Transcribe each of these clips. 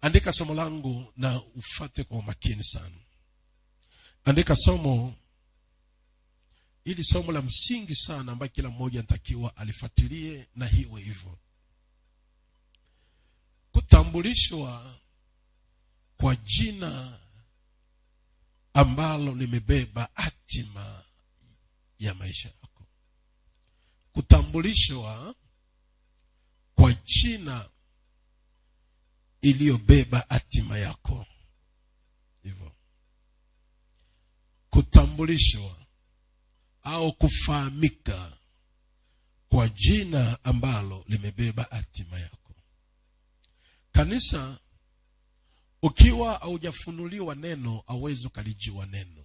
andika somo langu na ufate kwa umakini sana andika somo ili somo la msingi sana ambayo kila mmoja anatakiwa alifuatilie na hiwe hivyo kutambulishwa kwa jina ambalo limebeba hatima ya maisha yako kutambulishwa kwa jina iliyobeba hatima yako hivyo kutambulishwa au kufahamika kwa jina ambalo limebeba hatima yako kanisa ukiwa haujafunuliwa neno auwezi ukalijua neno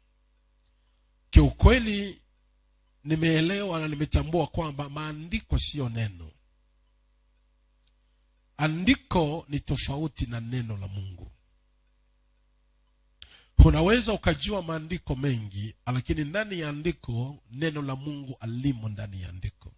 kiukweli nimeelewa na nimetambua kwamba maandiko siyo neno andiko ni tofauti na neno la mungu unaweza ukajua maandiko mengi lakini ndani ya andiko neno la mungu alimo ndani ya andiko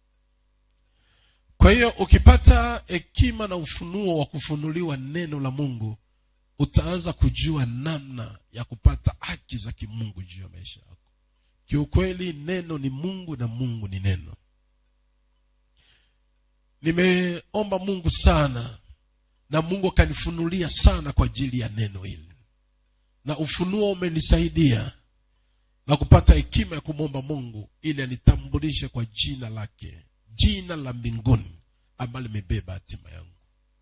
kwa hiyo ukipata hekima na ufunuo wa kufunuliwa neno la mungu utaanza kujua namna ya kupata haki za kimungu juu ya maisha yako kiukweli neno ni mungu na mungu ni neno nimeomba mungu sana na mungu akanifunulia sana kwa ajili ya neno hili na ufunuo umenisaidia na kupata hekima ya kumwomba mungu ili anitambulishe kwa jina lake jina la mbinguni ambalo limebeba hatima yangu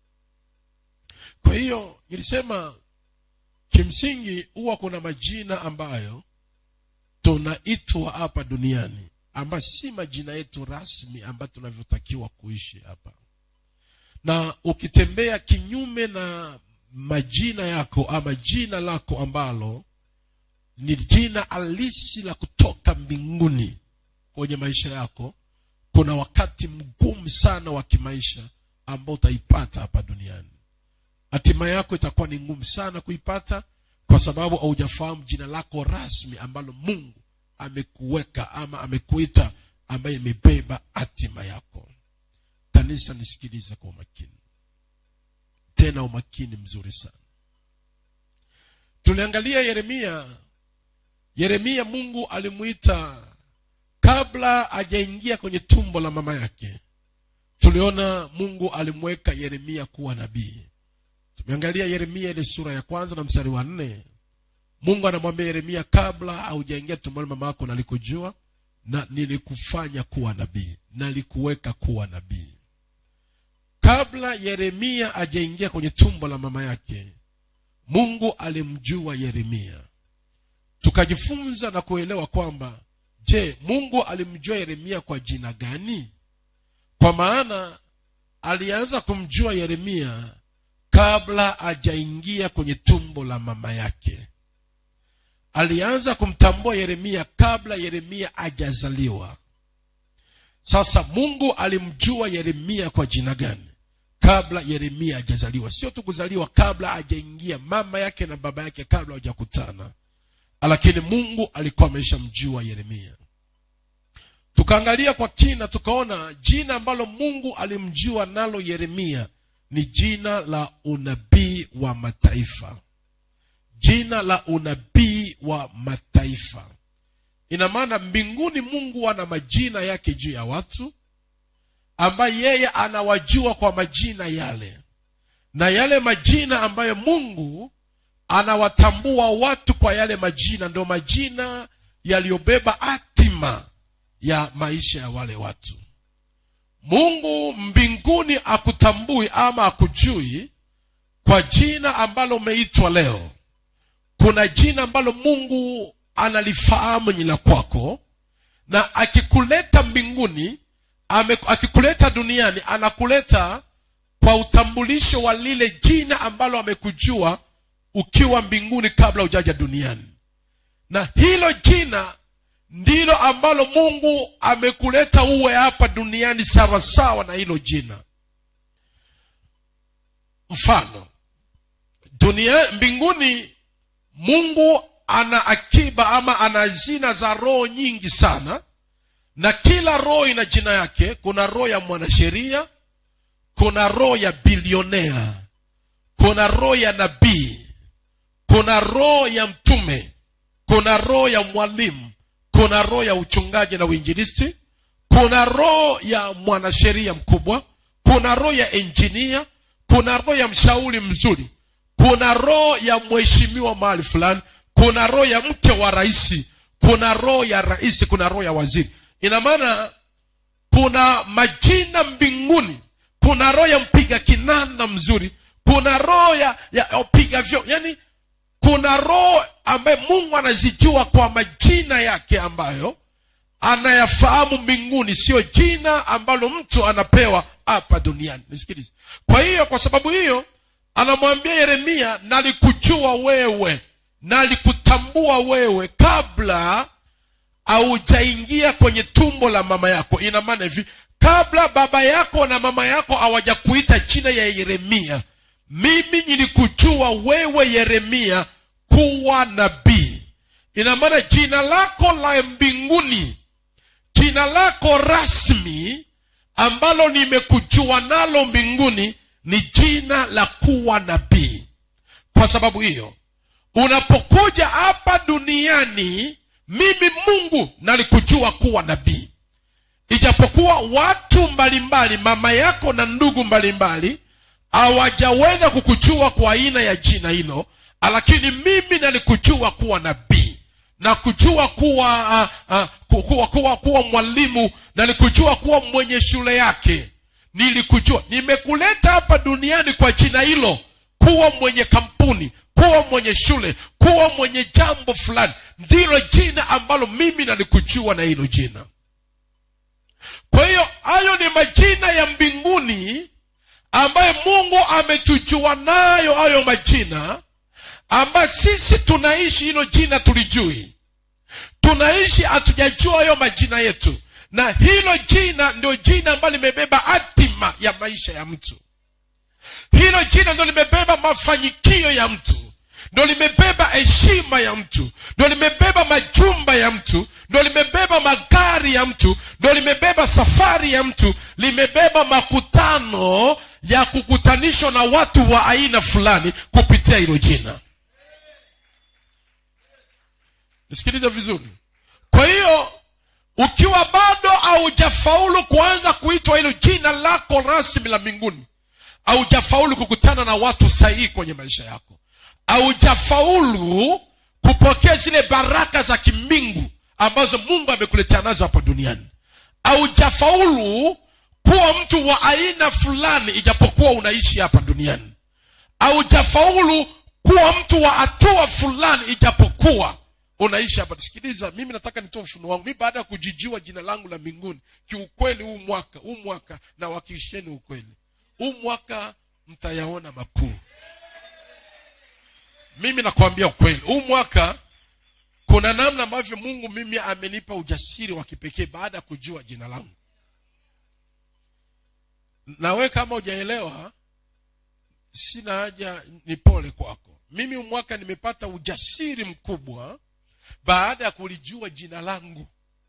kwa hiyo nilisema kimsingi huwa kuna majina ambayo tunaitwa hapa duniani ambayo si majina yetu rasmi ambayo tunavyotakiwa kuishi hapa na ukitembea kinyume na majina yako ama jina lako ambalo ni jina halisi la kutoka mbinguni kwenye maisha yako kuna wakati mgumu sana wa kimaisha ambao utaipata hapa duniani hatima yako itakuwa ni ngumu sana kuipata kwa sababu haujafahamu jina lako rasmi ambalo mungu amekuweka ama amekuita ambaye imebeba hatima yako kanisa nisikilize kwa umakini tena umakini mzuri sana tuliangalia yeremia yeremia mungu alimuita kabla hajaingia kwenye tumbo la mama yake tuliona mungu alimweka yeremia kuwa nabii tumeangalia yeremia ile sura ya kwanza na mstari wa nne mungu anamwambia yeremia kabla haujaingia tumboni mama yako nalikujua na nilikufanya kuwa nabii nalikuweka kuwa nabii kabla yeremia ajaingia kwenye tumbo la mama yake mungu alimjua yeremia tukajifunza na kuelewa kwamba je mungu alimjua yeremia kwa jina gani kwa maana alianza kumjua yeremia kabla ajaingia kwenye tumbo la mama yake alianza kumtambua yeremia kabla yeremia ajazaliwa sasa mungu alimjua yeremia kwa jina gani kabla yeremia hajazaliwa sio tu kuzaliwa kabla hajaingia mama yake na baba yake kabla hawajakutana lakini mungu alikuwa ameshamjua yeremia tukaangalia kwa kina tukaona jina ambalo mungu alimjua nalo yeremia ni jina la unabii wa mataifa jina la unabii wa mataifa ina maana mbinguni mungu ana majina yake juu ya watu ambaye yeye anawajua kwa majina yale na yale majina ambayo mungu anawatambua watu kwa yale majina ndio majina yaliyobeba hatima ya maisha ya wale watu mungu mbinguni akutambui ama akujui kwa jina ambalo umeitwa leo kuna jina ambalo mungu analifahamu nyina kwako na akikuleta mbinguni ame, akikuleta duniani anakuleta kwa utambulisho wa lile jina ambalo amekujua ukiwa mbinguni kabla ujaja duniani na hilo jina ndilo ambalo mungu amekuleta uwe hapa duniani sawasawa na hilo jina mfano dunia mbinguni mungu ana akiba ama ana jina za roho nyingi sana na kila roho ina jina yake kuna roho ya mwanasheria kuna roho ya bilionea kuna roho ya nabii kuna roho ya mtume kuna roho ya mwalimu kuna roho ya uchungaji na uinjilisti kuna roho ya mwanasheria mkubwa kuna roho ya enjinia kuna roho ya mshauri mzuri kuna roho ya mheshimiwa mahali fulani kuna roho ya mke wa rais kuna roho ya rais kuna roho ya waziri ina maana kuna majina mbinguni kuna roho ya mpiga kinanda mzuri kuna roho ya, ya upiga vyo yani kuna roho ambaye mungu anazijua kwa majina yake ambayo anayafahamu mbinguni sio jina ambalo mtu anapewa hapa duniani nisikilize kwa hiyo kwa sababu hiyo anamwambia yeremia nalikujua wewe nalikutambua wewe kabla haujaingia kwenye tumbo la mama yako ina maana hivi kabla baba yako na mama yako hawajakuita jina ya yeremia mimi nilikujua wewe yeremia kuwa nabii ina maana jina lako la mbinguni jina lako rasmi ambalo nimekujua nalo mbinguni ni jina la kuwa nabii kwa sababu hiyo unapokuja hapa duniani mimi mungu nalikujua kuwa nabii ijapokuwa watu mbalimbali mama yako na ndugu mbalimbali hawajaweza kukujua kwa aina ya jina hilo lakini mimi nalikujua kuwa nabii na kujua kuwa uh, uh, kuwa, kuwa, kuwa mwalimu nalikujua kuwa mwenye shule yake nilikujua nimekuleta hapa duniani kwa jina hilo kuwa mwenye kampuni kuwa mwenye shule kuwa mwenye jambo fulani ndilo jina ambalo mimi nalikujua na hilo jina kwa hiyo hayo ni majina ya mbinguni ambayo mungu ametujua nayo hayo majina ambayo sisi tunaishi hilo jina tulijui tunaishi hatujajua hayo majina yetu na hilo jina ndio jina ambalo limebeba hatima ya maisha ya mtu hilo jina ndio limebeba mafanikio ya mtu ndo limebeba heshima ya mtu ndo limebeba majumba ya mtu ndo limebeba magari ya mtu ndo limebeba safari ya mtu limebeba makutano ya kukutanishwa na watu wa aina fulani kupitia hilo jina nisikilize vizuri kwa hiyo ukiwa bado haujafaulu kuanza kuitwa hilo jina lako rasmi la mbinguni haujafaulu kukutana na watu sahihi kwenye maisha yako haujafaulu kupokea zile baraka za kimbingu ambazo mungu amekuletea nazo hapa duniani haujafaulu kuwa mtu wa aina fulani ijapokuwa unaishi hapa duniani haujafaulu kuwa mtu wa hatua fulani ijapokuwa unaishi hapa sikiliza mimi nataka nitoe ufunuo wangu mi baada ya kujijua jina langu la mbinguni kiukweli huu mwaka huu mwaka na wakilisheni ukweli huu mwaka mtayaona makuu mimi nakwambia ukweli huu mwaka kuna namna ambavyo mungu mimi amenipa ujasiri wa kipekee baada ya kujua jina langu nawe kama ujaelewa sina haja ni pole kwako mimi huu mwaka nimepata ujasiri mkubwa baada ya kulijua jina langu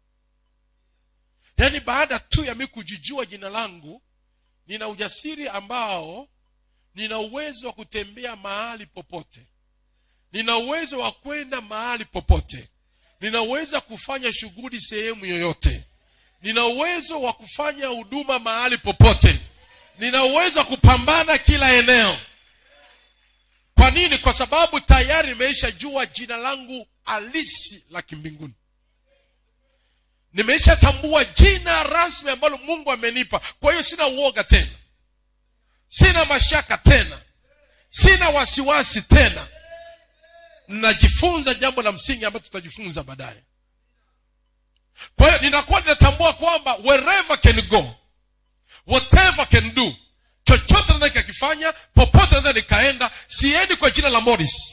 yaani baada tu ya mi kujijua jina langu nina ujasiri ambao nina uwezo wa kutembea mahali popote nina uwezo wa kwenda mahali popote nina uwezo wa kufanya shughuli sehemu yoyote nina uwezo wa kufanya huduma mahali popote nina uwezo wa kupambana kila eneo kwa nini kwa sababu tayari nimeisha jua jina langu halisi la kimbinguni nimeisha tambua jina rasmi ambalo mungu amenipa kwa hiyo sina uoga tena sina mashaka tena sina wasiwasi tena najifunza jambo la msingi ambayo tutajifunza baadaye kwa hiyo ninakuwa ninatambua kwamba wherever can go whatever can do chochote naweza nikakifanya popote naweza nikaenda siendi kwa jina la morris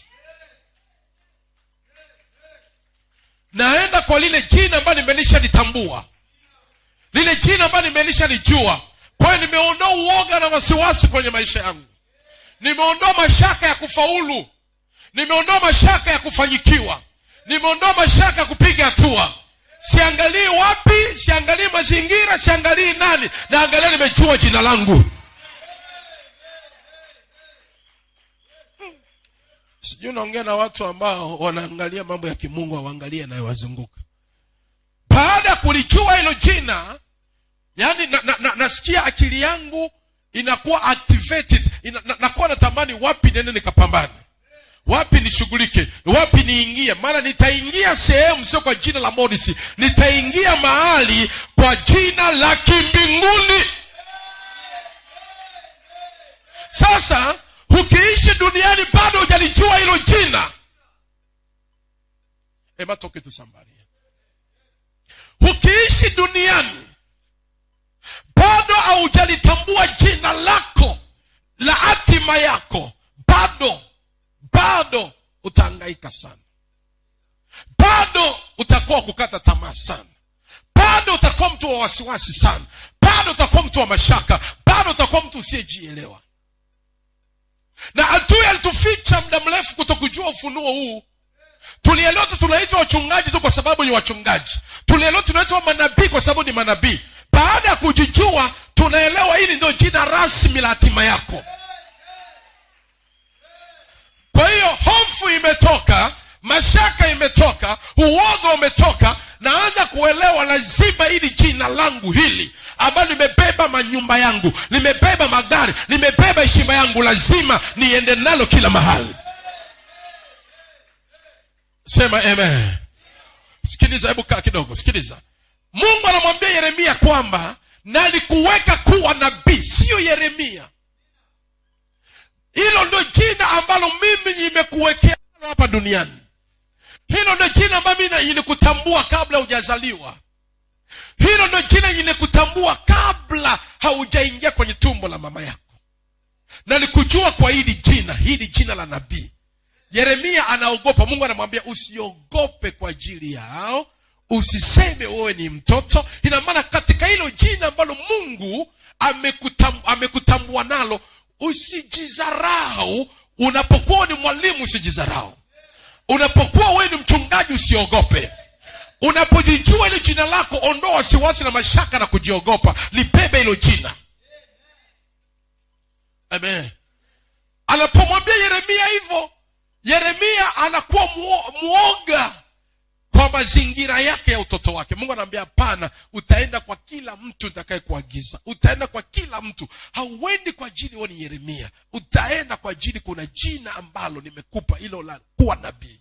naenda kwa lile jina ambayo nimelisha litambua lile jina ambayo nimelisha lijua kwa hiyo nimeondoa uoga na wasiwasi kwenye maisha yangu nimeondoa mashaka ya kufaulu nimeondoa mashaka ya kufanyikiwa nimeondoa mashaka ya kupiga hatua siangalii wapi siangalii mazingira siangalii nani naangalia nimejua jina langu sijui unaongea na watu ambao wanaangalia mambo ya kimungu hawaangalie yanayowazunguka baada ya kulijua hilo jina yani na, na, na, nasikia akili yangu inakuwa activated ina, na, nakuwa natamani wapi nene nikapambane wapi nishughulike wapi niingie maana nitaingia sehemu sio kwa jina la morisi nitaingia mahali kwa jina la kimbinguni sasa ukiishi duniani bado hujalijua hilo jina ematoke tu somebody ukiishi duniani bado haujalitambua jina lako la hatima yako bado bado utaangaika sana bado utakuwa kukata tamaa sana bado utakuwa mtu wa wasiwasi sana bado utakuwa mtu wa mashaka bado utakuwa mtu usiyejielewa na adui alituficha muda mrefu kutokujua ufunuo huu tulielewa tu tunaitwa wachungaji tu kwa sababu ni wachungaji tulielewa tunaitwa manabii kwa sababu ni manabii baada ya kujijua tunaelewa hili ndio jina rasmi la hatima yako kwa hiyo hofu imetoka mashaka imetoka uoga umetoka naanza kuelewa lazima hili jina langu hili ambalo limebeba manyumba yangu limebeba magari limebeba heshima yangu lazima niende nalo kila mahali sema amen sikiliza hebu kaa kidogo sikiliza mungu anamwambia yeremia kwamba nalikuweka kuwa nabii siyo yeremia hilo ndio jina ambalo mimi nimekuwekea hapa duniani hilo ndio jina ambalo mimi nilikutambua kabla hujazaliwa hilo ndio jina nilikutambua kabla haujaingia kwenye tumbo la mama yako nalikujua kwa hili jina hili jina la nabii yeremia anaogopa mungu anamwambia usiogope kwa ajili yao usiseme wewe ni mtoto ina maana katika hilo jina ambalo mungu amekutam, amekutambua nalo usijizarau unapokuwa ni mwalimu usijizarau unapokuwa wewe ni mchungaji usiogope unapojijua hilo jina lako ondoa wasiwasi na mashaka na kujiogopa libebe hilo jina amen anapomwambia yeremia hivyo yeremia anakuwa mwoga kwa mazingira yake ya utoto wake mungu anaambia hapana utaenda kwa kila mtu utakaye kuagiza utaenda kwa kila mtu hauendi kwa ajili wewe ni yeremia utaenda kwa ajili kuna jina ambalo nimekupa hilo la kuwa nabii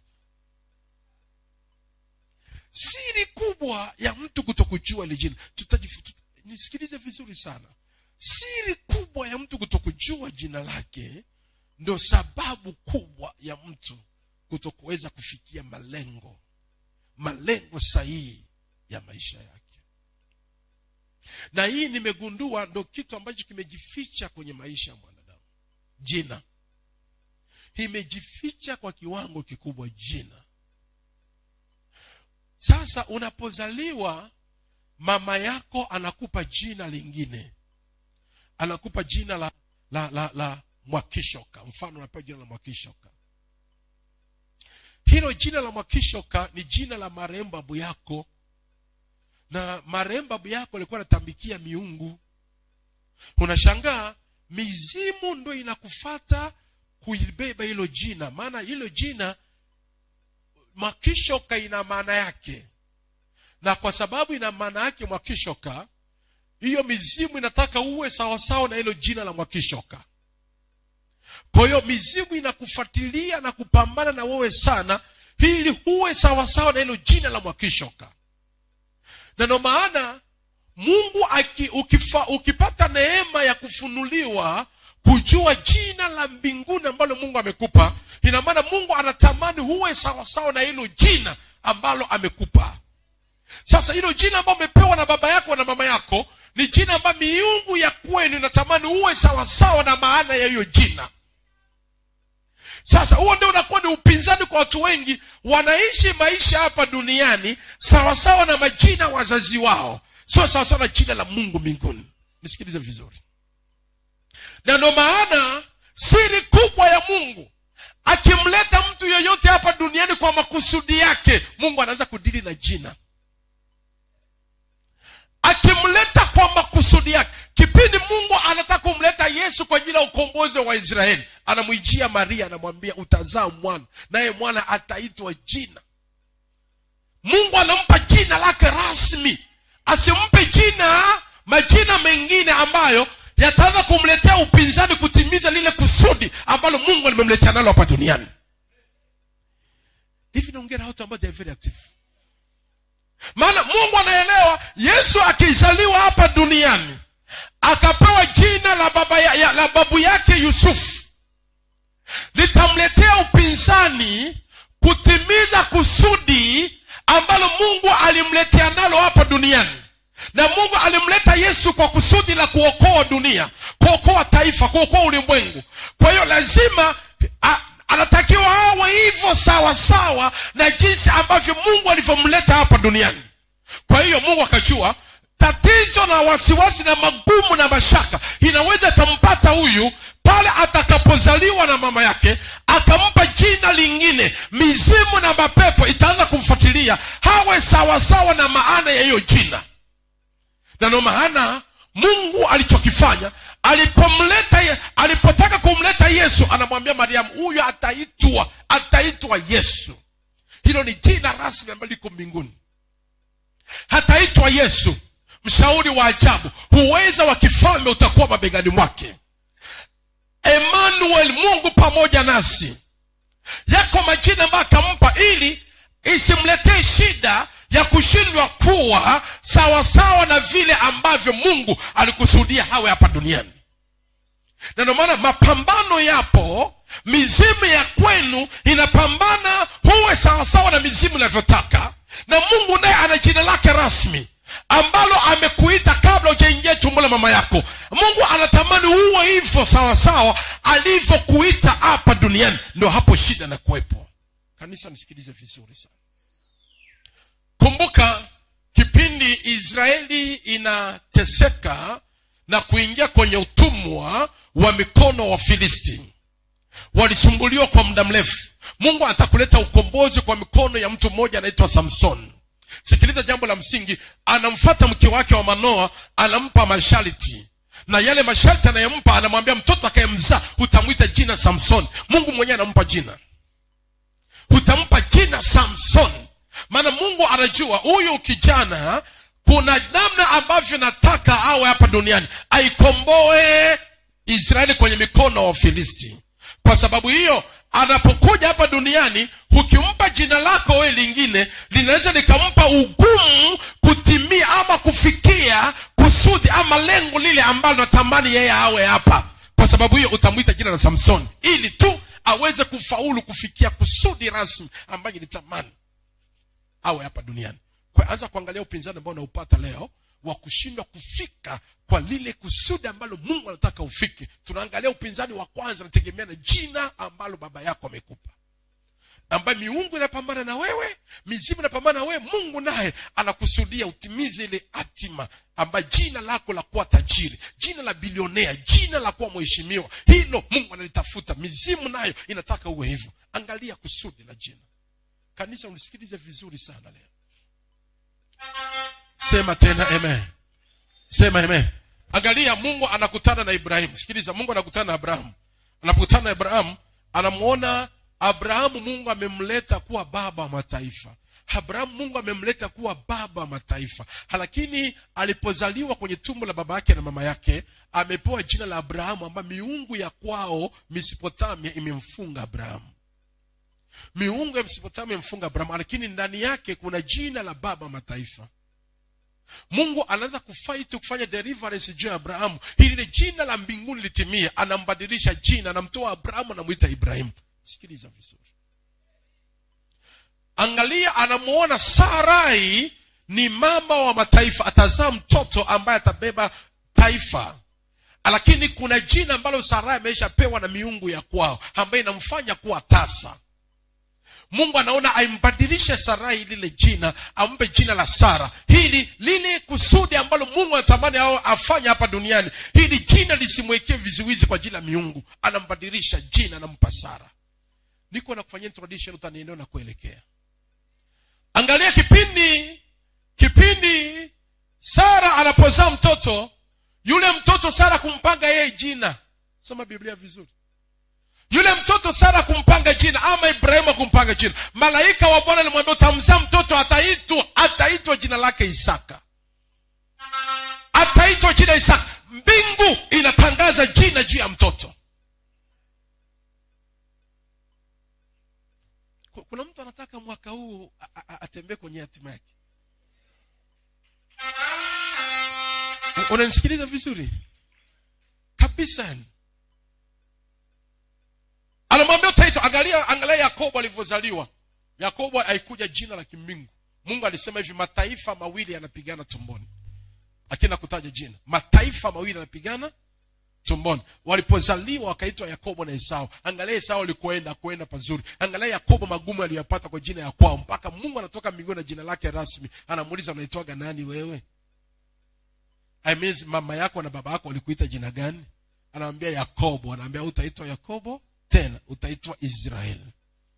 siri kubwa ya mtu kutokujua ile jina tutajifu- tuta- nisikilize vizuri sana siri kubwa ya mtu kutokujua jina lake ndio sababu kubwa ya mtu kutokuweza kufikia malengo malengo sahihi ya maisha yake na hii nimegundua ndo kitu ambacho kimejificha kwenye maisha ya mwanadamu jina imejificha kwa kiwango kikubwa jina sasa unapozaliwa mama yako anakupa jina lingine anakupa jina la la la, la mwakishoka mfano unapewa jina la mwakishoka hilo jina la mwakishoka ni jina la marehemu babu yako na marehemu babu yako alikuwa anatambikia miungu unashangaa mizimu ndo inakufata kuibeba hilo jina maana hilo jina mwakishoka ina maana yake na kwa sababu ina maana yake mwakishoka hiyo mizimu inataka uwe sawasawa na hilo jina la mwakishoka kwa hiyo mizimu inakufuatilia na kupambana na wewe sana ili huwe sawasawa na hilo jina la mwakishoka na ndo maana mungu aki, ukifa, ukipata neema ya kufunuliwa kujua jina la mbinguni ambalo mungu amekupa ina maana mungu anatamani huwe sawasawa na hilo jina ambalo amekupa sasa hilo jina ambalo umepewa na baba yako na mama yako ni jina ambayo miungu ya kwenu inatamani uwe sawasawa na maana ya hiyo jina sasa huo ndio unakuwa ni upinzani kwa watu wengi wanaishi maisha hapa duniani sawasawa na majina wazazi wao sio sawasawa na jina la mungu mbinguni nisikilize vizuri na ndo maana siri kubwa ya mungu akimleta mtu yoyote hapa duniani kwa makusudi yake mungu anaanza kudili na jina akimleta kwa makusudi yake kipindi mungu anataka kumleta yesu kwa ajili ya ukombozi mfalme wa israeli anamwijia maria anamwambia utazaa mwana naye mwana ataitwa jina mungu anampa jina lake rasmi asimpe jina majina mengine ambayo yataanza kumletea upinzani kutimiza lile kusudi ambalo mungu limemletea nalo hapa duniani hivi naongea na watu ambao they are very active maana mungu anaelewa yesu akizaliwa hapa duniani akapewa jina la baba ya, ya, la babu yake yusufu litamletea upinzani kutimiza kusudi ambalo mungu alimletea nalo hapa duniani na mungu alimleta yesu kwa kusudi la kuokoa dunia kuokoa taifa kuokoa ulimwengu kwa hiyo lazima a, anatakiwa awe hivyo sawa sawa na jinsi ambavyo mungu alivyomleta hapa duniani kwa hiyo mungu akajua tatizo na wasiwasi na magumu na mashaka inaweza ikampata huyu pale atakapozaliwa na mama yake akampa jina lingine mizimu na mapepo itaanza kumfuatilia hawe sawasawa na maana ya hiyo jina na ndo maana mungu alichokifanya alipomleta ye- alipotaka kumleta yesu anamwambia mariamu huyu ataitwa ataitwa yesu hilo ni jina rasmi ambalo liko mbinguni hataitwa yesu mshauri wa ajabu huweza wa kifalme utakuwa mabegani mwake emmanuel mungu pamoja nasi yako majina ambayo akampa ili isimletee shida ya kushindwa kuwa sawasawa na vile ambavyo mungu alikusudia hawe hapa duniani na ndio maana mapambano yapo mizimu ya kwenu inapambana huwe sawasawa na mizimu inavyotaka na mungu naye ana jina lake rasmi ambalo amekuita kabla ujaingia tumbo la mama yako mungu anatamani uwe hivyo sawasawa alivyokuita hapa duniani ndo hapo shida na kuwepo kanisa nisikilize vizuri sana kumbuka kipindi israeli inateseka na kuingia kwenye utumwa wa mikono wa filisti walisumbuliwa kwa muda mrefu mungu atakuleta ukombozi kwa mikono ya mtu mmoja anaitwa samson sikiliza jambo la msingi anamfata mke wake wa manoa anampa masharti na yale masharti anayempa anamwambia mtoto akayemzaa utamwita jina samson mungu mwenyewe anampa jina utampa jina samson maana mungu anajua huyu kijana kuna namna ambavyo nataka awe hapa duniani aikomboe israeli kwenye mikono wa wafilisti kwa sababu hiyo anapokuja hapa duniani ukimpa jina lako wewe lingine linaweza likampa ugumu kutimia ama kufikia kusudi ama lengo lile ambalo natamani yeye awe hapa kwa sababu hiyo utamwita jina la samsoni ili tu aweze kufaulu kufikia kusudi rasmi ambayo ilitamani awe hapa duniani kwa anza kuangalia upinzani ambao unaupata leo wa kushindwa kufika kwa lile kusudi ambalo mungu anataka ufike tunaangalia upinzani wa kwanza nategemea na jina ambalo baba yako amekupa ambaye miungu inapambana na wewe mizimu inapambana na wewe mungu naye anakusudia utimize ile hatima ambaye jina lako la kuwa tajiri jina la bilionea jina la kuwa mheshimiwa hilo mungu analitafuta mizimu nayo inataka uwe hivyo angalia kusudi la jina kanisa unisikilize vizuri sana leo sema tena amen sema amen angalia mungu anakutana na ibrahimu sikiliza mungu anakutana na abrahamu anapokutana na abrahamu anamwona abrahamu mungu amemleta kuwa baba wa mataifa abrahamu mungu amemleta kuwa baba wa mataifa lakini alipozaliwa kwenye tumbo la baba yake na mama yake amepewa jina la abrahamu ambayo miungu ya kwao mesopotamia imemfunga abrahamu miungu ya mesopotamia imemfunga abrahamu lakini ndani yake kuna jina la baba wa mataifa mungu anaanza kufaiti kufanya deliverance juu ya abrahamu ili lile jina la mbinguni litimie anambadilisha jina anamtoa abrahamu anamwita ibrahimu sikiliza vizuri angalia anamuona sarai ni mama wa mataifa atazaa mtoto ambaye atabeba taifa lakini kuna jina ambalo sarai ameshapewa na miungu ya kwao ambayo inamfanya kuwa tasa mungu anaona aimbadilishe sarai lile jina ampe jina la sara hili lile kusudi ambalo mungu anatamani ao afanye hapa duniani hili jina lisimwekee vizuizi kwa ajili ya miungu anambadilisha jina anampa sara niko na kufanyia introduction utanieneo na kuelekea angalia kipindi kipindi sara anapozaa mtoto yule mtoto sara kumpanga yeye jina soma biblia vizuri yule mtoto sara kumpanga jina ama ibrahimu kumpanga jina malaika wa bwana alimwambia utamzaa mtoto ataitwa ataitwa jina lake isaka ataitwa jina isaka mbingu inatangaza jina juu ya mtoto Ku- kuna mtu anataka mwaka huu a- a- atembee kwenye hatima yake U- unanisikiliza vizuri kabisa yani anamwambia utaitwa angalia angalia yakobo alivyozaliwa yakobo haikuja jina la kimbingu mungu alisema hivi mataifa mawili yanapigana tumboni lakini nakutaja jina mataifa mawili yanapigana tumboni walipozaliwa wakaitwa yakobo na esau angalia esau alikoenda kuenda pazuri angalia yakobo magumu aliyopata kwa jina ya kwao mpaka mungu anatoka mbinguni na jina lake rasmi anamuuliza unaitwaga nani wewe I mean, mama yako na baba yako walikuita jina gani anamwambia yakobo anaambia utaitwa yakobo tena utaitwa israeli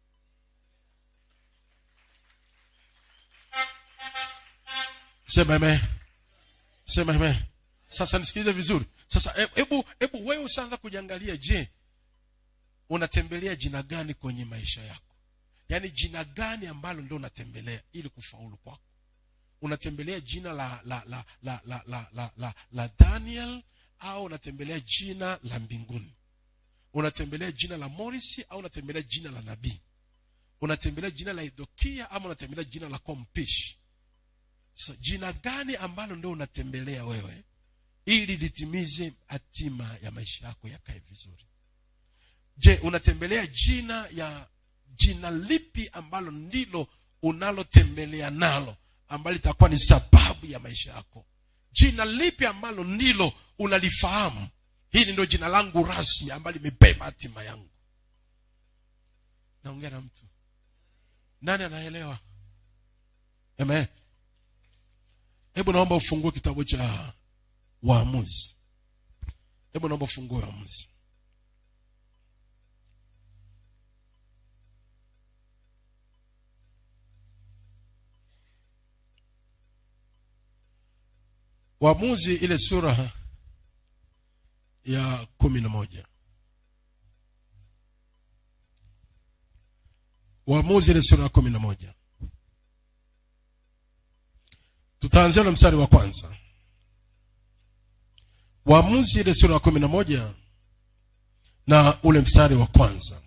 sema amen sema amen sasa nisikilize vizuri sasa he- hebu hebu wewe usaanza kujiangalia je unatembelea jina gani kwenye maisha yako yaani jina gani ambalo ndio unatembelea ili kufaulu kwako unatembelea jina la la la la la la la, la, la daniel au unatembelea jina la mbinguni unatembelea jina la morisi au unatembelea jina la nabii unatembelea jina la idokia ama unatembelea jina la kompishi so, jina gani ambalo ndio unatembelea wewe ili litimize hatima ya maisha yako yakae vizuri je unatembelea jina ya jina lipi ambalo ndilo unalotembelea nalo ambalo litakuwa ni sababu ya maisha yako jina lipi ambalo ndilo unalifahamu hili ndio jina langu rasmi ambalo limebeba hatima yangu naongea na mtu nani anaelewa amen hebu naomba ufungue kitabu cha waamuzi hebu naomba ufungue waamuzi waamuzi ile sura ya kumi na moja waamuzi ile sura ya kumi na moja tutaanzia na mstari wa kwanza waamuzi ile sura ya kumi na moja na ule mstari wa kwanza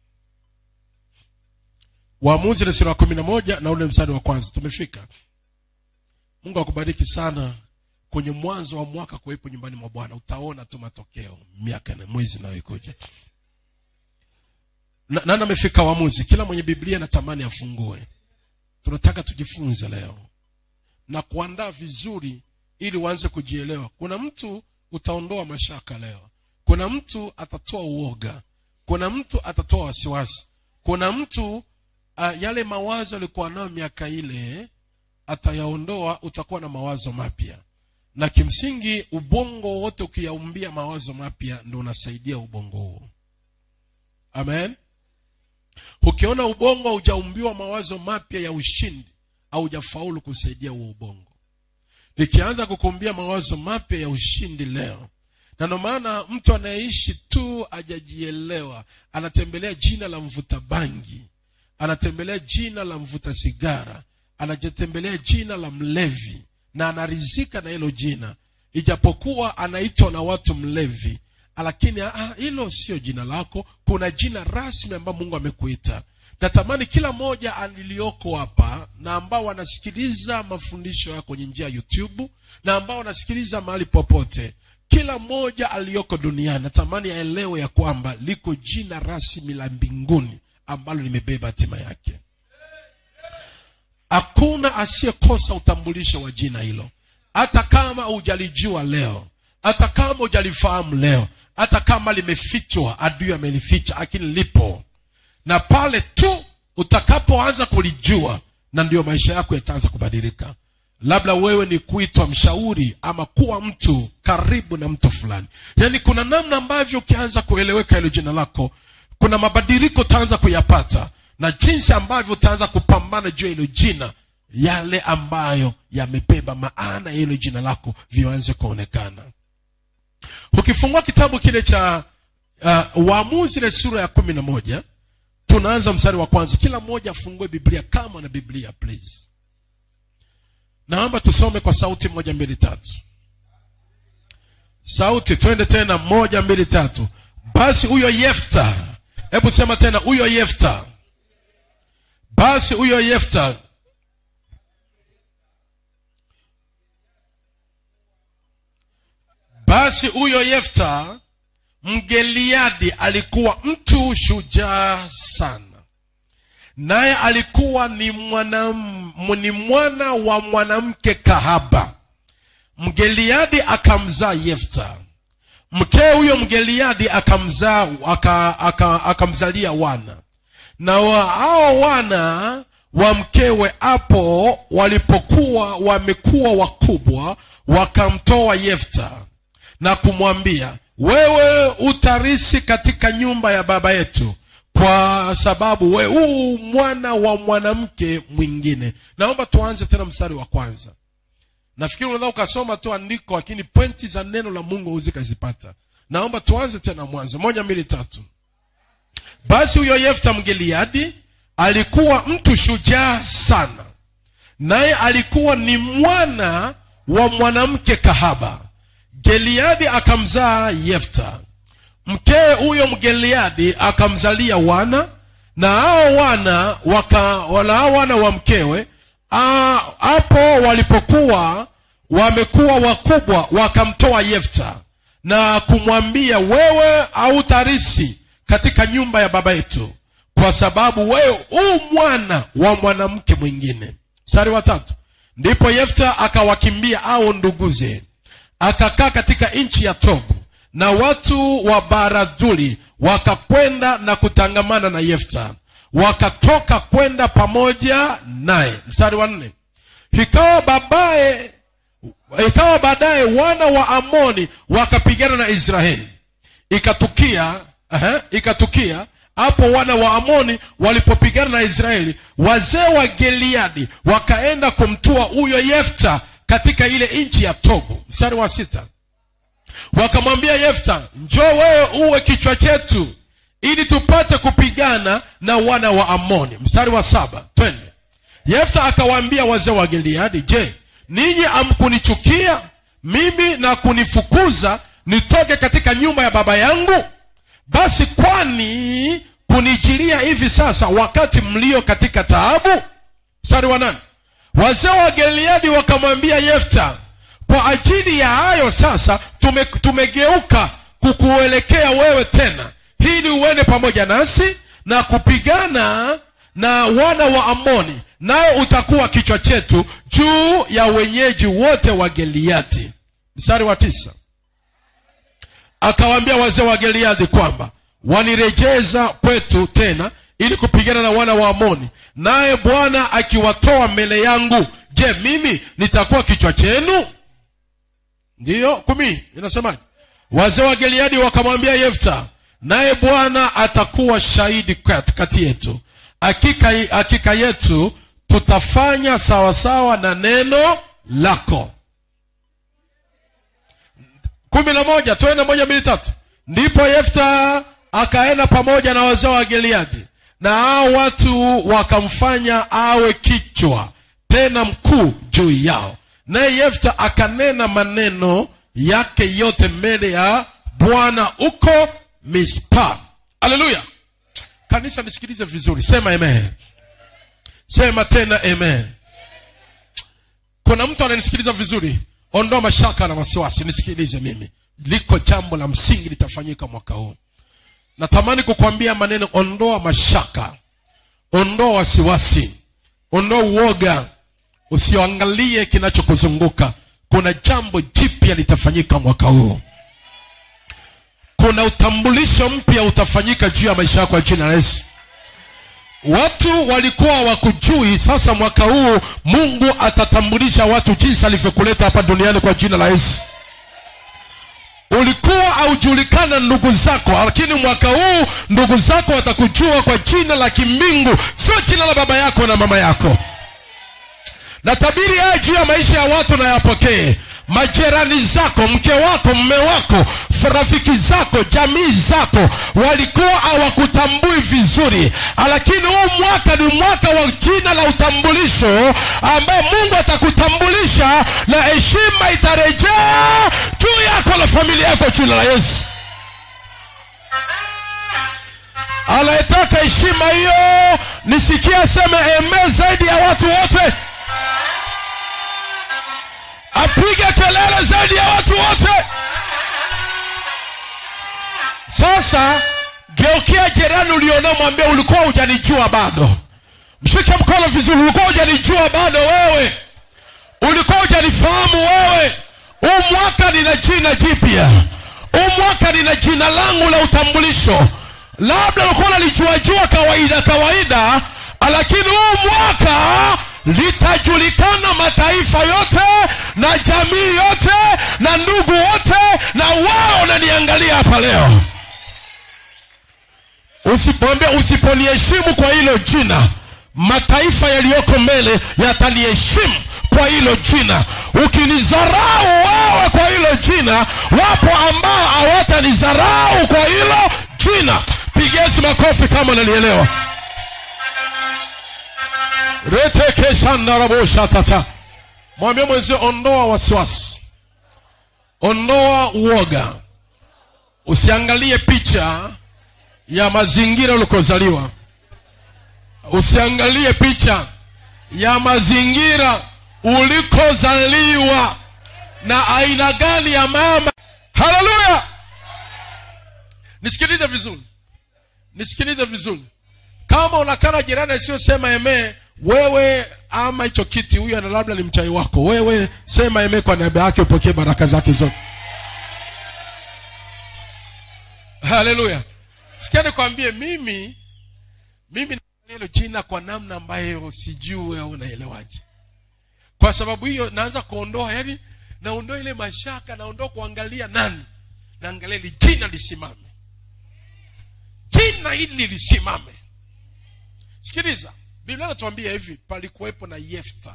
waamuzi ile sura ya kumi na moja na ule mstari wa kwanza tumefika mungu akubariki sana kwenye mwanzo wa mwaka kuwepo nyumbani mwa bwana utaona tu matokeo miaka na mwezi inayoikuja Na- nani amefika waamuzi kila mwenye biblia natamani afungue tunataka tujifunze leo na kuandaa vizuri ili uanze kujielewa kuna mtu utaondoa mashaka leo kuna mtu atatoa uoga kuna mtu atatoa wasiwasi kuna mtu uh, yale mawazo alikuwa nayo miaka ile atayaondoa utakuwa na mawazo mapya na kimsingi ubongo wote ukiyaumbia mawazo mapya ndo unasaidia ubongo huo amen ukiona ubongo haujaumbiwa mawazo mapya ya ushindi haujafaulu kusaidia huo ubongo likianza kukumbia mawazo mapya ya ushindi leo na ndio maana mtu anayeishi tu hajajielewa anatembelea jina la mvuta bangi anatembelea jina la mvuta sigara anajitembelea jina la mlevi na anarizika na hilo jina ijapokuwa anaitwa na watu mlevi lakini ah, hilo sio jina lako kuna jina rasmi ambayo mungu amekuita natamani kila mmoja aliliyoko hapa na ambao wanasikiliza mafundisho yako kwenye njia ya youtube na ambao wanasikiliza mahali popote kila mmoja aliyoko duniani natamani aelewe ya kwamba liko jina rasmi la mbinguni ambalo limebeba hatima yake hakuna asiyekosa utambulisho wa jina hilo hata kama hujalijua leo hata kama hujalifahamu leo hata kama limefichwa adui amelificha lakini lipo na pale tu utakapoanza kulijua na ndio maisha yako yataanza kubadilika labda wewe ni kuitwa mshauri ama kuwa mtu karibu na mtu fulani yaani kuna namna ambavyo ukianza kueleweka hilo jina lako kuna mabadiliko utaanza kuyapata na jinsi ambavyo utaanza kupambana juu ya hilo jina yale ambayo yamebeba maana ya hilo jina lako vianze kuonekana ukifungua kitabu kile cha uh, waamuzi ile sura ya kumi na moja tunaanza mstari wa kwanza kila mmoja afungue biblia kama na biblia please naomba tusome kwa sauti moja mbili tatu sauti twende tena moja mbili tatu basi huyo yefta hebu sema tena huyo yefta basi huyo yefta basi huyo yefta mgeliadi alikuwa mtu shujaa sana naye alikuwa ni mwana, ni mwana wa mwanamke kahaba mgeliadi akamzaa yefta mkee huyo mgeliadi akamzaa aka, aka, akamzalia wana na wa, hao wana wa mkewe hapo walipokuwa wamekuwa wakubwa wakamtoa yefta na kumwambia wewe utarisi katika nyumba ya baba yetu kwa sababu we huu mwana wa mwanamke mwingine naomba tuanze tena mstari wa kwanza nafikiri unaweza ukasoma tu andiko lakini pointi za neno la mungu huzikazipata naomba tuanze tena mwanzo moja mbili tatu basi huyo yefta mgeliadi alikuwa mtu shujaa sana naye alikuwa ni mwana wa mwanamke kahaba geliadi akamzaa yefta mkee huyo mgeliadi akamzalia wana na hao wana waka wala hao wana wa mkewe hapo walipokuwa wamekuwa wakubwa wakamtoa yefta na kumwambia wewe hautarisi katika nyumba ya baba yetu kwa sababu wewe huu mwana wa mwanamke mwingine mstari wa tatu ndipo yefta akawakimbia au nduguze akakaa katika nchi ya tobu na watu wa baradhuli wakakwenda na kutangamana na yefta wakatoka kwenda pamoja naye mstari wa nne ikawa babaye ikawa baadaye wana wa amoni wakapigana na israeli ikatukia uh, ikatukia hapo wana wa amoni walipopigana na israeli wazee wa geliadi wakaenda kumtua huyo yefta katika ile nchi ya tobu mstari wa sita wakamwambia yefta njoo wewe uwe kichwa chetu ili tupate kupigana na wana wa amoni mstari wa saba twende yefta akawaambia wazee wa gileadi je ninyi amkunichukia mimi na kunifukuza nitoke katika nyumba ya baba yangu basi kwani kunijilia hivi sasa wakati mlio katika taabu mstari wa nane wazee wa gileadi wakamwambia yefta kwa ajili ya hayo sasa tume, tumegeuka kukuelekea wewe tena ili uende pamoja nasi na kupigana na wana wa amoni naye utakuwa kichwa chetu juu ya wenyeji wote wa geliati mstari wa tisa akawaambia wazee wa geliadi kwamba wanirejeza kwetu tena ili kupigana na wana wa amoni naye bwana akiwatoa mbele yangu je mimi nitakuwa kichwa chenu ndiyo kumi inasemaje wazee wa gileadi wakamwambia yefta naye bwana atakuwa shahidi kati yetu hakika, hakika yetu tutafanya sawasawa na neno lako kumi na moja twende moja mbili tatu ndipo yefta akaenda pamoja na wazee wa gileadi na hao watu wakamfanya awe kichwa tena mkuu juu yao naye yefta akanena maneno yake yote mbele ya bwana huko mispa haleluya kanisa nisikilize vizuri sema amen sema tena amen kuna mtu ananisikiliza vizuri ondoa mashaka na wasiwasi nisikilize mimi liko jambo la msingi litafanyika mwaka huu natamani kukwambia maneno ondoa mashaka ondoa wasiwasi ondoa uoga usioangalie kinachokuzunguka kuna jambo jipya litafanyika mwaka huu kuna utambulisho mpya utafanyika juu ya maisha yako ya jina la yesu watu walikuwa wakujui sasa mwaka huu mungu atatambulisha watu jinsi alivyokuleta hapa duniani kwa jina la yesu ulikuwa haujulikana ndugu zako lakini mwaka huu ndugu zako watakujua kwa jina la kimbingu sio jina la baba yako na mama yako na tabiri haya juu ya maisha ya watu na yapokee majirani zako mke wako mme wako rafiki zako jamii zako walikuwa hawakutambui vizuri lakini huu mwaka ni mwaka wa jina la utambulisho ambaye mungu atakutambulisha na heshima itarejea juu yako na familia yako jina la yesu anayetaka heshima hiyo nisikia aseme eme zaidi ya watu wote apige kelele zaidi ya watu wote sasa geukia jirani ulionao mwambie ulikuwa hujanijua bado mshike mkono vizuri ulikuwa hujanijua bado wewe ulikuwa hujanifahamu wewe huu mwaka nina jina jipya huu mwaka nina jina langu la utambulisho labda ulikuwa unalijuajua kawaida kawaida lakini huu mwaka litajulikana mataifa yote na jamii yote na ndugu wote na wao unaniangalia hapa leo usipomwambia usiponiheshimu kwa hilo jina mataifa yaliyoko mbele yataniheshimu kwa hilo jina ukinizarau wewe kwa hilo jina wapo ambao hawatanizarau kwa hilo jina pigesi makofi kama nalielewa retekeshandaraboshatata mwambie mwenzio ondoa wasiwasi ondoa uoga usiangalie picha ya mazingira ulikozaliwa usiangalie picha ya mazingira ulikozaliwa na aina gani ya mama haleluya nisikilize vizuri nisikilize vizuri kama unakana jirani asiyosema emee wewe ama hicho kiti huyu ana labda ni mchai wako wewe sema emee kwa niaba yake upokee baraka zake zote haleluya sikia nikwambie mimi mimi hilo jina kwa namna ambayo sijui au naelewaje kwa sababu hiyo naanza kuondoa yani naondoa ile mashaka naondoa kuangalia nani naangalia ili jina lisimame jina hili lisimame sikiliza biblia inatuambia hivi palikuwepo na yefta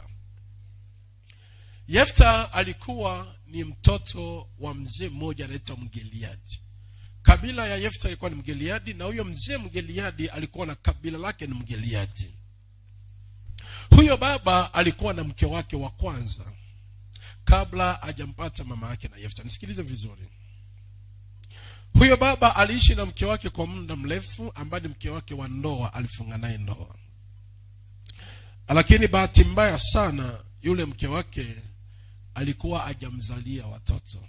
yefta alikuwa ni mtoto wa mzee mmoja anaitwa mgeliadi kabila ya yefta ilikuwa ni mgeliadi na huyo mzee mgeliadi alikuwa na kabila lake ni mgeliadi huyo baba alikuwa na mke wake wa kwanza kabla hajampata mama yake na yefta nisikilize vizuri huyo baba aliishi na mke wake kwa muda mrefu ambaye ni mke wake wa ndoa alifunga naye ndoa lakini bahati mbaya sana yule mke wake alikuwa hajamzalia watoto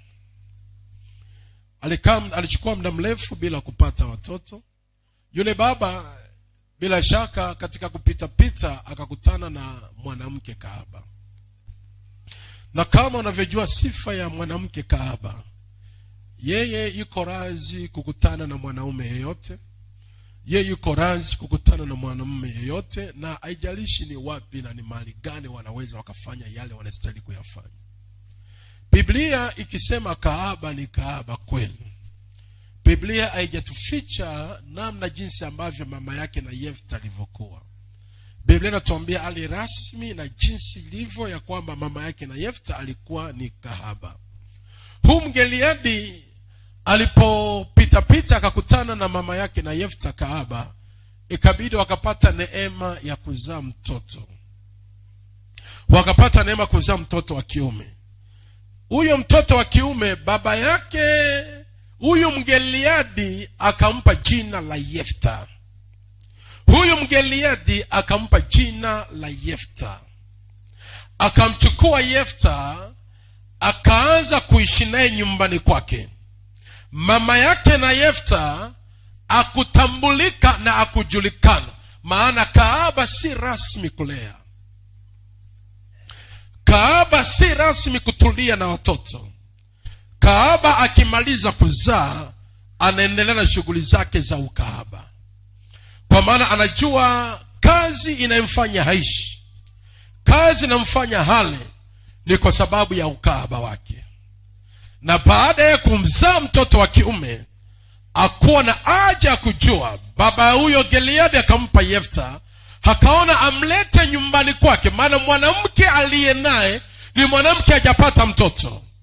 alikaa alichukua muda mrefu bila kupata watoto yule baba bila shaka katika kupita pita akakutana na mwanamke kahaba na kama unavyojua sifa ya mwanamke kahaba yeye yuko razi kukutana na mwanaume yeyote ye yuko razi kukutana na mwanamume yeyote na haijalishi ni wapi na ni mahali gani wanaweza wakafanya yale wanastahili kuyafanya biblia ikisema kaaba ni kaaba kweli biblia haijatuficha namna jinsi ambavyo mama yake na yefta alivyokuwa biblia inatuambia ali rasmi na jinsi ilivyo ya kwamba mama yake na yefta alikuwa ni kahaba huu mgeliadi alipopitapita akakutana na mama yake na yefta kaaba ikabidi wakapata neema ya kuzaa mtoto wakapata neema kuzaa mtoto wa kiume huyo mtoto wa kiume baba yake huyu mgeliadi akampa jina la yefta huyu mgeliadi akampa jina la yefta akamchukua yefta akaanza kuishi naye nyumbani kwake mama yake na yefta akutambulika na akujulikana maana kaaba si rasmi kulea kaaba si rasmi kutulia na watoto kaaba akimaliza kuzaa anaendelea na shughuli zake za ukaaba kwa maana anajua kazi inayomfanya haishi kazi inayomfanya hale ni kwa sababu ya ukaaba wake na baada ya kumzaa mtoto wa kiume akuwa na haja ya kujua baba huyo geliadi akampa yefta akaona amlete nyumbani kwake maana mwanamke aliye naye ni mwanamke hajapata mtoto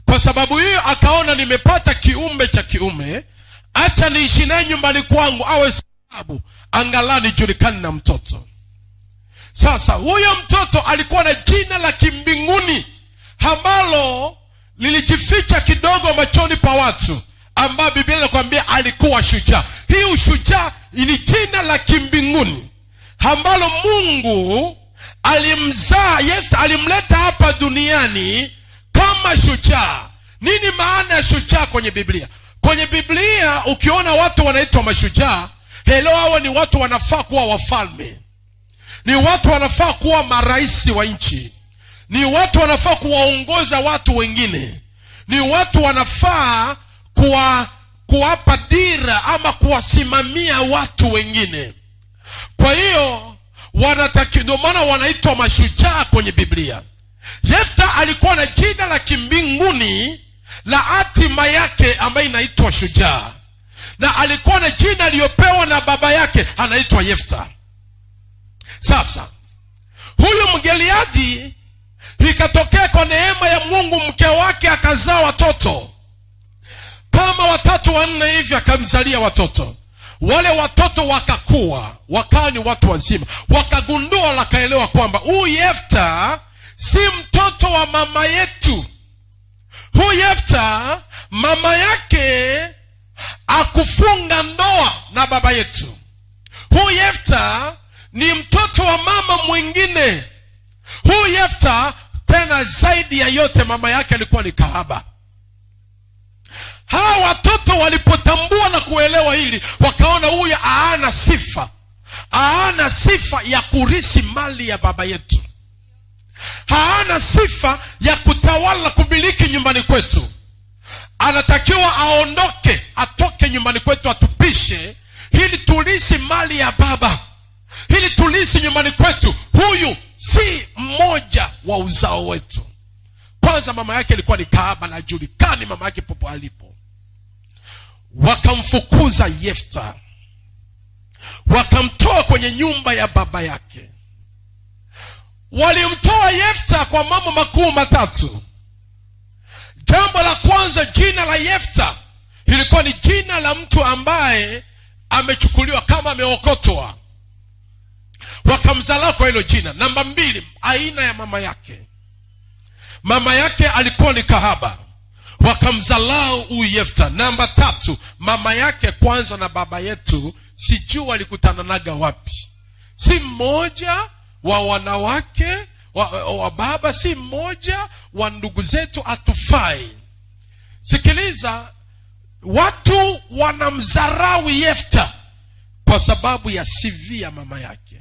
kwa sababu hiyo akaona nimepata kiumbe cha kiume acha niishi naye nyumbani kwangu awe sababu angalau nijulikani na mtoto sasa huyo mtoto alikuwa na jina la kimbinguni ambalo lilijificha kidogo machoni pa watu ambayo biblia inakwambia alikuwa shujaa hii ushujaa ni jina la kimbinguni ambalo mungu alimzaa yes alimleta hapa duniani kama shujaa nini maana ya shujaa kwenye biblia kwenye biblia ukiona watu wanaitwa mashujaa helo hawa ni watu wanafaa kuwa wafalme ni watu wanafaa kuwa marais wa nchi ni watu wanafaa kuwaongoza watu wengine ni watu wanafaa kuwa kuwapa dira ama kuwasimamia watu wengine kwa hiyo wanataki ndio maana wanaitwa mashujaa kwenye biblia yefta alikuwa na jina la kimbinguni la hatima yake ambayo inaitwa shujaa na alikuwa na jina aliyopewa na baba yake anaitwa yefta sasa huyu mgeliadi ikatokea kwa neema ya mungu mke wake akazaa watoto kama watatu wanne hivi akamzalia watoto wale watoto wakakuwa wakawa ni watu wazima wakagundua wakaelewa kwamba huyu yefta si mtoto wa mama yetu huyu yefta mama yake akufunga ndoa na baba yetu huyu yefta ni mtoto wa mama mwingine huyu yefta tena zaidi ya yote mama yake alikuwa ni kahaba hawa watoto walipotambua na kuelewa hili wakaona huyu aana sifa haana sifa ya kurisi mali ya baba yetu haana sifa ya kutawala kumiliki nyumbani kwetu anatakiwa aondoke atoke nyumbani kwetu atupishe ili tulisi mali ya baba ili tulisi nyumbani kwetu huyu si mmoja wa uzao wetu kwanza mama yake alikuwa ni kaaba na julikani mama yake popo alipo wakamfukuza yefta wakamtoa kwenye nyumba ya baba yake walimtoa yefta kwa mambo makuu matatu jambo la kwanza jina la yefta ilikuwa ni jina la mtu ambaye amechukuliwa kama ameokotwa wakamzalaa kwa hilo jina namba mbili aina ya mama yake mama yake alikuwa ni kahaba wakamzalau huyu yefta namba tatu mama yake kwanza na baba yetu sijui walikutananaga wapi si mmoja wa wanawake wa, wa baba si mmoja wa ndugu zetu atufai sikiliza watu wanamdharau yefta kwa sababu ya cv ya mama yake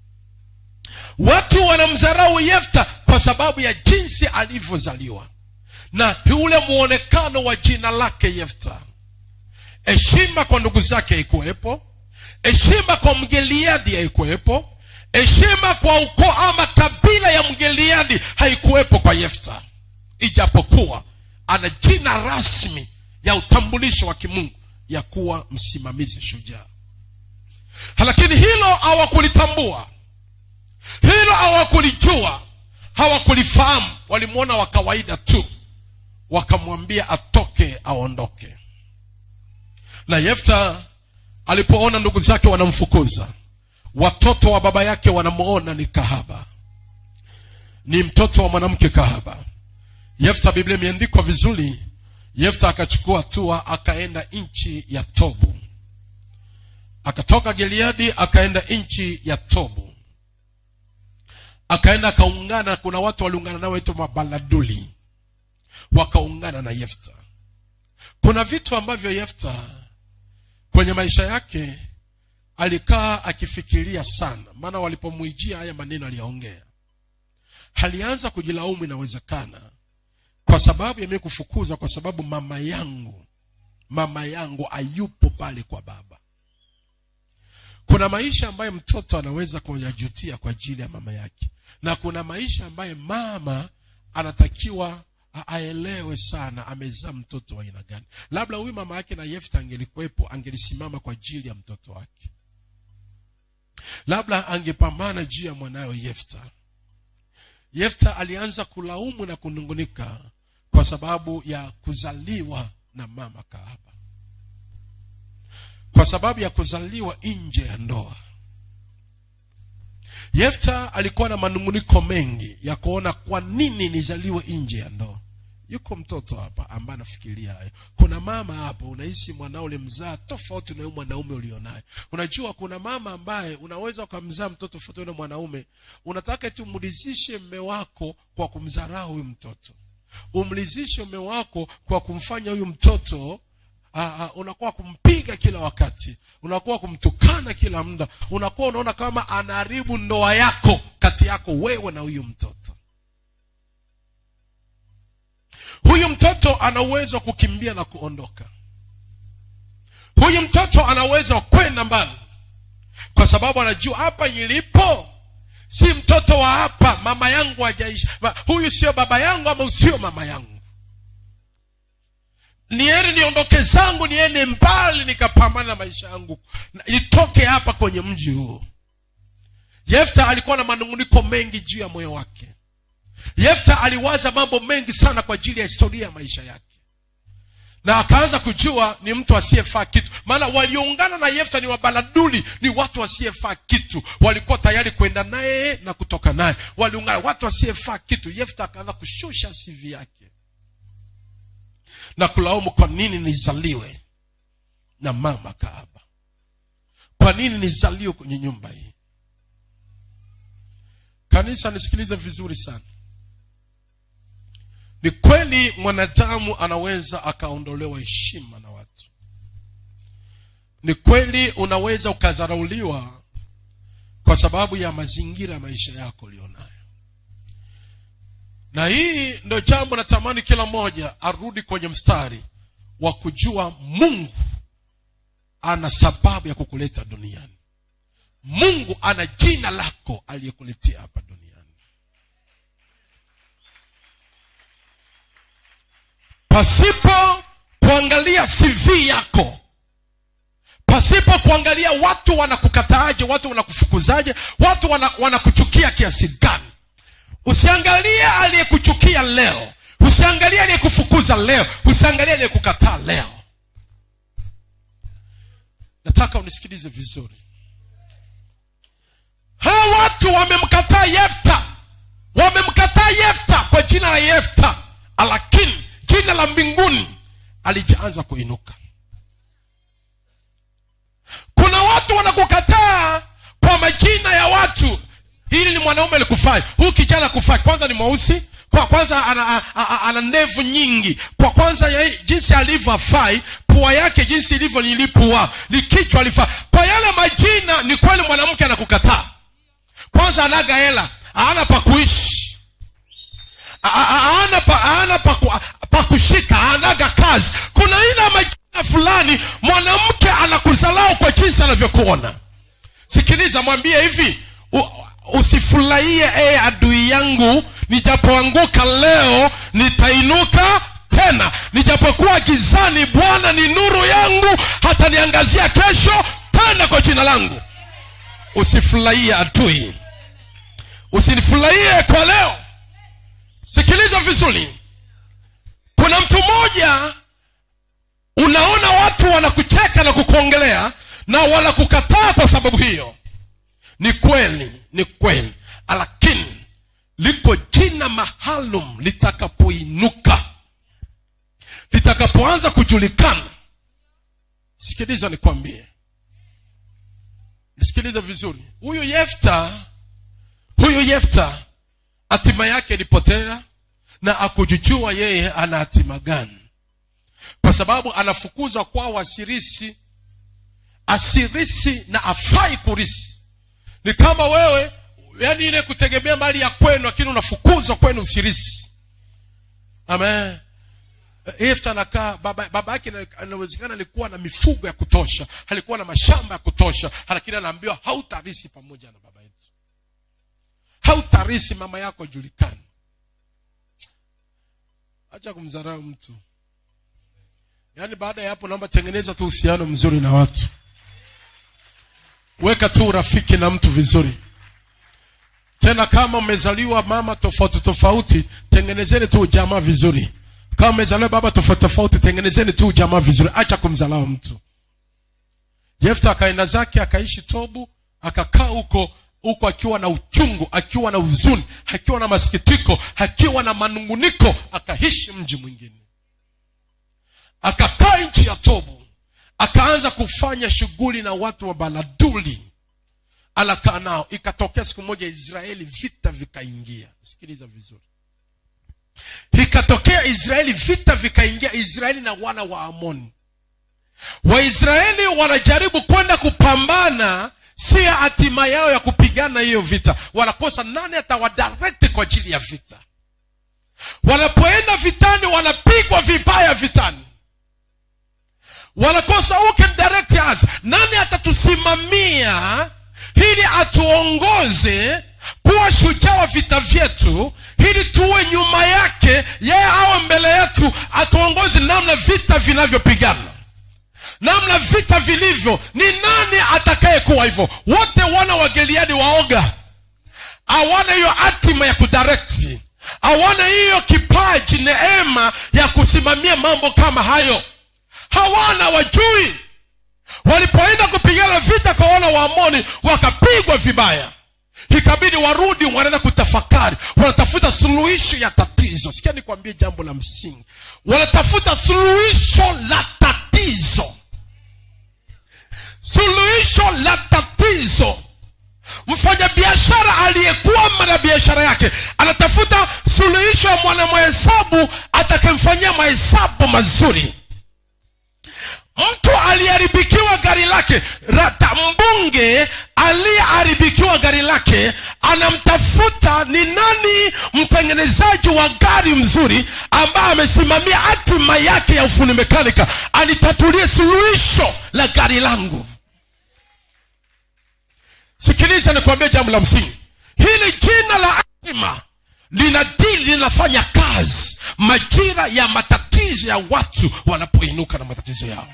watu wanamdharau yefta kwa sababu ya jinsi alivyozaliwa na ule muonekano wa jina lake yefta heshima kwa ndugu zake haikuwepo heshima kwa mgeliadi haikuwepo heshima kwa ukoo ama kabila ya mgeliadi haikuwepo kwa yefta ijapokuwa ana jina rasmi ya utambulisho wa kimungu ya kuwa msimamizi shujaa lakini hilo hawakulitambua hilo hawakulijua hawakulifahamu walimwona wa kawaida tu wakamwambia atoke aondoke na yefta alipoona ndugu zake wanamfukuza watoto wa baba yake wanamwona ni kahaba ni mtoto wa mwanamke kahaba yefta biblia imeandikwa vizuri yefta akachukua hatua akaenda nchi ya tobu akatoka gileadi akaenda nchi ya tobu akaenda akaungana kuna watu waliungana nao waitwa mabaladuli wakaungana na yefta kuna vitu ambavyo yefta kwenye maisha yake alikaa akifikiria sana maana walipomwijia haya maneno aliyaongea alianza kujilaumu inawezekana kwa sababu yamie kufukuza kwa sababu mama yangu mama yangu ayupo pale kwa baba kuna maisha ambayo mtoto anaweza kuyajutia kwa ajili ya mama yake na kuna maisha ambayo mama anatakiwa aelewe sana amezaa mtoto wa aina gani labda huyu mama yake na yefta angelikuwepo angelisimama kwa ajili ya mtoto wake labda angepambana juu ya mwanawe yefta yefta alianza kulaumu na kunungunika kwa sababu ya kuzaliwa na mama kahaba kwa sababu ya kuzaliwa nje ya ndoa yefta alikuwa na manunguniko mengi ya kuona kwa nini nizaliwe nje ya ndoa yuko mtoto hapa ambaye anafikiria hayo kuna mama hapo unahisi mwanao ulimzaa tofauti na huyu mwanaume ulionaye unajua kuna mama ambaye unaweza ukamzaa mtoto tofauti na mwanaume unataka tu umlizishe mme wako kwa kumdharau huyu mtoto umlizishe mme wako kwa kumfanya huyu mtoto Aa, unakuwa kumpiga kila wakati unakuwa kumtukana kila muda unakuwa unaona kama anaharibu ndoa yako kati yako wewe na huyu mtoto huyu mtoto ana uwezo wa kukimbia na kuondoka huyu mtoto ana uwezo wa kwenda mbali kwa sababu anajua hapa nilipo si mtoto wa hapa mama yangu hajaishi huyu sio baba yangu ama usio mama yangu niende niondoke zangu niende mbali nikapambana na maisha yangu nitoke hapa kwenye mji huu yefta alikuwa na manunguniko mengi juu ya moyo wake yefta aliwaza mambo mengi sana kwa ajili ya historia ya maisha yake na akaanza kujua ni mtu asiyefaa kitu maana walioungana na yefta ni wabaladuli ni watu wasiyefaa kitu walikuwa tayari kwenda naye na kutoka naye waliungana watu wasiyefaa kitu yefta akaanza kushusha sivi yake na kulaumu kwa nini nizaliwe na mama kaaba kwa nini nizaliwe kwenye nyumba hii kanisa nisikilize vizuri sana ni kweli mwanadamu anaweza akaondolewa heshima na watu ni kweli unaweza ukadharauliwa kwa sababu ya mazingira ya maisha yako ulionayo na hii ndo jambo natamani kila mmoja arudi kwenye mstari wa kujua mungu ana sababu ya kukuleta duniani mungu ana jina lako aliyekuletea hapa duniani pasipo kuangalia cv yako pasipo kuangalia watu wanakukataaje watu wanakufukuzaje watu wanakuchukia wana kiasi gani usiangalie aliyekuchukia leo usiangalie aliyekufukuza leo usiangalie aliyekukataa leo nataka unisikilize vizuri hawa watu wamemkataa yefta wamemkataa yefta kwa jina la yefta lakini jina la mbinguni alijaanza kuinuka kuna watu wanakukataa kwa majina ya watu hili ni mwanaume alikufai huyu kijana kufai kwanza ni mweusi kwa kwanza ana, ana, ana ndevu nyingi kwa kwanza ya, jinsi alivyo afai pua yake jinsi ilivyo nilipua ni kichwa alifaa kwa yale majina ni kweli mwanamke anakukataa kwanza anaga hela aana pa kuishi aana pa, aana pa, ku, pa kushika anaga kazi kuna ina majina fulani mwanamke anakuzalau kwa jinsi anavyokuona sikiliza mwambie hivi u, usifurahie ee adui yangu nijapoanguka leo nitainuka tena nijapokuwa gizani bwana ni nuru yangu hata niangazia kesho tena kwa jina langu usifurahie adui usinifurahie kwa leo sikiliza vizuri kuna mtu mmoja unaona watu wanakucheka na kukuongelea na wanakukataa kwa sababu hiyo ni kweli ni kweli lakini liko jina maalum litakapoinuka litakapoanza kujulikana sikiliza nikwambie nisikilize vizuri huyu yefta huyu yefta hatima yake ilipotea na akujujua yeye ana hatima gani kwa sababu anafukuzwa kwao asirisi asirisi na afai kurisi ni kama wewe yani ile kutegemea mali ya kwenu lakini unafukuzwa kwenu usirisi amen Efta anakaa baba, baba yake inawezekana alikuwa na mifugo ya kutosha alikuwa na mashamba ya kutosha lakini anaambiwa hautarisi pamoja na baba yetu hautarisi mama yako julikani acha kumdharau mtu yaani baada ya hapo naomba tengeneza tu uhusiano mzuri na watu weka tu urafiki na mtu vizuri tena kama mmezaliwa mama tofauti tofauti tengenezeni tu ujamaa vizuri kama mmezaliwa baba tofauti tofauti tengenezeni tu jamaa vizuri acha kumzalao mtu yefta akaenda zake akaishi tobu akakaa huko huko akiwa na uchungu akiwa na huzuni akiwa na masikitiko akiwa na manunguniko akaishi mji mwingine akakaa nchi ya tobu akaanza kufanya shughuli na watu wa baladuli anakaa nao ikatokea siku moja israeli vita vikaingia sikiliza vizuri ikatokea israeli vita vikaingia israeli na wana wa amoni waisraeli wanajaribu kwenda kupambana si ya hatima yao ya kupigana hiyo vita wanakosa nani atawadirect kwa ajili ya vita wanapoenda vitani wanapigwa vibaya vitani wanakosa who can direct us nani atatusimamia ili atuongoze kuwa shujaa wa vita vyetu ili tuwe nyuma yake yeye awe mbele yetu atuongoze namna vita vinavyopigana namna vita vilivyo ni nani atakayekuwa hivyo wote wana wa geliadi waoga hawana hiyo hatima ya kudirekti hawana hiyo kipaji neema ya kusimamia mambo kama hayo hawana wajui walipoenda kupigana vita kwa wana wa amoni wakapigwa vibaya ikabidi warudi wanaenda kutafakari wanatafuta suluhisho ya tatizo sikia nikwambie jambo la msingi wanatafuta suluhisho la tatizo suluhisho la tatizo mfanyabiashara aliyekuwa na biashara yake anatafuta suluhisho ya mwanamahesabu atakemfanyia mahesabu mazuri mtu aliyeharibikiwa gari lake rata mbunge aliyeharibikiwa gari lake anamtafuta ni nani mtengenezaji wa gari mzuri ambaye amesimamia hatima yake ya ufundi mekanika anitatulie suluhisho la gari langu sikiliza nikuambia jambo la msingi hili jina la hatima lina dili linafanya kazi majira ya matatizo ya watu wanapoinuka na matatizo yao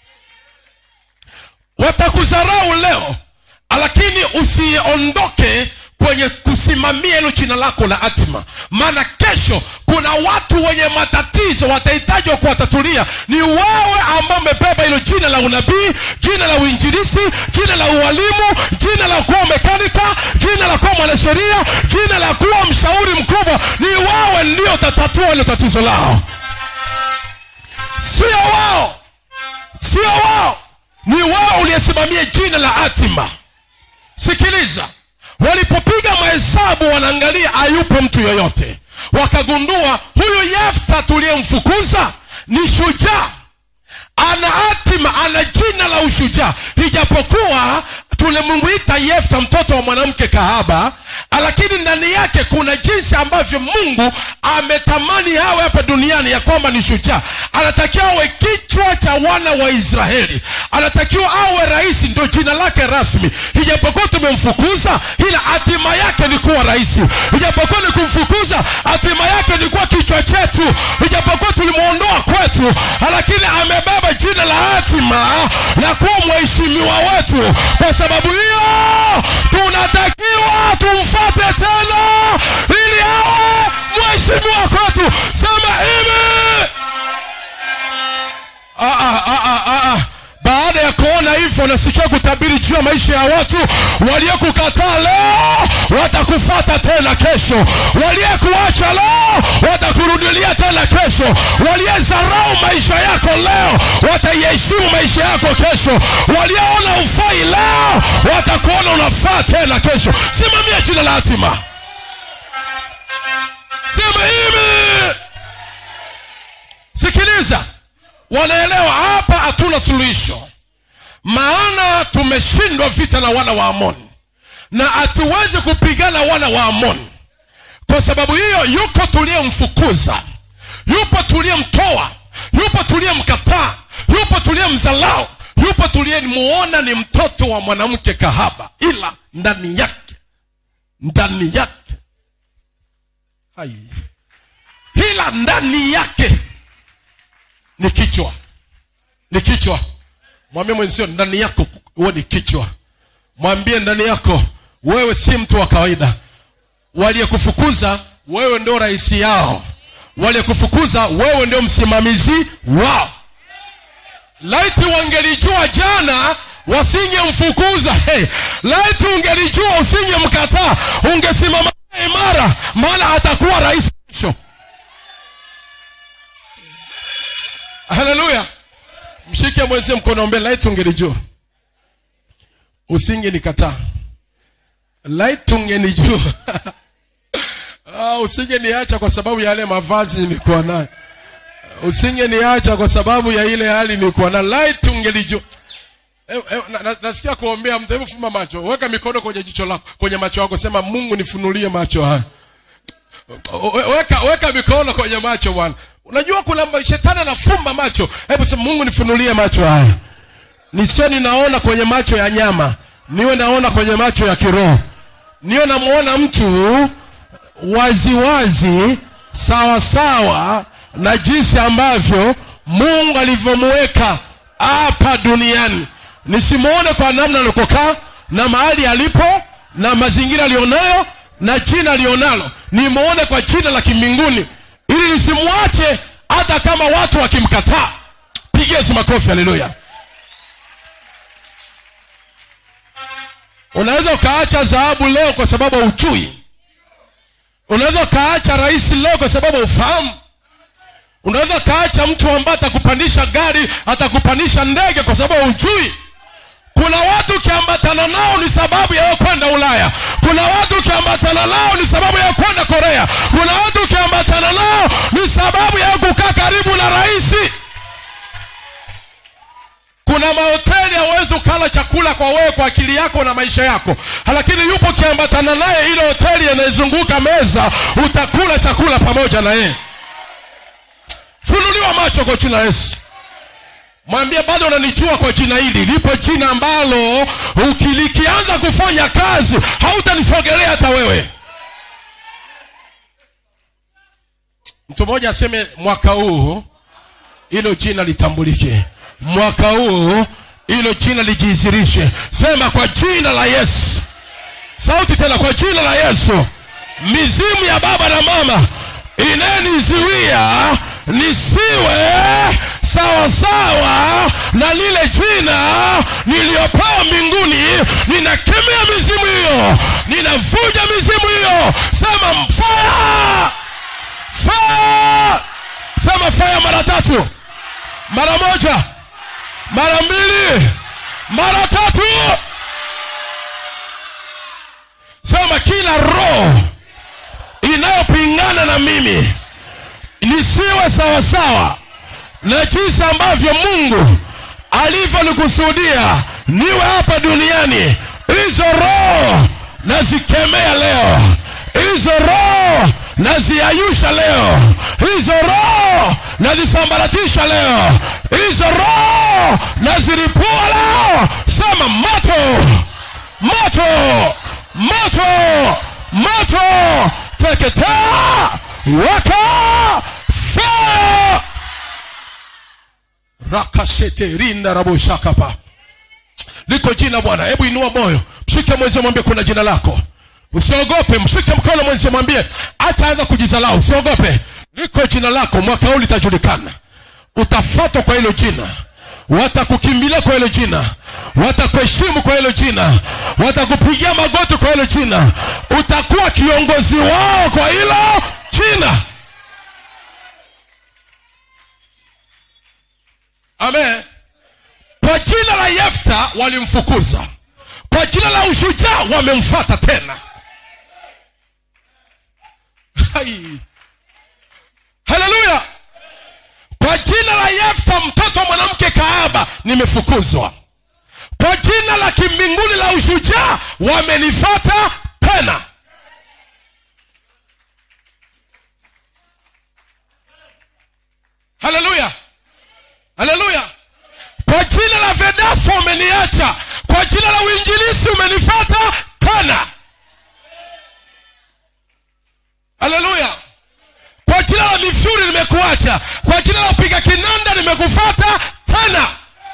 watakudharau leo lakini usiondoke kwenye kusimamia hilo jina lako la hatima maana kesho kuna watu wenye matatizo watahitaji wa kuwatatulia ni wewe ambao umebeba hilo jina la unabii jina la uinjilisi jina la ualimu jina la kuwa mekanika jina la kuwa mwanasheria jina la kuwa mshauri mkubwa ni wewe ndio utatatua hilo tatizo lao sio wao sio wao ni wewe uliyesimamia jina la hatima sikiliza walipopiga mahesabu wanaangalia hayupo mtu yoyote wakagundua huyu yefta tuliyemfukuza ni shujaa ana hatima ana jina la ushujaa ijapokuwa tulimwita yefta mtoto wa mwanamke kahaba lakini ndani yake kuna jinsi ambavyo mungu ametamani awe hapa duniani ya kwamba ni shujaa anatakiwa awe kichwa cha wana wa israeli anatakiwa awe rais ndio jina lake rasmi ijapokuwa tumemfukuza ila hatima yake ni kuwa rais ijapokuwa ni kumfukuza hatima yake ni kuwa kichwa chetu ijapokuwa tulimwondoa kwetu lakini amebeba jina la hatima la kuwa mheshimiwa wetu kwa sababu hiyo tunatakiwa tumfate tena ili awe mheshimiwa kwetu sema hivi ah, ah, ah, ah, ah. baada ya kuona hivyo nasikia kutabiri juu ya maisha ya watu waliokukataa leo watakufata tena kesho waliyekuacha leo watakurudilia tena kesho waliyezarau maisha yako leo wataiheshimu maisha yako kesho walioona ufai leo watakuona unafaa tena kesho simamia jina la hatima sema hivi sikiliza wanaelewa hapa hatuna suluhisho maana tumeshindwa vita na wana wa amoni na hatuwezi kupigana wana wa amoni kwa sababu hiyo yuko tuliyemfukuza yupo tuliyemtoa yupo tuliyemkataa yupo tuliyemzalao yupo tuliyemuona ni mtoto wa mwanamke kahaba ila ndani yake ndani yake hai ila ndani yake ni kichwa ni kichwa mwambie mwenzio ndani yako huwe ni kichwa mwambie ndani yako wewe si mtu wa kawaida waliyekufukuza wewe ndio rais yao walikufukuza wewe ndio msimamizi wao laiti wangelijua jana wasingemfukuza hey, laiti ungelijua usingemkataa ungesimama naye imara maana atakuwa rais kesho haleluya mshike mwezi mkono mbele laiti ungelijua usingenikataa laiti ungenijua ah, usingeniacha kwa sababu ya yale mavazi nilikuwa nayo usingeniacha kwa sababu ya ile hali nilikuwa nayo laiti ungelijua Eh, eh, na- na- nasikia kuombea mtu hebu fumba macho weka mikono kwenye jicho lako kwenye macho yako sema mungu nifunulie macho haya We- weka weka mikono kwenye macho bwana unajua kuna ma- shetani anafumba macho hebu sema mungu nifunulie macho haya nisio ninaona kwenye macho ya nyama niwe naona kwenye macho ya kiroho niwe namuona mtu waziwazi sawa sawa na jinsi ambavyo mungu alivyomuweka hapa duniani nisimuone kwa namna alikokaa na mahali alipo na mazingira alionayo na jina alionalo nimuone kwa jina la kimbinguni ili nisimwache hata kama watu wakimkataa pigia Yesu makofi haleluya unaweza ukaacha dhahabu leo kwa sababu haujui unaweza ukaacha rais leo kwa sababu ufahamu unaweza ukaacha mtu ambaye atakupandisha gari atakupandisha ndege kwa sababu hujui kuna watu ukiambatana nao ni sababu ya wewe kwenda ulaya kuna watu ukiambatana nao ni sababu ya wewe kwenda korea kuna watu ukiambatana nao ni sababu ya wewe kukaa karibu na rais kuna mahoteli hauwezi ukala chakula kwa wewe kwa akili yako na maisha yako lakini yupo ukiambatana naye ile hoteli yanayezunguka meza utakula chakula pamoja na yeye funuliwa macho kwa jina la yesu mwambie bado unanijua kwa jina hili lipo jina ambalo ukilikianza kufanya kazi hautanisogelea hata wewe mtu mmoja aseme mwaka huu hilo jina litambulike mwaka huu hilo jina lijizirishe sema kwa jina la yesu sauti tena kwa jina la yesu mizimu ya baba na mama inayenizuia nisiwe sawasawa na lile jina niliyopewa mbinguni ninakemea mizimu hiyo ninavunja mizimu hiyo sema fire fire sema fire mara tatu mara moja mara mbili mara tatu sema kila roho inayopingana na mimi nisiwe sawasawa na jinsi ambavyo mungu alivyonikusudia niwe hapa duniani hizo roho nazikemea leo hizo roho naziayusha leo hizo roho nazisambaratisha leo hizo roho naziripua leo sema moto moto moto moto teketea waka fire rakashete rinda raboshakapa liko jina bwana hebu inua moyo mshike mwenzi mwambie kuna jina lako usiogope mshike mkono mwenzi mwambie acha anza kujizalau usiogope liko jina lako mwaka huu litajulikana utafatwa kwa hilo jina watakukimbilia kwa hilo jina watakuheshimu kwa hilo jina watakupigia magoti kwa hilo jina utakuwa kiongozi wao kwa hilo jina amen kwa jina la yefta walimfukuza kwa jina la ushujaa wamemfata tena Hai. haleluya kwa jina la yefta mtoto wa mwanamke kaaba nimefukuzwa kwa jina la kimbinguni la ushujaa wamenifata tena haleluya haleluya kwa jina la vedafo umeniacha kwa jina la uinjilisi umenifata tena haleluya kwa jina la mifyuri nimekuacha kwa jina la upiga kinanda nimekufata tena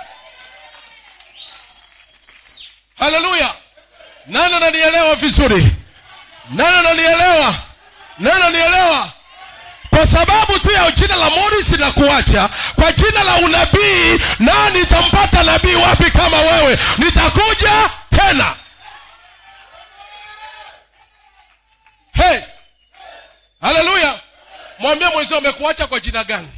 haleluya nani ananielewa vizuri nani ananielewa nani ananielewa kwa sababu tu ya jina la morris na kuacha kwa jina la unabii na nitampata nabii wapi kama wewe nitakuja tena hey haleluya mwambie mwenzio amekuacha kwa jina gani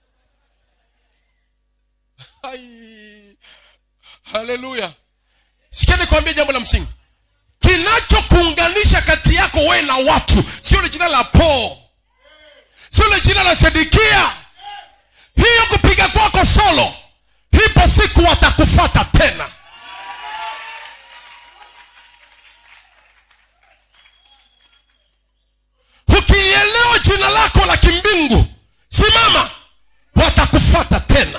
Ai. haleluya sikia nikwambie jambo la msingi kinachokuunganisha kati yako wewe na watu sio ile jina la paul sio ile jina la sedekia hiyo kupiga kwako solo hipo siku watakufata tena ukielewa jina lako la kimbingu simama watakufata tena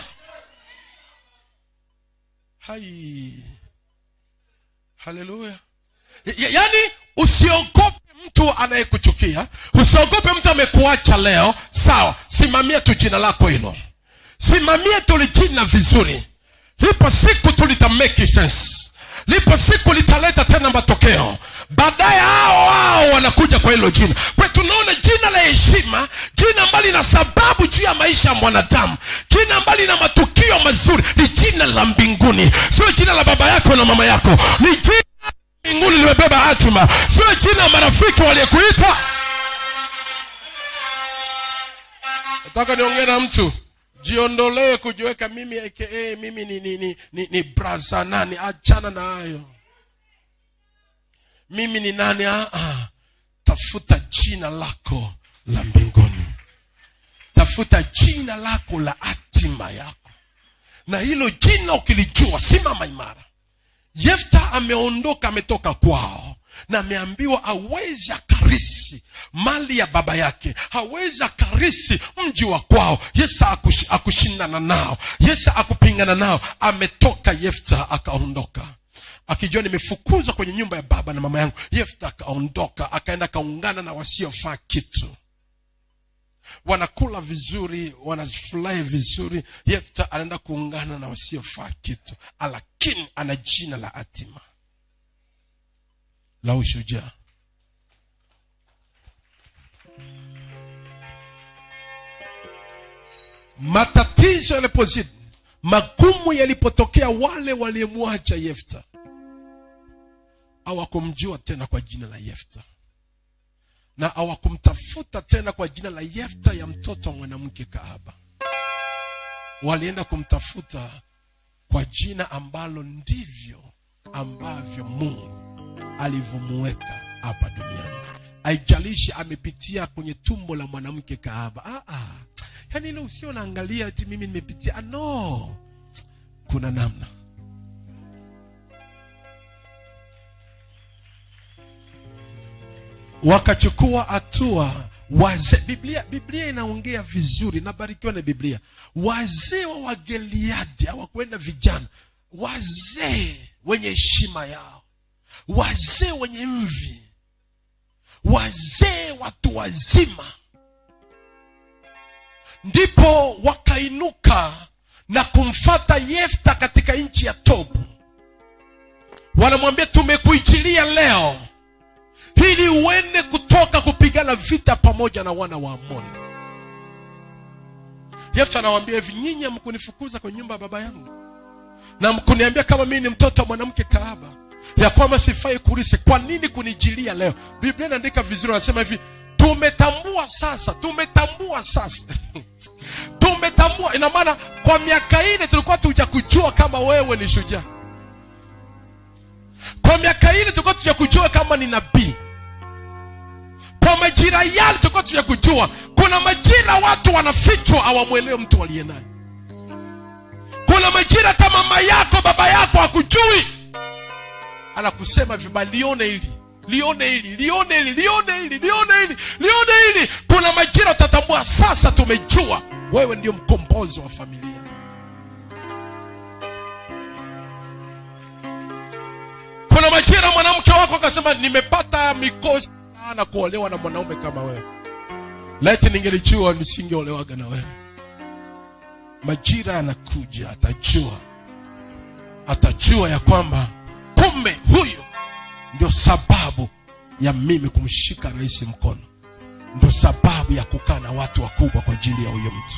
hai haleluya Ya- yaani usiogope mtu anayekuchukia usiogope mtu amekuacha leo sawa simamia tu jina lako hilo simamia tulijina vizuri lipo siku tu lita make sense lipo siku litaleta tena matokeo baadaye hao hao wanakuja kwa hilo jina kwa tunaona jina la heshima jina ambalo lina sababu juu ya maisha ya mwanadamu jina ambalo lina matukio mazuri ni jina la mbinguni sio jina la baba yako na mama yako ni jina mbinguni limebeba hatima sio jina la marafiki waliyekuita nataka niongee na mtu jiondolee kujiweka mimi aka mimi ni, ni, ni, ni, ni braza nani achana na hayo mimi ni nani ah, ah. tafuta jina lako la mbinguni tafuta jina lako la hatima yako na hilo jina ukilijua simama imara yefta ameondoka ametoka kwao na ameambiwa awezi akarisi mali ya baba yake hawezi akarisi mji wa kwao yesu akush, akushindana nao yesu akupingana nao ametoka yefta akaondoka akijua nimefukuzwa kwenye nyumba ya baba na mama yangu yefta akaondoka akaenda akaungana na wasiofaa kitu wanakula vizuri wanafurahi vizuri yefta anaenda kuungana na wasiofaa kitu lakini ana jina la hatima la ushujaa matatizo yalipozidi magumu yalipotokea wale waliyemwacha yefta hawakumjua tena kwa jina la yefta na hawakumtafuta tena kwa jina la yefta ya mtoto wa mwanamke kahaba walienda kumtafuta kwa jina ambalo ndivyo ambavyo mungu alivyomuweka hapa duniani haijalishi amepitia kwenye tumbo la mwanamke kahaba ah, ah. yaani ile usio naangalia ati mimi nimepitia ah, no kuna namna wakachukua hatua wazee biblia biblia inaongea vizuri nabarikiwa na biblia wazee wa wageliadi hawakwenda vijana wazee wenye heshima yao wazee wenye mvi wazee watu wazima ndipo wakainuka na kumfata yefta katika nchi ya tobu wanamwambia tumekuichilia leo ili uende kutoka kupigana vita pamoja na wana wa amoni yefta anawambia hivi nyinyi hamkunifukuza kwenye nyumba ya baba yangu na mkuniambia kama mimi ni mtoto wa mwanamke kaaba ya kwamba sifai kurisi kwa nini kunijilia leo biblia inaandika vizuri anasema hivi tumetambua sasa tumetambua sasa tumetambua ina maana kwa miaka ine tulikuwa tuja kujua kama wewe ni shujaa kwa miaka ine tulikuwa tuja kujua kama ni nabii kwa majira yale tulikuwa tuja kujua kuna majira watu wanafichwa hawamwelewe mtu aliye naye kuna majira hata mama yako baba yako hakujui anakusema vibaya lione hili lione hili lione hili lione hili lione hili lione hili kuna majira utatambua sasa tumejua wewe ndio mkombozi wa familia kuna majira mwanamke wako akasema nimepata mikosi sana kuolewa na mwanaume kama wewe leti ningelijua nisingeolewaga na wewe majira yanakuja atajua atajua ya kwamba kumbe huyo ndio sababu ya mimi kumshika rais mkono ndo sababu ya kukaa na watu wakubwa kwa ajili ya huyo mtu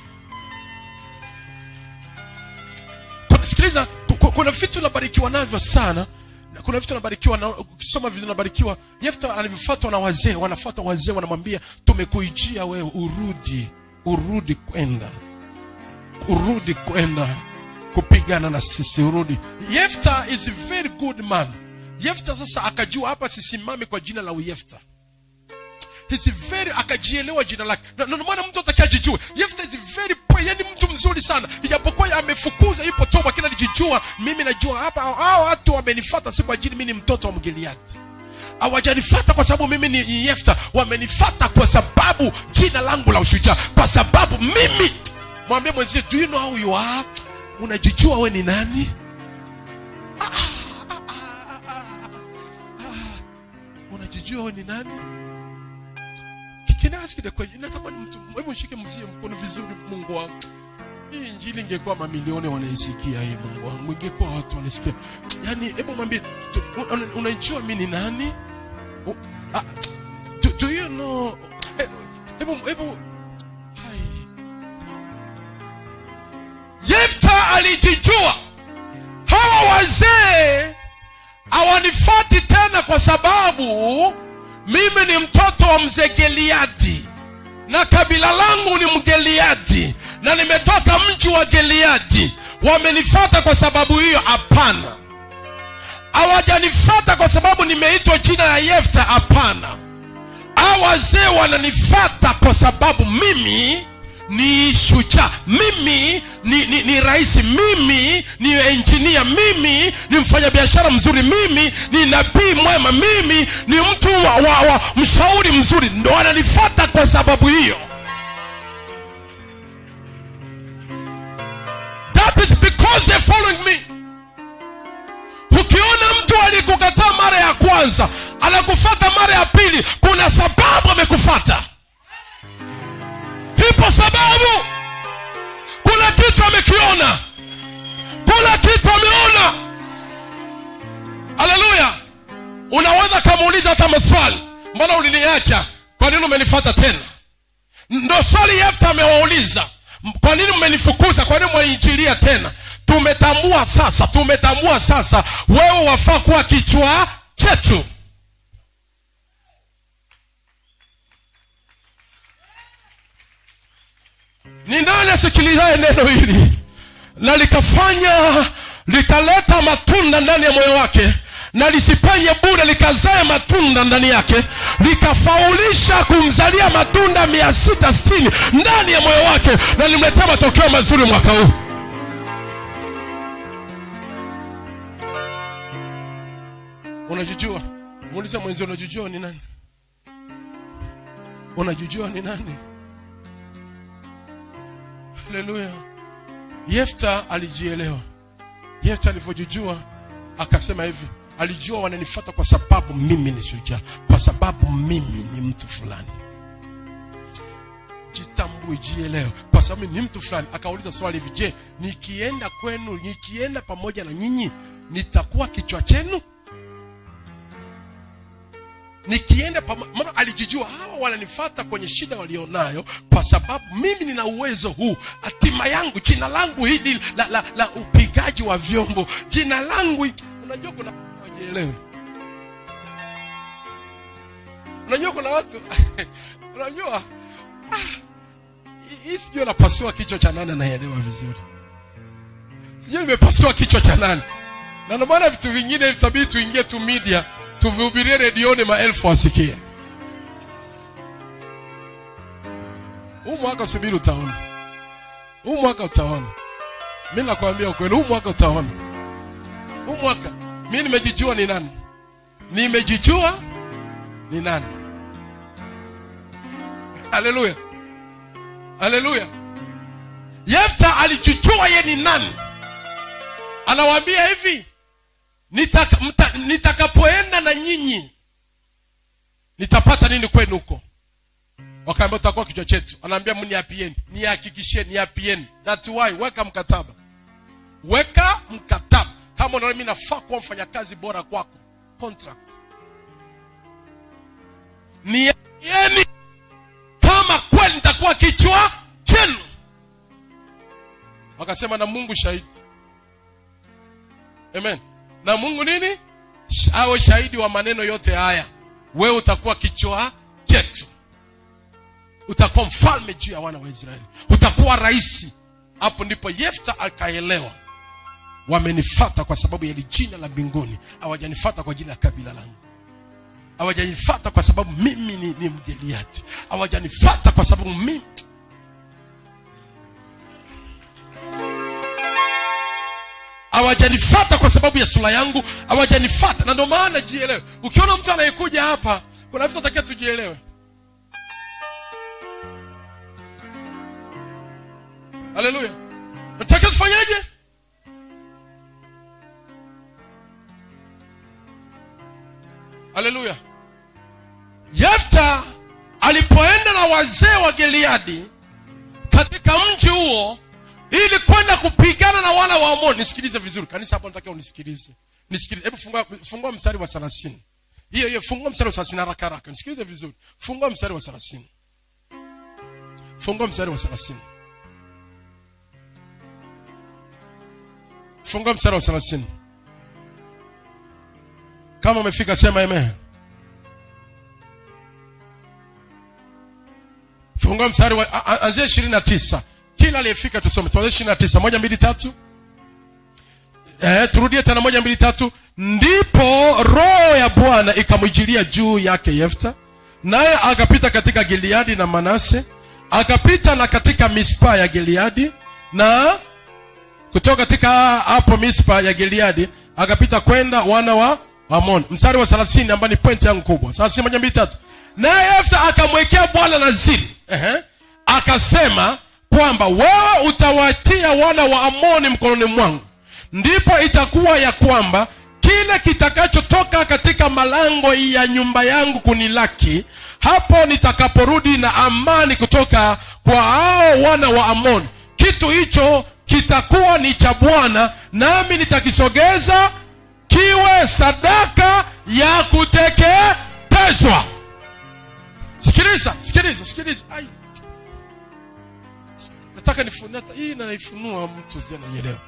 kuna, sikiliza ku- ku- kuna vitu unabarikiwa navyo sana na kuna vitu unabarikiwa na ukisoma vitu unabarikiwa yefta anavyofuatwa na wazee wanafuata wazee wanamwambia tumekuijia wewe urudi urudi kwenda urudi kwenda kupigana na sisi urudi yefta is a very good man yefta sasa akajua hapa sisimami kwa jina la uyefta He's very akajielewa jina lake na na ndio maana mtu atakajijua yefta is very poor, yani mtu mzuri sana ijapokuwa amefukuza ipo toba lakini alijijua mimi najua hapa hao watu wamenifuata si kwa ajili mimi ni mtoto wa mgiliati hawajanifata kwa sababu mimi ni ni yefta wamenifata kwa sababu jina langu la ushujaa kwa sababu mimi mwambie mwenzie do you know how you are unajijua we ni nani Ah, ah, ah, ah, ah, ah. unajijua we ni nani Can I ask you the question? Natamani mtu hebu shike mzie mkono vizuri Mungu wangu. Hii injili ingekuwa mamilioni wanaisikia hii Mungu wangu. Ingekuwa watu wanasikia. Yaani hebu mwambie tu- una- unajua mimi ni nani? U- ah, Do, do you know eh, hebu hebu hai. Yefta alijijua hawa wazee hawanifati tena kwa sababu mimi ni mtoto wa mzee Geliadi na kabila langu ni Mgeliadi na nimetoka mji wa Geliadi. Wamenifata kwa sababu hiyo? Hapana, hawajanifata kwa sababu nimeitwa jina la Yefta. Hapana, hawa wazee wananifata kwa sababu mimi ni shujaa mimi ni, ni, ni rais mimi ni engineer mimi ni mfanyabiashara mzuri mimi ni nabii mwema mimi ni mtu wa, wa, wa mshauri mzuri ndo wananifata kwa sababu hiyo that is because they're following me ukiona mtu alikukataa mara ya kwanza anakufata mara ya pili kuna sababu amekufata ipo sababu kuna kitu amekiona kuna kitu ameona haleluya unaweza kamuuliza hata maswali mbona uliniacha kwa nini umenifata tena ndo swali yefta amewauliza M- kwa nini mmenifukuza kwa nini mwaniinjilia tena tumetambua sasa tumetambua sasa wewe wafaa kuwa kichwa chetu ni nani asikilizaye neno hili na likafanya likaleta matunda ndani ya moyo wake na lisipenye bure likazae matunda ndani yake likafaulisha kumzalia matunda mia sita sitini ndani ya moyo wake na limletea matokeo mazuri mwaka huu unajijua muulize mwenzio unajijua ni nani unajijua ni nani haleluya yefta alijielewa yefta alivyojijua akasema hivi alijua wananifuata kwa sababu mimi ni shujaa kwa sababu mimi ni mtu fulani jitambue jielewe kwa sababu ni mtu fulani akauliza swali hivi je nikienda kwenu nikienda pamoja na nyinyi nitakuwa kichwa chenu nikienda pamo- maana alijijua hawa wananifata kwenye shida walionayo kwa sababu mimi nina uwezo huu hatima yangu jina langu hili la, la, la upigaji wa vyombo jina langu hi- unajua kuna wajielewe unajua kuna watu unajua ah, hii- hii sijui napasua kichwa cha nani anaelewa vizuri sijui nimepasua kichwa cha nani na ndio maana vitu vingine vitabidi tuingie tu media tuvihubirie redioni maelfu wasikie huu mwaka subiri utaona huu mwaka utaona mi nakwambia ukweli huu mwaka utaona huu mwaka mi nimejijua ni nani nimejijua ni nani haleluya haleluya yefta alijijua ye ni nani anawaambia hivi nitaka, mta, nitakapoenda na nyinyi nitapata nini kwenu huko wakaambia utakuwa kichwa chetu anaambia mniapieni nihakikisheni niapieni that why weka mkataba weka mkataba kama unaona mimi nafaa kuwa mfanyakazi bora kwako contract niapieni atakuwa kichwa chenu wakasema na mungu shahidi amen na mungu nini Sh- awe shahidi wa maneno yote haya wewe utakuwa kichwa chetu utakuwa mfalme juu ya wana wa israeli utakuwa rahisi hapo ndipo yefta akaelewa wamenifata kwa sababu ya hili jina la mbinguni hawajanifata kwa ajili ya kabila langu hawajanifata kwa sababu mimi ni, ni mgeliati hawajanifata kwa sababu mimi hawajanifata kwa sababu ya sura yangu hawajanifata na ndio maana jielewe ukiona mtu anayekuja hapa kuna vitu atakia tujielewe haleluya natakiwa tufanyeje haleluya yefta alipoenda na wazee wa gileadi katika mji huo ili kwenda kupigana na wana wa amoni nisikilize vizuri kanisa hapo nataka unisikilize nisikilize hebu fungua, fungua mstari wa 30 hiyo hiyo fungua mstari wa 30 haraka haraka nisikilize vizuri fungua mstari wa 30 fungua mstari wa 30 fungua mstari wa 30 kama umefika sema amen fungua mstari wa a- a- anzia ishirini na tisa kila aliyefika tusome tuanzie ishirini na tisa moja mbili tatu eh, turudie tena moja mbili tatu ndipo roho ya bwana ikamwijilia juu yake yefta naye akapita katika gileadi na manase akapita na katika mispa ya gileadi na kutoka katika hapo mispa ya gileadi akapita kwenda wana wa amon mstari wa 30 ambao ni point yangu kubwa 30 moja mbili tatu naye yefta akamwekea bwana naziri Ehe. akasema kwamba wewe utawatia wana wa amoni mkononi mwangu ndipo itakuwa ya kwamba kile kitakachotoka katika malango ya nyumba yangu kunilaki hapo nitakaporudi na amani kutoka kwa hao wana wa amoni kitu hicho kitakuwa ni cha bwana nami nitakisogeza kiwe sadaka ya kuteketezwa sikiliza sikiliza sikiliza Ai. nataka nifunua hii na naifunua mtu sija naielewa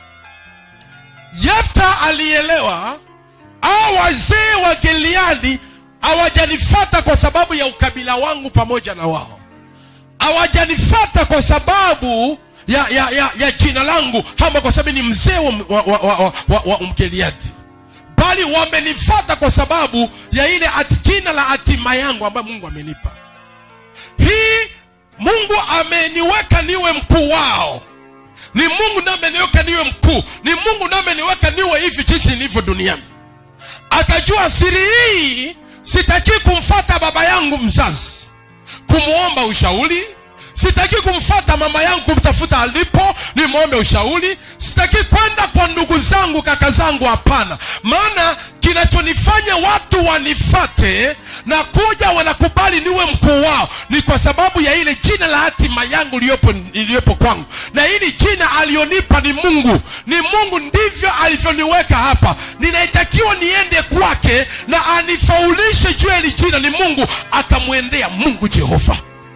yefta alielewa au wazee wa gileadi hawajanifata kwa sababu ya ukabila wangu pamoja na wao hawajanifata kwa sababu ya, ya, ya, ya jina langu ama kwa sababu ni mzee wa, wa, wa, wa, wa, wa, wa mgeliadi bali wamenifata kwa sababu ya ile ati jina la hatima yangu ambayo mungu amenipa hii mungu ameniweka niwe mkuu wao ni mungu ndiye ameniweka niwe mkuu ni mungu ndiye ameniweka niwe hivi jinsi nilivyo duniani akajua siri hii sitaki kumfata baba yangu mzazi kumwomba ushauri sitaki kumfata mama yangu kumtafuta alipo nimwombe ushauri sitaki kwenda kwa ndugu zangu kaka zangu hapana maana kinachonifanya watu wanifate na kuja wanakubali niwe mkuu wao ni kwa sababu ya ile jina la hatima yangu iliyopo iliyopo kwangu na hili jina alionipa ni mungu ni mungu ndivyo alivyoniweka hapa ninaitakiwa niende kwake na anifaulishe juu ya hili jina ni mungu akamwendea mungu jehova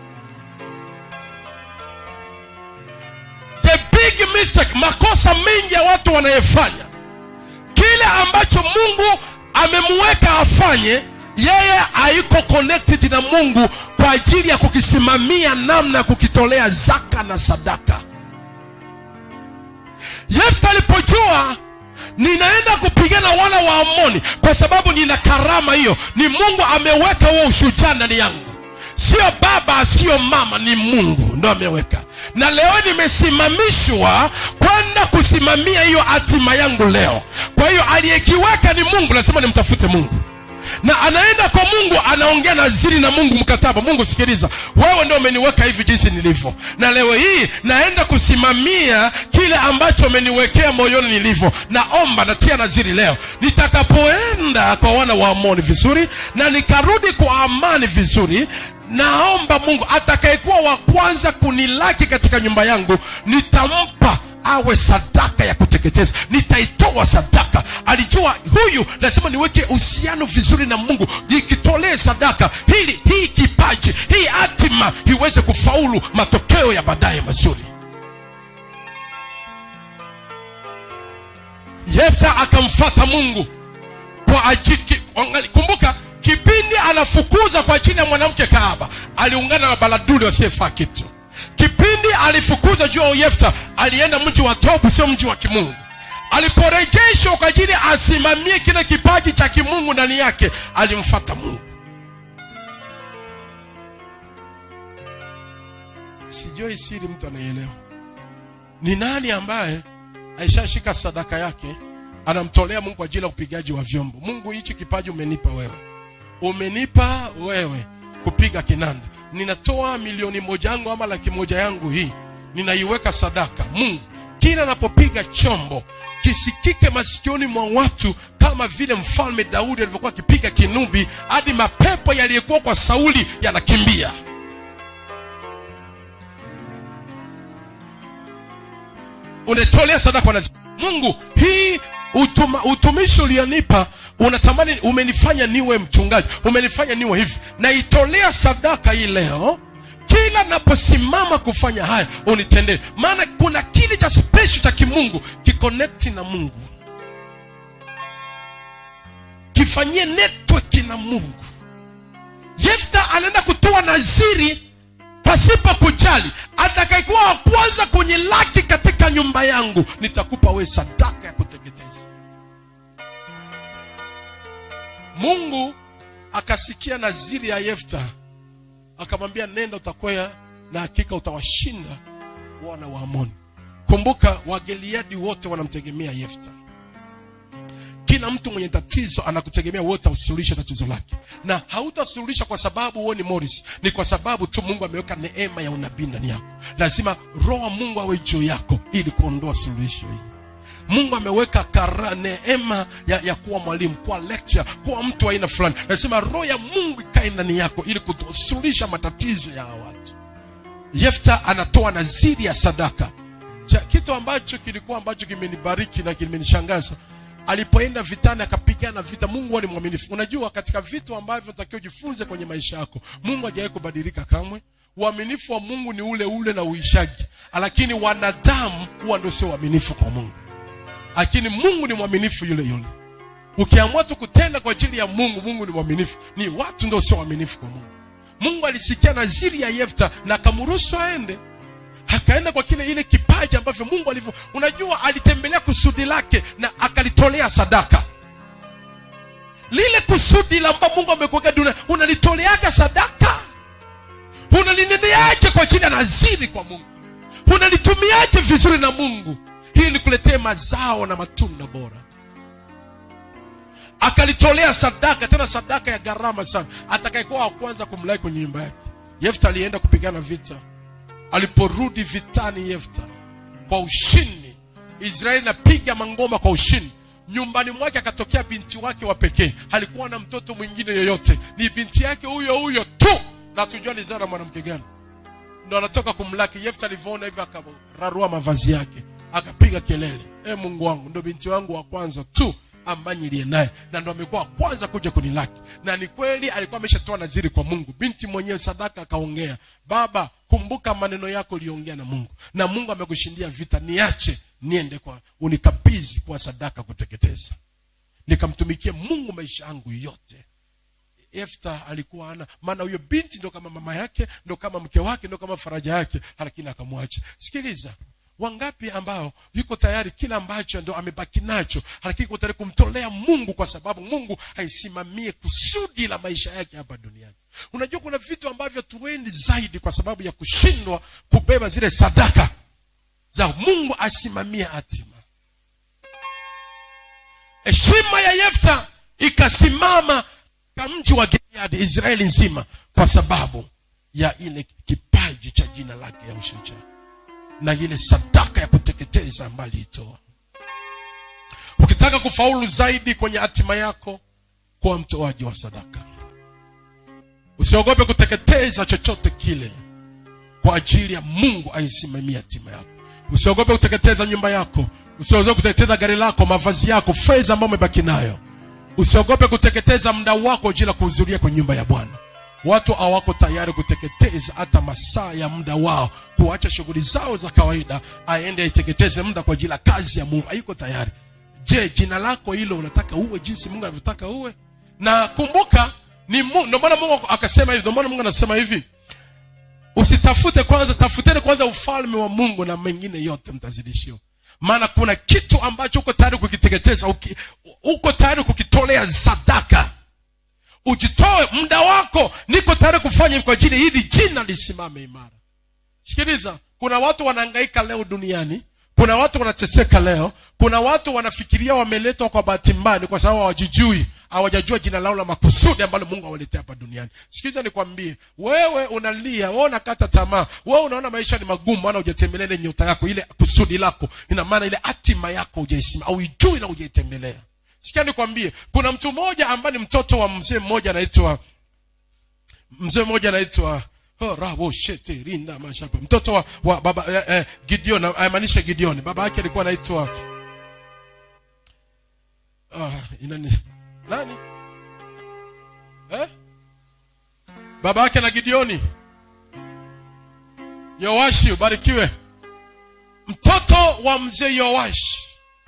the big mistake makosa mengi ya watu wanayefanya kile ambacho mungu amemweka afanye yeye haiko connected na mungu kwa ajili ya kukisimamia namna ya kukitolea zaka na sadaka yefta alipojua ninaenda kupigana wana wa amoni kwa sababu nina karama hiyo ni mungu ameweka huo ushujaa ndani yangu sio baba sio mama ni mungu ndo ameweka na leo nimesimamishwa kwenda kusimamia hiyo hatima yangu leo kwa hiyo aliyekiweka ni mungu lazima nimtafute mungu na anaenda kwa mungu anaongea naziri na mungu mkataba mungu sikiliza wewe ndio umeniweka hivi jinsi nilivyo na leo hii naenda kusimamia kile ambacho umeniwekea moyoni nilivyo naomba natia naziri leo nitakapoenda kwa wana wa amoni vizuri na nikarudi kwa amani vizuri naomba mungu atakayekuwa wa kwanza kunilaki katika nyumba yangu nitampa awe sadaka ya kuteketeza nitaitoa sadaka alijua huyu lazima niweke uhusiano vizuri na mungu nikitolee sadaka hili hii kipaji hii hatima lazima iweze kufaulu matokeo ya baadaye mazuri yefta akamfata mungu kwa ajili angali- kumbuka kipindi anafukuza kwa ajili ya mwanamke kaaba aliungana na baladuli wasiyefaa kitu kipindi alifukuza juu ya yefta alienda mji wa tobu sio mji wa kimungu aliporejeshwa kwa ajili asimamie kile kipaji cha kimungu ndani yake alimfata mungu sijui siri mtu anaielewa ni nani ambaye aishashika sadaka yake anamtolea mungu kwa ajili ya upigaji wa vyombo mungu hichi kipaji umenipa wewe umenipa wewe kupiga kinanda ninatoa milioni moja yangu ama laki moja yangu hii ninaiweka sadaka mungu kila anapopiga chombo kisikike masikioni mwa watu kama vile mfalme daudi alivyokuwa akipiga kinubi hadi mapepo yaliyokuwa kwa sauli yanakimbia unatolea sadaka na mungu hii utuma, utumishi ulionipa unatamani umenifanya niwe mchungaji umenifanya niwe hivi naitolea sadaka hii leo kila naposimama kufanya haya unitendee maana kuna kile cha special cha kimungu kikonekti na mungu kifanyie network na mungu yefta anaenda kutoa naziri pasipo kujali atakayekuwa wa kwanza kwenye laki katika nyumba yangu nitakupa wewe sadaka ya kuteketeza mungu akasikia naziri ya yefta akamwambia nenda utakwea na hakika utawashinda wana wa amoni kumbuka wageliadi wote wanamtegemea yefta kila mtu mwenye tatizo anakutegemea wewe utasuluhisha tatizo lake na hautasuluhisha kwa sababu wewe ni Morris ni kwa sababu tu Mungu ameweka neema ya unabii ndani yako lazima roho wa Mungu awe juu yako ili kuondoa suluhisho hili Mungu ameweka kara neema ya, ya kuwa mwalimu kuwa lecture kuwa mtu wa aina fulani lazima roho ya Mungu ikae ndani yako ili kusuluhisha matatizo ya hawa watu Yefta anatoa naziri ya sadaka cha kitu ambacho kilikuwa ambacho kimenibariki na kimenishangaza alipoenda vitani akapigana vita mungu huwa ni mwaminifu unajua katika vitu ambavyo takiwa ujifunze kwenye maisha yako mungu hajawahi kubadilika kamwe uaminifu wa mungu ni ule ule na uishaji lakini wanadamu huwa ndio sio uaminifu kwa mungu lakini mungu ni mwaminifu yule yule ukiamua tu kutenda kwa ajili ya mungu mungu ni mwaminifu ni watu ndio sio waaminifu kwa mungu mungu alisikia naziri ya yefta na akamruhusu aende akaenda kwa kile ile kipaji ambavyo mungu alivyo unajua alitembelea kusudi lake na akalitolea sadaka lile kusudi la ambao mungu amekuweka dunia unalitoleaga sadaka unalineneaje kwa ajili ya naziri kwa mungu unalitumiaje vizuri na mungu hili likuletee mazao na matunda bora akalitolea sadaka tena sadaka ya gharama sana atakayekuwa wa kwanza kumlai kwenye nyumba yake yefta alienda kupigana vita aliporudi vitani yefta kwa ushindi israeli napiga mangoma kwa ushindi nyumbani mwake akatokea binti wake wa pekee halikuwa na mtoto mwingine yoyote ni binti yake huyo huyo tu na tujua alizaa na mwanamke gani ndo anatoka kumlaki yefta alivyoona hivyo akararua mavazi yake akapiga kelele e mungu wangu ndo binti wangu wa kwanza tu ambaye niliye naye na ndo amekuwa wa kwanza kuja kunilaki na ni kweli alikuwa ameshatoa naziri kwa mungu binti mwenyewe sadaka akaongea baba kumbuka maneno yako uliongea na mungu na mungu amekushindia vita niache niende kwa unikabidhi kwa sadaka kuteketeza nikamtumikie mungu maisha yangu yote efta alikuwa ana maana huyo binti ndo kama mama yake ndo kama mke wake ndo kama faraja yake lakini akamwacha sikiliza wangapi ambao yuko tayari kila ambacho ndo amebaki nacho lakini yuko tayari kumtolea mungu kwa sababu mungu aisimamie kusudi la maisha yake hapa duniani unajua kuna vitu ambavyo tuendi zaidi kwa sababu ya kushindwa kubeba zile sadaka za mungu asimamie hatima heshima ya yefta ikasimama ka mji wa gileadi israeli nzima kwa sababu ya ile kipaji cha jina lake ya ushujaa na ile sadaka ya kuteketeza ambayo aliitoa ukitaka kufaulu zaidi kwenye hatima yako kuwa mtoaji wa sadaka usiogope kuteketeza chochote kile kwa ajili ya mungu aisimamia hatima yako usiogope kuteketeza nyumba yako usiogope kuteketeza gari lako mavazi yako fedha ambayo umebaki nayo usiogope kuteketeza muda wako ajili ya kuhudhuria kwenye nyumba ya bwana watu hawako tayari kuteketeza hata masaa ya muda wao kuacha shughuli zao za kawaida aende aiteketeze muda kwa ajili ya kazi ya mungu hayuko tayari je jina lako hilo unataka uwe jinsi mungu anavyotaka uwe na kumbuka ni Mungu- ndio maana mungu akasema hivi ndio maana mungu anasema hivi usitafute kwanza tafuteni kwanza ufalme wa mungu na mengine yote mtazidishiwa maana kuna kitu ambacho uko tayari kukiteketeza uki- uko tayari kukitolea sadaka ujitoe muda wako niko tayari kufanya hivi kwa ajili hili jina lisimame imara sikiliza kuna watu wanahangaika leo duniani kuna watu wanateseka leo kuna watu wanafikiria wameletwa kwa bahati mbaya ni kwa sababu hawajijui hawajajua jina lao la makusudi ambalo mungu awaletea hapa duniani sikiliza nikwambie wewe unalia wewe unakata tamaa wewe unaona maisha ni magumu maana hujatembelea ile nyota yako ile kusudi lako ina maana ile hatima yako hujaisima auijui na hujaitembelea sikia nikwambie kuna mtu mmoja ambaye ni mtoto wa mzee mmoja anaitwa mzee mmoja anaitwa oh, rabo shete rinda mashapa mtoto wa, wa baba eh, eh, gideon amaanisha gideon baba yake alikuwa anaitwa ah, inani nani eh? baba yake na gideoni yoashi ubarikiwe mtoto wa mzee yoashi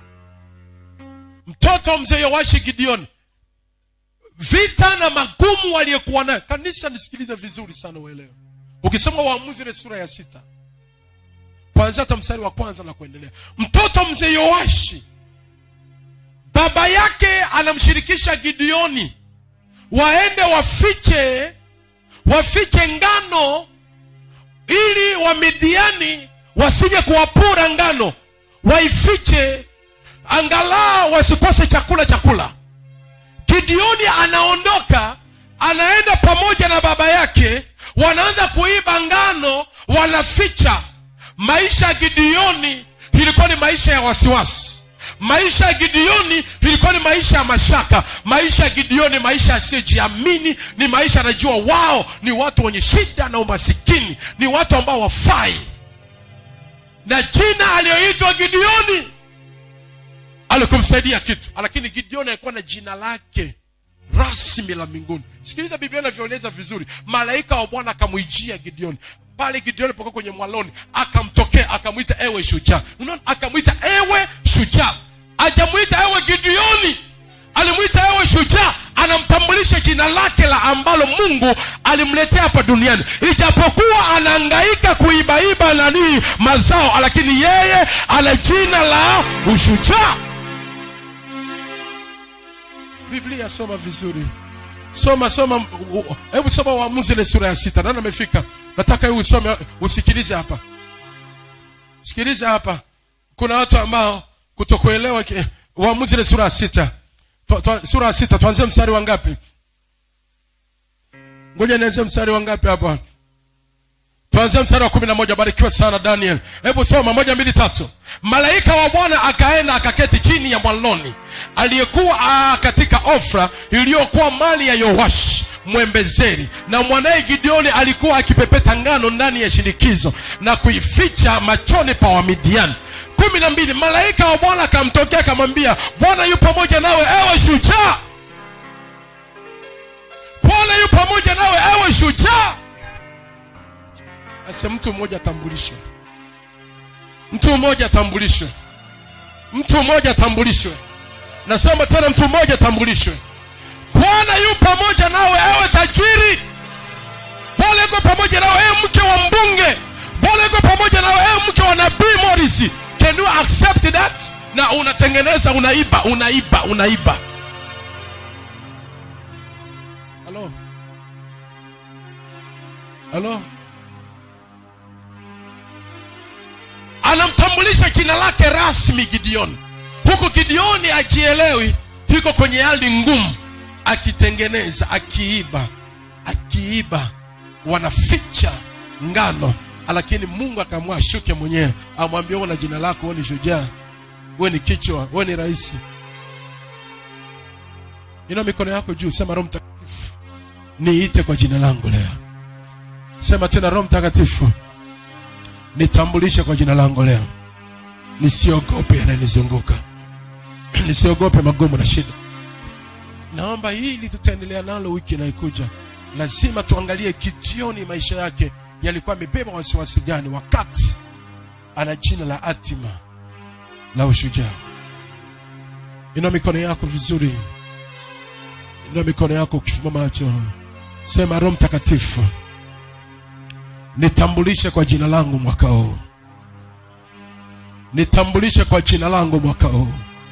mtoto wa mzee yoashi gideoni vita na magumu waliokuwa nayo kanisa nisikilize vizuri sana uelewe ukisoma waamuzi ile sura ya sita kwanzia hata mstari wa kwanza na kuendelea mtoto mzee yoashi baba yake anamshirikisha gideoni waende wafiche wafiche ngano ili wamidiani wasije kuwapura ngano waifiche angalau wasikose chakula chakula gideoni anaondoka anaenda pamoja na baba yake wanaanza kuiba ngano wanaficha maisha ya gideoni ilikuwa ni maisha ya wasiwasi maisha ya gideoni ilikuwa ni maisha ya mashaka maisha ya gideoni maisha yasiyojiamini ni maisha anajua wao ni watu wenye shida na umasikini ni watu ambao wafai na jina aliyoitwa gideoni alikumsaidia kitu lakini gideoni alikuwa na jina lake rasmi la mbinguni sikiliza biblia inavyoeleza vizuri malaika wa bwana akamwijia gideoni pale gideoni pokuwa kwenye mwaloni akamtokea akamwita ewe shujaa unaona akamwita ewe shujaa ajamwita ewe gideoni alimwita ewe shujaa anamtambulisha jina lake la ambalo mungu alimletea hapa duniani ijapokuwa anaangaika kuibaiba nanii mazao lakini yeye ana jina la ushujaa biblia soma vizuri soma soma u- u- hebu soma waamuzi ile sura ya sita nani amefika nataka hebu usome usikilize hapa sikilize hapa kuna watu ambao kutokuelewa ki- waamuzi ile sura ya sita Twa- twa- sura ya sita tuanzie mstari wa ngapi ngoja nianzie mstari wa ngapi hapa tuanzie mstari wa kumi na moja barikiwa sana daniel hebu soma moja mbili tatu malaika wa bwana akaenda akaketi chini ya mwaloni aliyekuwa ah, katika ofra iliyokuwa mali ya yoashi mwembezeri na mwanaye gideoni alikuwa akipepeta ngano ndani ya shinikizo na kuificha machoni pa wamidiani kumi na mbili malaika wa bwana akamtokea akamwambia bwana yu pamoja nawe ewe shujaa bwana yu pamoja nawe ewe shujaa ase mtu mmoja atambulishwe mtu mmoja atambulishwe mtu mmoja atambulishwe nasema tena mtu mmoja atambulishwe bwana yu pamoja nawe ewe tajiri bwana yuko pamoja nawe ewe mke wa mbunge bwana yuko pamoja nawe ewe mke wa nabii morisi can you accept that na unatengeneza unaiba unaiba unaiba halo halo anamtambulisha jina lake rasmi gideoni huku gideoni ajielewi yuko kwenye hali ngumu akitengeneza akiiba akiiba wanaficha ngano lakini mungu akaamua ashuke mwenyewe amwambia uwe na jina lako wewe ni shujaa wewe ni kichwa wewe ni rahisi ina mikono yako juu sema roho mtakatifu niite kwa jina langu leo sema tena roho mtakatifu nitambulishe kwa jina langu leo nisiogope yanayonizunguka nisiogope magumu na shida naomba hili tutaendelea nalo wiki inayokuja lazima tuangalie gideoni maisha yake yalikuwa amebeba wasiwasi gani wakati ana jina la hatima la ushujaa inua mikono yako vizuri inua mikono yako ukifumba macho sema roho mtakatifu nitambulishe kwa jina langu mwaka huu nitambulishe kwa jina langu mwaka huu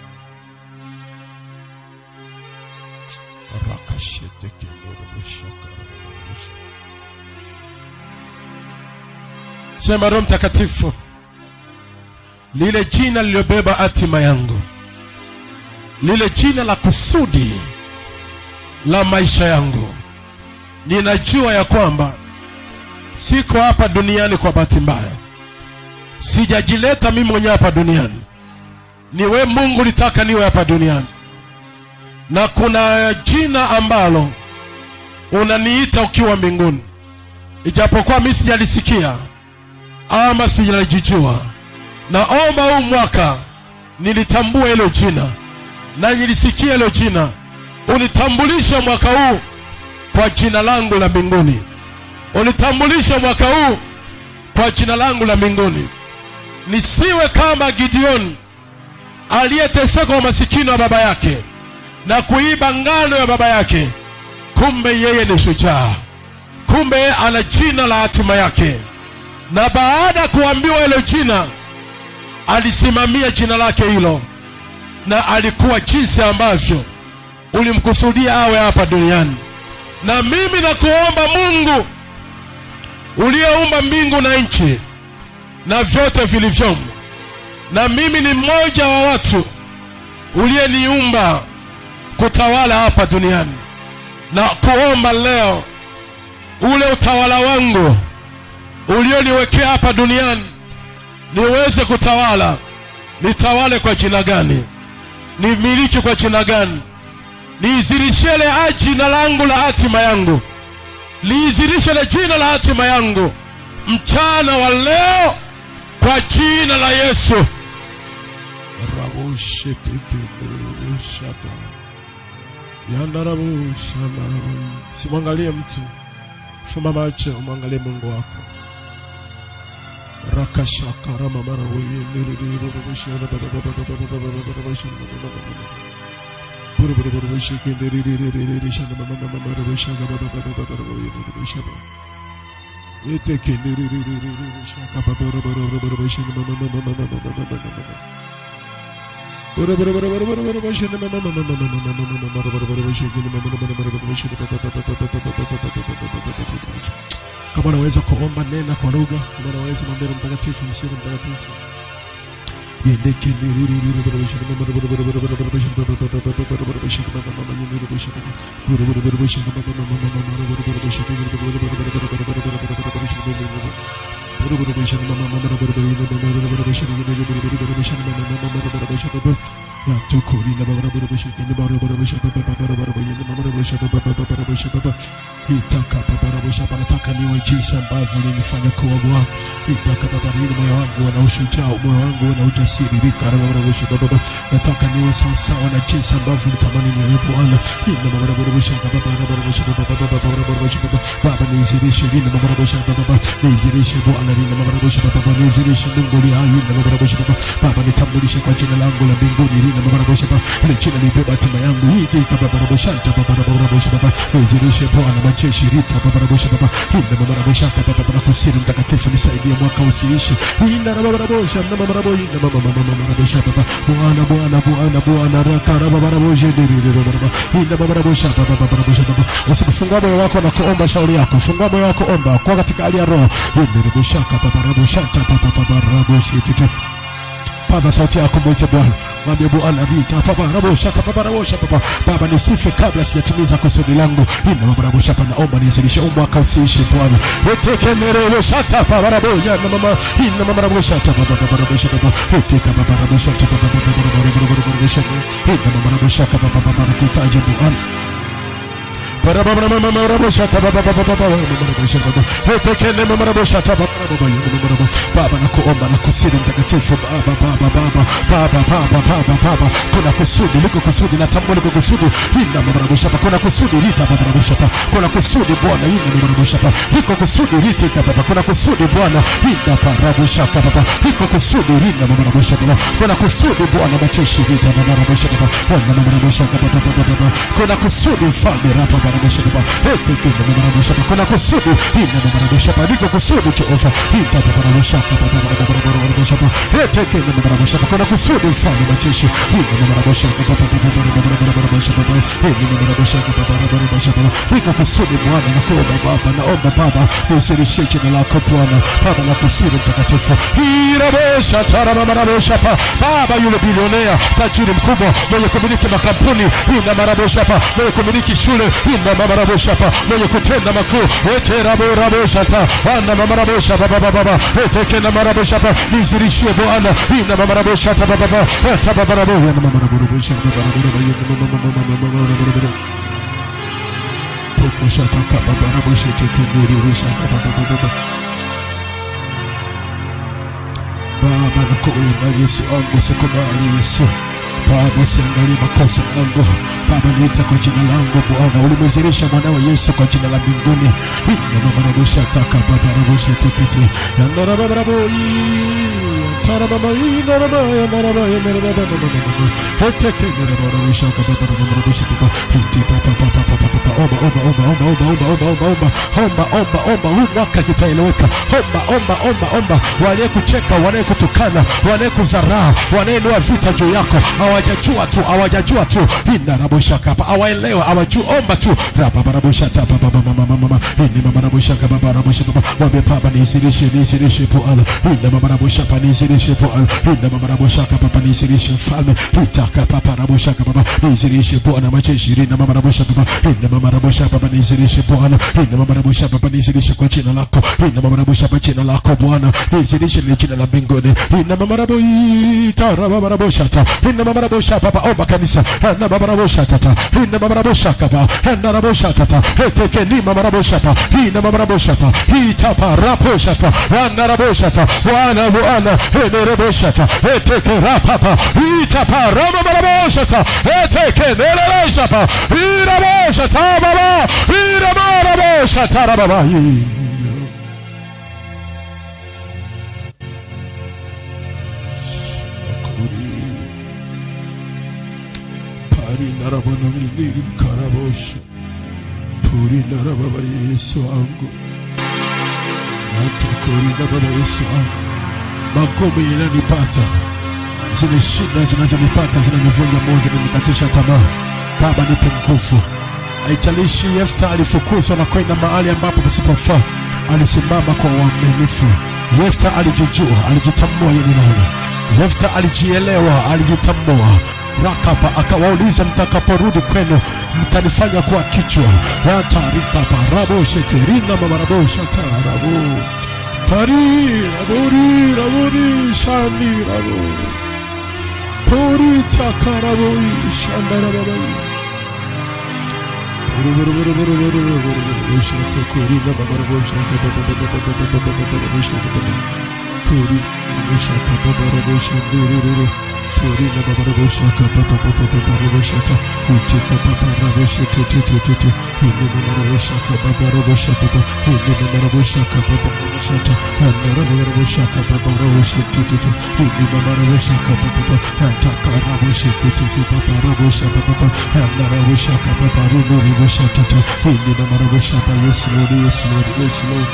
sema roho mtakatifu lile jina lililobeba hatima yangu lile jina la kusudi la maisha yangu ninajua ya kwamba siko hapa duniani kwa bahati mbaya sijajileta mimi mwenyewe hapa duniani ni we mungu litaka niwe hapa duniani na kuna jina ambalo unaniita ukiwa mbinguni ijapokuwa mi sijalisikia ama sijalijijua naomba huu mwaka nilitambua hilo jina na nilisikia hilo jina unitambulishe mwaka huu kwa jina langu la mbinguni unitambulishe mwaka huu kwa jina langu la mbinguni nisiwe kama gideoni aliyeteseka kwa masikini wa baba yake na kuiba ngano ya baba yake kumbe yeye ni shujaa kumbe yeye ana jina la hatima yake na baada ya kuambiwa hilo jina alisimamia jina lake hilo na alikuwa jinsi ambavyo ulimkusudia awe hapa duniani na mimi nakuomba mungu uliyeumba mbingu na nchi na vyote vilivyomo na mimi ni mmoja wa watu uliyeniumba kutawala hapa duniani na kuomba leo ule utawala wangu ulioniwekea hapa duniani niweze kutawala nitawale kwa jina gani nimiliki kwa jina gani liizirishele jina langu la hatima yangu liizirishele jina la hatima yangu mchana wa leo kwa jina la yesu simwangalie mtu fuma macho mwangalie mungu wako kama unaweza kuomba nena kwa lugha kama unaweza mwambie Roho mtakatifu msiri mtakatifu yendeke nataka niwe jinsi ambavyo ulinifanya kuwa Bwana. Itaka Baba ili moyo wangu uwe na ushujaa, moyo wangu uwe na ujasiri. Rikarabarabarabisha Baba, nataka niwe sawasawa na jinsi ambavyo ulitamani niwe Bwana. Ina babarabarabisha Baba, babarabarabisha Baba, babarabarabisha Baba, Baba nizirishe, ina babarabarabisha Baba, nizirishe Bwana, ina babarabarabisha Baba, nizirishe Mungu aliye hai, ina babarabarabisha Baba, Baba nitambulishe kwa jina langu la mbinguni, ina babarabarabisha Baba, ile jina libeba hatima yangu, hii tika babarabarabisha, babarabarabisha Baba, nizirishe Bwana majeshi, rita babarabarabisha Baba, ina babarabarabisha Baba, Baba kusiri mtakatifu nisaidie mwaka usiishi. Ina babarabarabisha, na babarabarabisha, na babarabarabisha Baba, Bwana Bwana Bwana Bwana raka babarabarabisha, Baba, ina babarabarabisha Baba, babarabarabisha Baba, usikufungua moyo wako na kuomba shauri yako, fungua moyo wako, omba kwa katika hali ya roho. Ina babarabarabisha, babarabarabisha, babarabarabisha paza sauti yako mwite bwana mwambie bwana vita paparabosha paparabosha papa baba nisife kabla sijatimiza kusudi langu ina mabarabosha pa naomba nizilishe umwaka usiishi bwana etekemerewosha paparabosha na mama ina mabarabosha paparabosha papa eteka paparabosha paparabosha ina mabarabosha paparabosha kutaja bwana Baba nakuomba na kusudi mtakatifu Baba Baba Baba Baba Baba Baba Baba kuna kusudi liko kusudi na tambua liko kusudi ina mabarabushapa kuna kusudi lita mabarabushapa kuna kusudi Bwana ina mabarabushapa liko kusudi lita Baba kuna kusudi Bwana ina mabarabushapa Baba liko kusudi lina mabarabushapa kuna kusudi Bwana macheshi lita mabarabushapa ina mabarabushapa Baba Baba Baba kuna kusudi mfalme rapa mabarabushapa ete kina mabarabushapa kuna kusudi ina mabarabushapa liko kusudi Jehova ita mabarabushapa Baba Baba mabarabushapa ete kina mabarabushapa kuna kusudi mfalme macheshi ina mabarabushapa Baba Baba mabarabushapa ina mabarabushapa Baba mabarabushapa liko kusudi Bwana nakuomba Baba naomba Baba usirishie jina lako Bwana Baba na kusudi mtakatifu irabosha tarabaraboshapa Baba yule bilionea tajiri mkubwa mwenye kumiliki makampuni ina maraboshapa mwenye kumiliki shule ina maraboshapa mwenye kutenda makuu eteraboraboshata ana mamaraboshapa baba baba etekena maraboshapa nizirishie Bwana ina mamaraboshata baba baba tababaraboya na mamaraboshapa baba Pokoshata kababaraboshete kenirirushaka baba baba Baba nakuomba Yesu wangu sikubali Yesu Baba usiangalie makosa yangu Baba niita kwa jina langu Bwana ulimwezirisha mwanawe Yesu kwa jina la mbinguni Inababarabusha taka babarabusha tekete Yandarabaraboyi Tarababa inaraba yandaraba yandaraba Heteke nirabarabusha kababarabusha baba Hitita papa papa papa Omba omba omba omba omba omba omba omba omba omba omba huu mwaka kitaeleweka omba omba omba omba waliyekucheka wanayekutukana wanayekudharaa wanayenua vita juu yako hawajajua tu hawajajua tu inarabushaka hapa hawaelewa hawajui omba tu rababarabushata babamamamama ini mamarabushaka babarabushaka wambie baba nizirishe nizirishe Bwana ina mamarabushaka nizirishe Bwana ina mamarabushaka papa nizirishe mfalme itaka papa rabushaka baba nizirishe Bwana majeshi ina mamarabushaka baba ina mamarabushaka baba nizirishe Bwana ina mamarabushaka baba nizirishe kwa jina lako ina mamarabushaka kwa jina lako Bwana nizirishe ni jina la mbinguni ina mamarabu itarababushata ina mamarabushaka papa omba kanisa ina mamarabushaka tata ina mamarabushaka baba ina rabushaka eteke ni mamarabushaka ina mamarabushaka itapa rabushaka ina rabushaka Bwana Bwana ina rabushaka eteke rapapa itapa ramamarabushaka eteke nereleshapa irabushaka baba iramarabushaka baba Pari narabana miliri karabosha Puri narababa Yesu wangu Natukuri na baba Yesu wangu Makombe yananipata zile shida zinazonipata zinanivunja moyo zinanikatisha tamaa Baba nipe nguvu haijalishi Yefta alifukuzwa na kwenda mahali ambapo pasipofaa alisimama kwa uaminifu Yefta alijijua alijitambua yeye ni nani Yefta alijielewa alijitambua rakapa akawauliza mtakaporudi kwenu mtanifanya kuwa kichwa yatarikapa sheterina mamaraboshatarabu pari rabori rabori shani rabu pori takaraboi shandarabai Yes, Lord, yes, Lord, yes, Lord.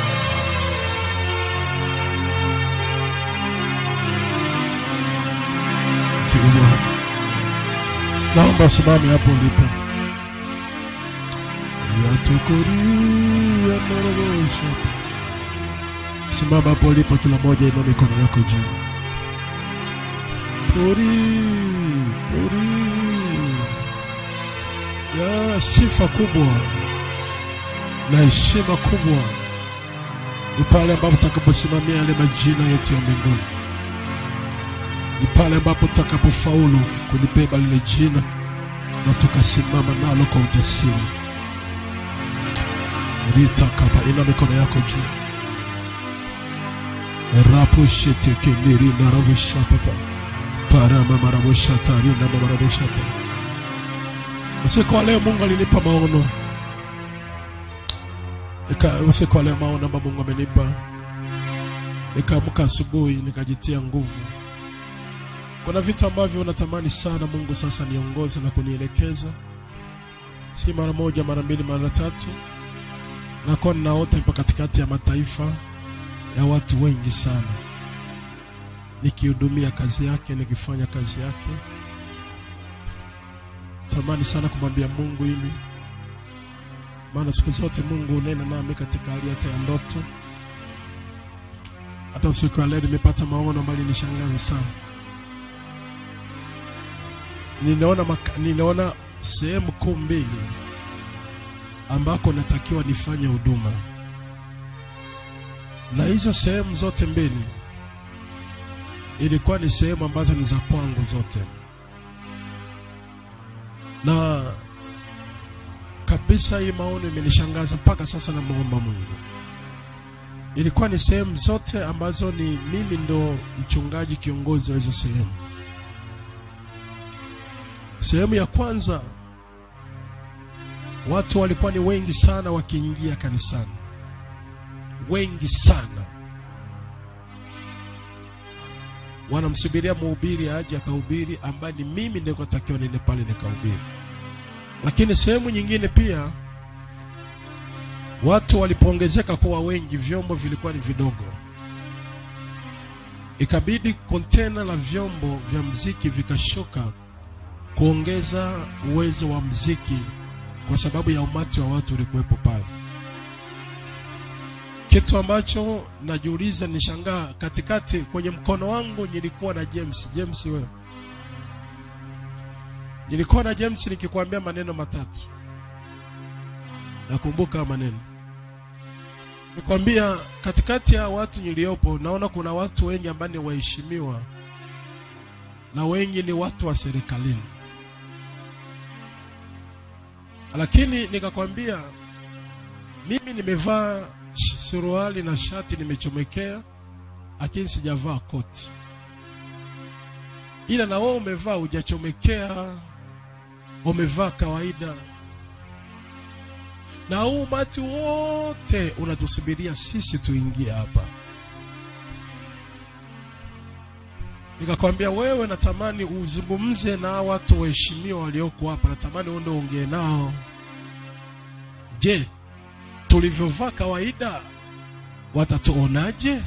Ndiyo Bwana. Naomba simame hapo ulipo. Yatukuria marabosha. Simama hapo ulipo, kila moja inua mikono yako juu. Pori, pori. Ya sifa kubwa na heshima kubwa ni pale ambapo tutakaposimamia yale majina yetu ya mbinguni ni pale ambapo tutakapofaulu kulibeba lile jina na tukasimama nalo kwa ujasiri. ritakapa ina mikono yako juu rapushetekenirindaravushapapa paramamaravushatarinamamaravushapa usiku wa leo mungu alinipa maono Nika- usiku wa leo maono ambayo mungu amenipa nikaamka asubuhi nikajitia nguvu kuna vitu ambavyo natamani sana mungu sasa niongoze na kunielekeza si mara moja mara mbili mara tatu nakuwa ninaota ipo katikati ya mataifa ya watu wengi sana nikihudumia kazi yake nikifanya kazi yake tamani sana kumwambia mungu hili maana siku zote mungu unena nami katika hali hata ya ndoto hata usiku wa leo nimepata maono ambayo nishangaza sana ninaona maka, ninaona sehemu kuu mbili ambako natakiwa nifanye huduma na hizo sehemu zote mbili ilikuwa ni sehemu ambazo ni za kwangu zote na kabisa hii maono imenishangaza mpaka sasa namwomba mungu ilikuwa ni sehemu zote ambazo ni mimi ndo mchungaji kiongozi wa hizo sehemu sehemu ya kwanza watu walikuwa ni wengi sana wakiingia kanisani wengi sana wanamsubiria mhubiri aje akahubiri ambaye ni mimi nikotakiwa niende pale nikahubiri lakini sehemu nyingine pia watu walipoongezeka kuwa wengi vyombo vilikuwa ni vidogo ikabidi kontena la vyombo vya mziki vikashuka kuongeza uwezo wa mziki kwa sababu ya umati wa watu ulikuwepo pale kitu ambacho najiuliza nishangaa katikati kwenye mkono wangu nilikuwa na James James wewe nilikuwa na James nikikwambia maneno matatu nakumbuka maneno nikwambia katikati ya watu niliopo naona kuna watu wengi ambao ni waheshimiwa na wengi ni watu wa serikalini lakini nikakwambia mimi nimevaa sh- suruali na shati nimechomekea lakini sijavaa koti ila na wewe umevaa hujachomekea umevaa kawaida na huu umati wote unatusubiria sisi tuingie hapa nikakwambia wewe natamani uzungumze na hawa watu waheshimiwa walioko hapa natamani uende ongee nao je tulivyovaa kawaida watatuonaje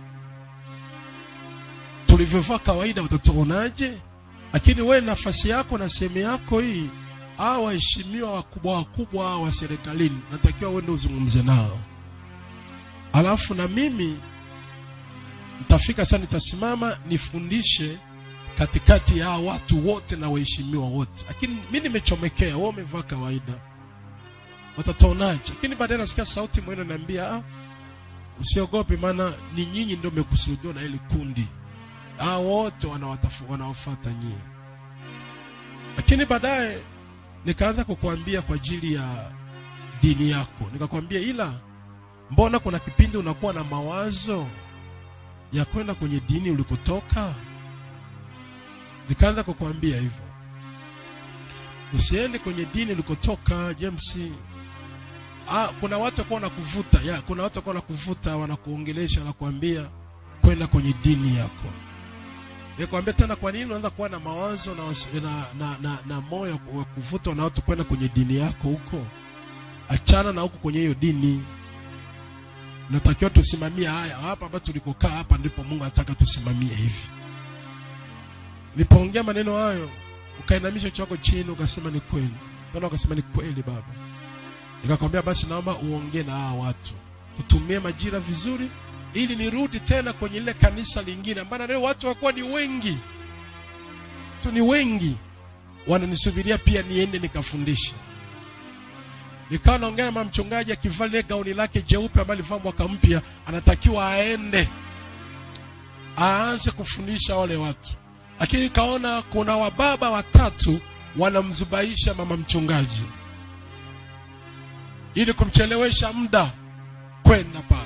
tulivyovaa kawaida watatuonaje lakini wewe nafasi yako na sehemu yako hii hawa waheshimiwa wakubwa wakubwa hawa wa serikalini natakiwa uende uzungumze nao alafu na mimi nitafika sana nitasimama nifundishe katikati ya hawa watu wote na waheshimiwa wote lakini mi nimechomekea wewe umevaa kawaida watataonaje lakini baadaye nasikia sauti mwene naambia ah, usiogope maana ni nyinyi ndio mmekusudiwa na hili kundi hao wote wanawatafu- wanawafuata nyinyi lakini baadaye nikaanza kukuambia kwa ajili ya dini yako nikakwambia ila mbona kuna kipindi unakuwa na mawazo ya kwenda kwenye dini ulikotoka nikaanza kukuambia hivyo usiende kwenye dini ulikotoka james ah, kuna watu wakuwa wanakuvuta ya kuna watu wakuwa wanakuvuta wanakuongelesha wanakuambia kwenda kwenye dini yako nikwambia tena kwa nini unaanza kuwa na mawazo na, wasi- na, na, na, na moyo wa kuvutwa na watu kwenda kwenye dini yako huko achana na huko kwenye hiyo dini natakiwa tusimamie haya hapa hapa tulikokaa hapa ndipo mungu anataka tusimamie hivi nilipoongea maneno hayo ukainamisha chako chini ukasema ni kweli tena ukasema ni kweli baba nikakwambia basi naomba uongee na hawa watu tutumie majira vizuri ili nirudi tena kwenye lile kanisa lingine ambalo leo watu wakuwa ni wengi tu ni wengi wananisubiria pia niende nikafundisha nikawa naongea na mama mchungaji akivaa lile gauni lake jeupe ambalo alivaa mwaka mpya anatakiwa aende aanze kufundisha wale watu lakini kaona kuna wababa watatu wanamzubaisha mama mchungaji ili kumchelewesha muda kwenda pale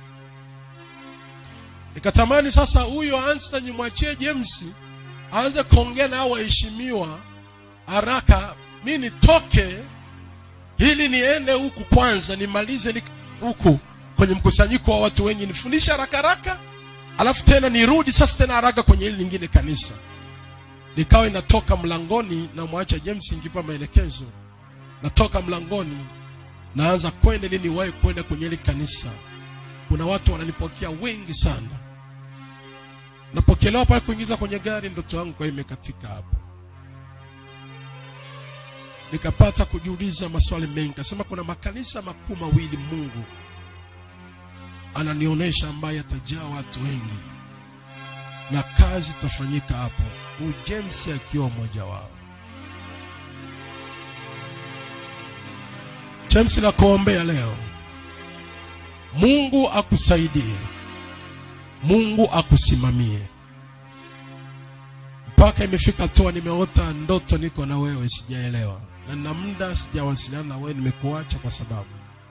nikatamani sasa huyo ansa nimwachie james aanze kuongea na hao waheshimiwa haraka mi nitoke ili niende huku kwanza nimalize ni huku kwenye mkusanyiko wa watu wengi nifundishe haraka haraka alafu tena nirudi sasa tena haraka kwenye hili lingine kanisa nikawa inatoka mlangoni na mwacha james ngipa maelekezo natoka mlangoni naanza kwenda ili niwahi kwenda kwenye hili kanisa kuna watu wananipokea wengi sana napokelewa pale kuingiza kwenye gari ndoto yangu kwa imekatika hapo nikapata kujiuliza maswali mengi kasema kuna makanisa makuu mawili mungu ananionyesha ambaye atajaa watu wengi na kazi itafanyika hapo huyu james akiwa mmoja wao james nakuombea leo mungu akusaidie mungu akusimamie mpaka imefika hatua nimeota ndoto niko na wewe sijaelewa na na muda sijawasiliana na wewe nimekuacha kwa sababu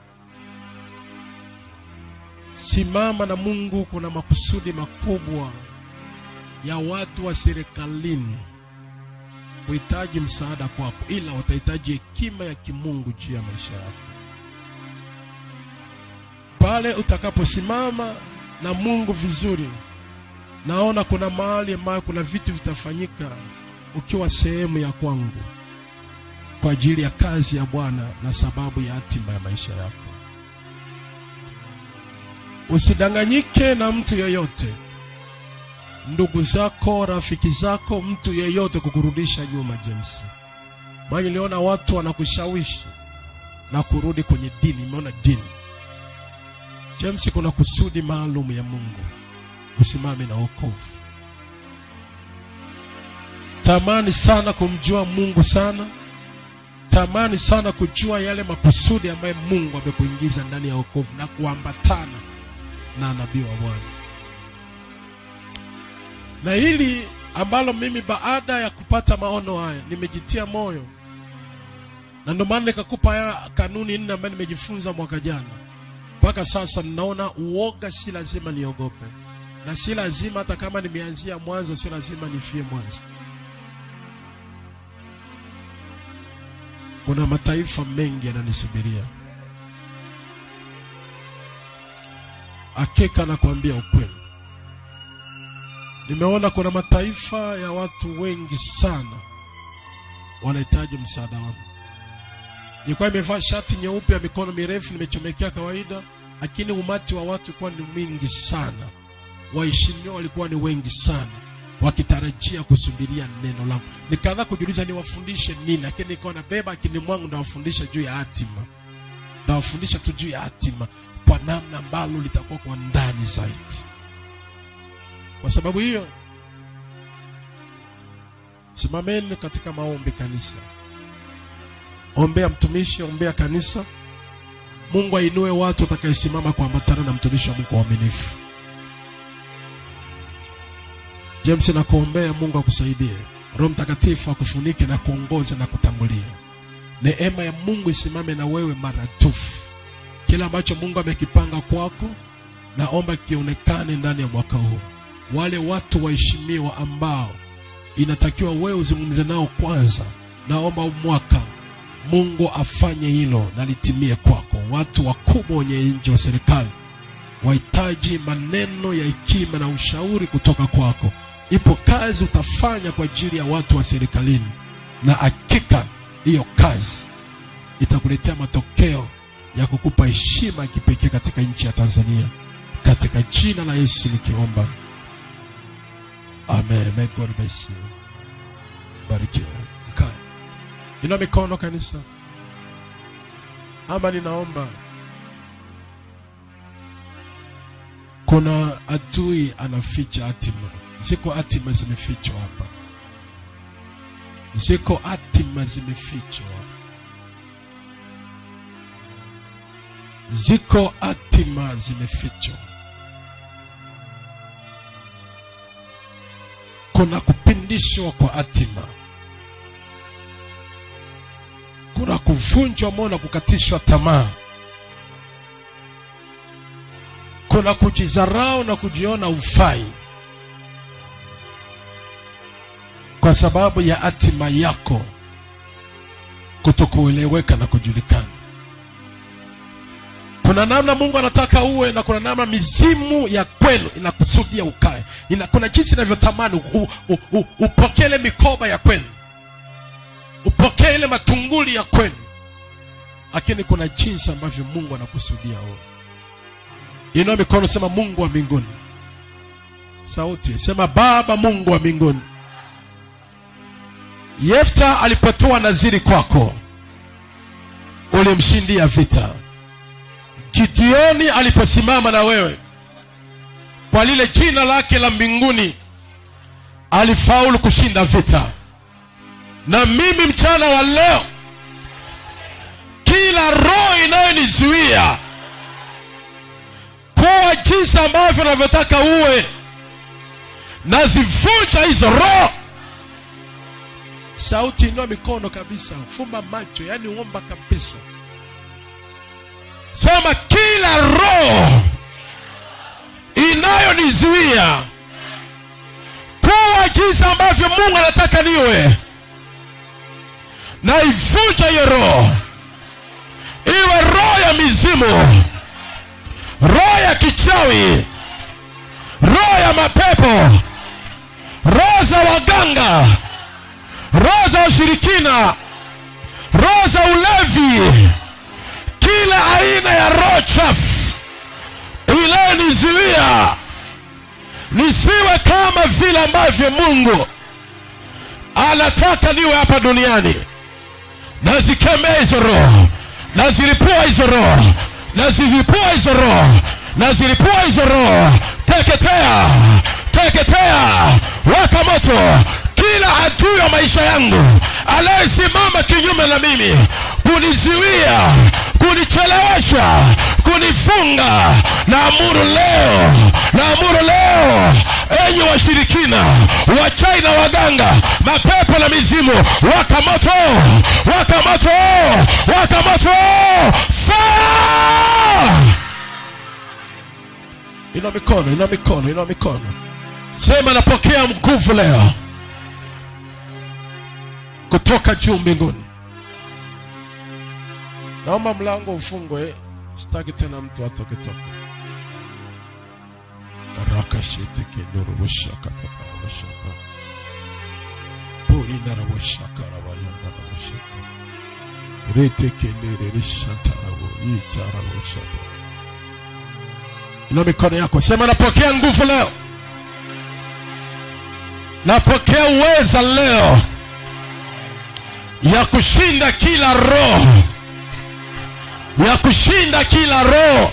simama na mungu kuna makusudi makubwa ya watu wa serikalini kuhitaji msaada kwako ila watahitaji hekima ya kimungu juu ya maisha yako pale utakaposimama na mungu vizuri naona kuna mahali ambayo kuna vitu vitafanyika ukiwa sehemu ya kwangu kwa ajili ya kazi ya bwana na sababu ya hatima ya maisha yako usidanganyike na mtu yeyote ndugu zako rafiki zako mtu yeyote kukurudisha nyuma james maana niliona watu wanakushawishi na kurudi kwenye dini imeona dini james kuna kusudi maalum ya mungu usimame na wokovu tamani sana kumjua mungu sana tamani sana kujua yale makusudi ambayo mungu amekuingiza ndani ya wokovu na kuambatana na nabii wa bwana na hili ambalo mimi baada ya kupata maono haya nimejitia moyo na ndio maana nikakupa haya kanuni nne ambayo nimejifunza mwaka jana mpaka sasa ninaona uoga si lazima niogope na si lazima hata kama nimeanzia mwanzo si lazima nifie mwanzo kuna mataifa mengi yananisubiria hakika nakwambia ukweli nimeona kuna mataifa ya watu wengi sana wanahitaji msaada wangu nilikuwa nimevaa shati nyeupe ya mikono mirefu nimechomekea kawaida lakini umati wa watu ulikuwa ni mwingi sana waheshimiwa walikuwa ni wengi sana wakitarajia kusubiria neno langu nikaanza kujiuliza niwafundishe nini lakini nikawa nabeba akini mwangu ndawafundisha juu ya hatima ndawafundisha tu juu ya hatima kwa namna ambalo litakuwa kwa ndani zaidi kwa sababu hiyo simameni katika maombi kanisa ombea mtumishi ombea kanisa mungu ainue watu watakayesimama kuambatana na mtumishi wa mungu waaminifu james nakuombea mungu akusaidie roho mtakatifu akufunike na kuongoza na kutangulia neema ya mungu isimame na wewe maratufu kile ambacho mungu amekipanga kwako naomba kionekane ndani ya mwaka huu wale watu waheshimiwa ambao inatakiwa wewe uzungumze nao kwanza naomba mwaka mungu afanye hilo na litimie kwako watu wakubwa wenye nchi wa serikali wahitaji maneno ya hekima na ushauri kutoka kwako ipo kazi utafanya kwa ajili ya watu wa serikalini na hakika hiyo kazi itakuletea matokeo ya kukupa heshima ya kipekee katika nchi ya tanzania katika jina la yesu nikiomba amen May God bless you barikiwa kaa ina mikono kanisa ama ninaomba kuna adui anaficha hatima ziko hatima zimefichwa hapa ziko hatima zimefichwa ziko hatima zimefichwa kuna kupindishwa kwa hatima kuna kuvunjwa moyo na kukatishwa tamaa kuna kujidharau na kujiona ufai kwa sababu ya hatima yako kutokueleweka na kujulikana kuna namna mungu anataka uwe na kuna namna mizimu ya kwenu inakusudia ukae Ina, kuna jinsi inavyotamani u- u- u- upokee ile mikoba ya kwenu upokee ile matunguli ya kwenu lakini kuna jinsi ambavyo mungu anakusudia uwe inua mikono sema mungu wa mbinguni sauti sema baba mungu wa mbinguni yefta alipotoa naziri kwako ulimshindia vita gideoni aliposimama na wewe kwa lile jina lake la mbinguni alifaulu kushinda vita na mimi mchana wa leo kila roho inayonizuia kuwa jinsi ambavyo navyotaka uwe nazivunja hizo roho sauti inua mikono kabisa fumba macho yani uomba kabisa sema kila roho inayonizuia kuwa jinsi ambavyo mungu anataka niwe naivunja hiyo roho iwe roho ya mizimu roho ya kichawi roho ya mapepo roho za waganga roho za ushirikina roho za ulevi kila aina ya roho chafu inayonizuia nisiwe kama vile ambavyo mungu anataka niwe hapa duniani nazikemea hizo roho nazilipua hizo roho nazivipua hizo roho nazilipua hizo roho teketea teketea waka moto kila adui wa maisha yangu anayesimama kinyume na mimi kuniziwia kunichelewesha kunifunga naamuru leo naamuru leo enyi washirikina wachai na waganga mapepo na mizimu waka moto waka moto waka moto fire ina mikono ina mikono ina mikono sema napokea nguvu leo kutoka juu mbinguni naomba mlango ufungwe sitaki tena mtu atoke toka rakashetekenorowoshakapapawashaka porinarawoshakarawayandarawashaka retekenderereshatarawo itarawoshaka ina mikono yako sema napokea nguvu leo napokea uweza leo ya kushinda kila roho ya kushinda kila roho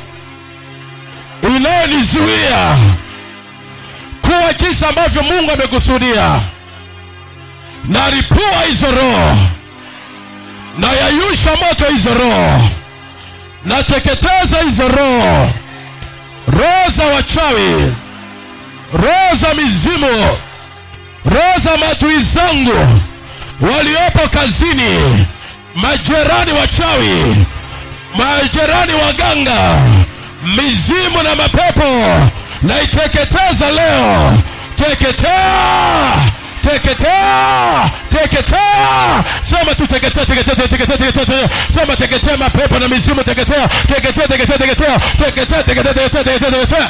inayonizuia kuwa jinsi ambavyo mungu amekusudia naripua hizo roho nayayusha moto hizo roho nateketeza hizo roho roho za wachawi roho za mizimu roho za matui zangu waliopo kazini majerani wachawi majerani waganga mizimu na mapepo naiteketeza leo teketea teketea teketea sema tu teketea teketea teketea teketea sema teketea mapepo na mizimu teketea teketea teketea teketea teketea teketea teketea teketea teketea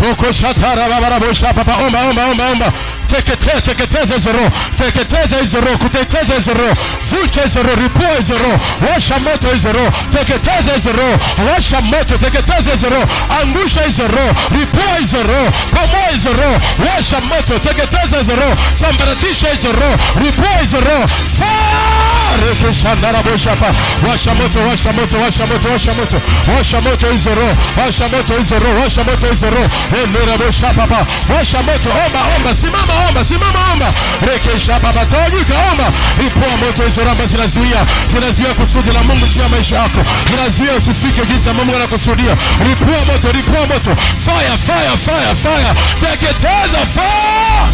pokoshatarabaraboshapapa omba omba omba omba teketeza teketeza hizo roho teketeza hizo roho kuteketeza hizo roho vunja hizo roho ripua hizo roho washa moto hizo roho teketeza hizo roho washa moto teketeza hizo roho angusha hizo roho ripua hizo roho pamoa hizo roho washa moto teketeza hizo roho sambaratisha hizo roho ripua hizo roho rekeshandaraboshapa washa moto washa moto washa moto washa moto washa moto hizo roho washa moto hizo roho washa moto hizo roho eneraboshapapa washa moto omba omba simama omba simama omba rekeshapapa tawanyika omba ripua moto hizo roho ambazo zinazuia zinazuia kusudi la mungu juu ya maisha yako zinazuia usifike jinsi ya mungu anakusudia ripua moto ripua moto fire fire fire fire teketeza fire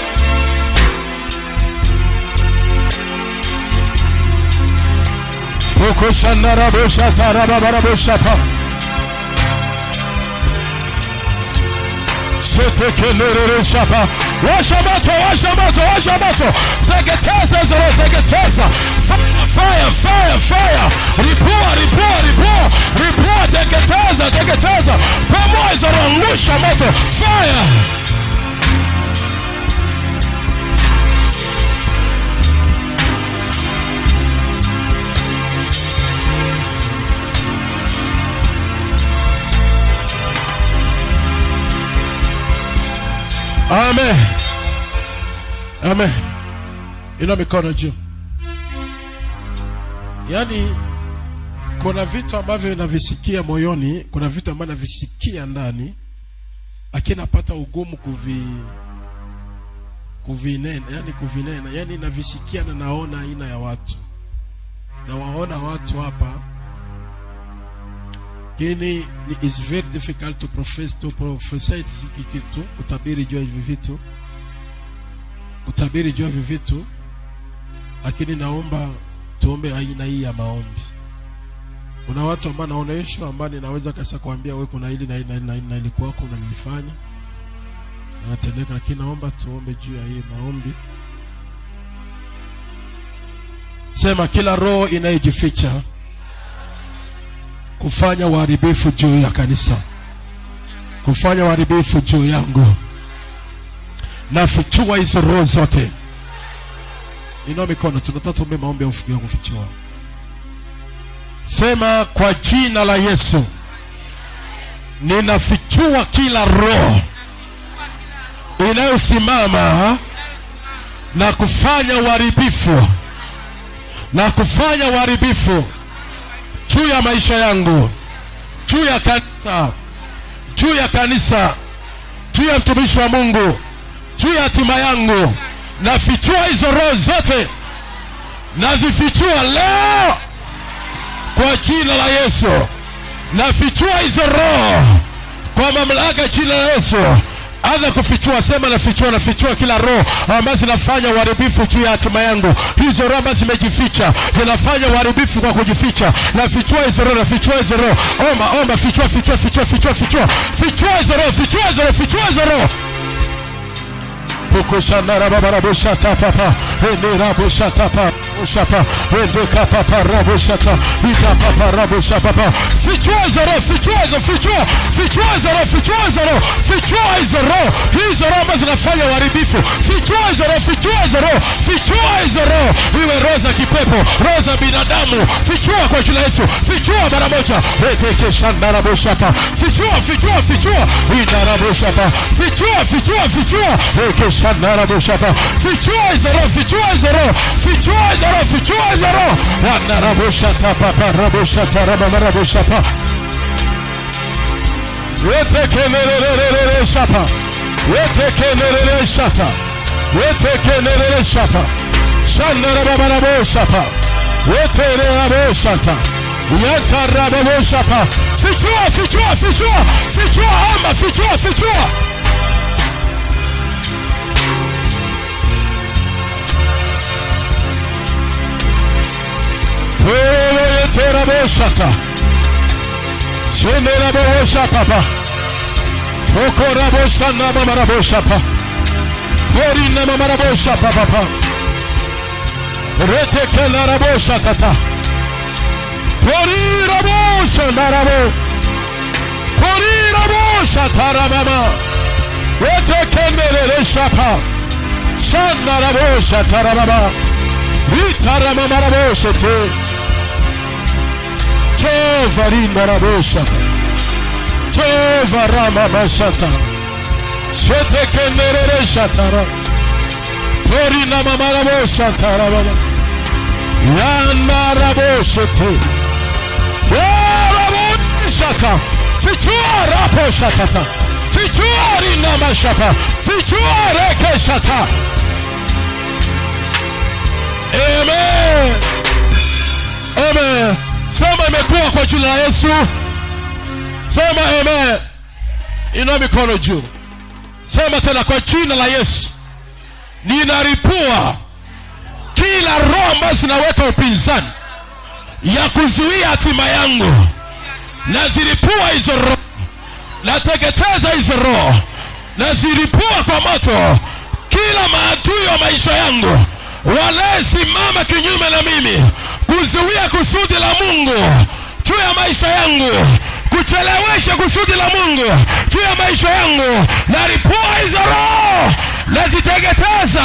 ukoshanaraboshatarababarabosapa shetekelerereshapa washa moto washa moto washa moto teketeza hizo roho teketeza fire fire fire fire ripua ripua ripua ripua teketeza teketeza pamoja hizo roho ngusha moto fire amen amen ina mikono juu yaani kuna vitu ambavyo navisikia moyoni kuna vitu ambavyo navisikia ndani lakini napata ugumu kuvi kuvinena yani kuvinena yani navisikia na naona aina ya watu na waona watu hapa lakini ni- is very difficult to profess to prophesy hiki kitu kutabiri juu ya hivi vitu kutabiri juu ya hivi vitu lakini naomba tuombe aina hii ya maombi kuna watu ambao naonesha ambao ninaweza kasa kuambia wewe kuna hili na hili na hili na hili na hili kwako unalifanya anatendeka lakini naomba tuombe juu ya hii maombi sema kila roho inayejificha kufanya uharibifu juu ya kanisa kufanya uharibifu juu yangu nafichua hizo roho zote inua mikono tunataka tuombe maombi ya ufu- ya kufichua sema kwa jina la yesu ninafichua kila roho inayosimama na kufanya uharibifu na kufanya uharibifu juu ya maisha yangu juu ya kanisa juu ya kanisa juu ya mtumishi wa mungu juu ya hatima yangu nafichua hizo roho zote nazifichua leo kwa jina la yesu nafichua hizo roho kwa mamlaka ya jina la yesu anza kufichua sema nafichua nafichua kila roho ambazo zinafanya uharibifu juu ya hatima yangu hizo roho ambazo zimejificha zinafanya uharibifu kwa kujificha nafichua hizo roho nafichua hizo roho omba omba fichua fichua fichua fichua fichua fichua hizo roho fichua hizo roho fichua hizo roho pukushandarababarabushata enerabushata bushapa endekapaparabushata ikapaparabushapapa fichua hizo roho fichua hizo fichua fichua hizo roho fichua hizo roho fichua hizo roho hizo roho ambazo zinafanya uharibifu fichua hizo roho fichua hizo roho fichua hizo roho iwe roho za kipepo roho za binadamu fichua kwa jina la Yesu fichua mara moja retekeshandarabushapa fichua fichua fichua inarabushapa fichua fichua fichua rekeshandarabushapa fichua hizo roho fichua hizo roho fichua hizo roho fichua hizo roho wanarabushata paparabushata rabamarabushapa wetekenerererereshapa wetekenerereshata wetekenerereshapa shandarababaraboshapa wetereraboshata yatarababoshapa fichua fichua fichua fichua amba fichua fichua yeterabosata sheneraboshapapa pokoraboshanabamaraboshapa porinamamaraboshapapapa retekelaraboshatata poriraboshanarabo porirabosha taramama wetekenderere shapa shandarabosha taramama ritaramamaravoshe te jehova rindarabosha jehova ramamashata shetekenderere shatara torinamamarabosha taramama yandaraboshe te Shata. Fichua rapo shatata. Fichua rina mashapa. Fichua reke shata. Amen. Amen. Sema imekuwa kwa jina la Yesu. Sema amen. Inua mikono juu. Sema tena kwa jina la Yesu. Ninaripua kila roho ambazo zinaweka upinzani ya kuzuia hatima yangu nazilipua hizo roho nateketeza hizo roho nazilipua kwa moto kila maadui wa maisha yangu wanayesimama kinyume na mimi kuzuia kusudi la mungu juu ya maisha yangu kuchelewesha kusudi la mungu juu ya maisha yangu nalipua hizo roho naziteketeza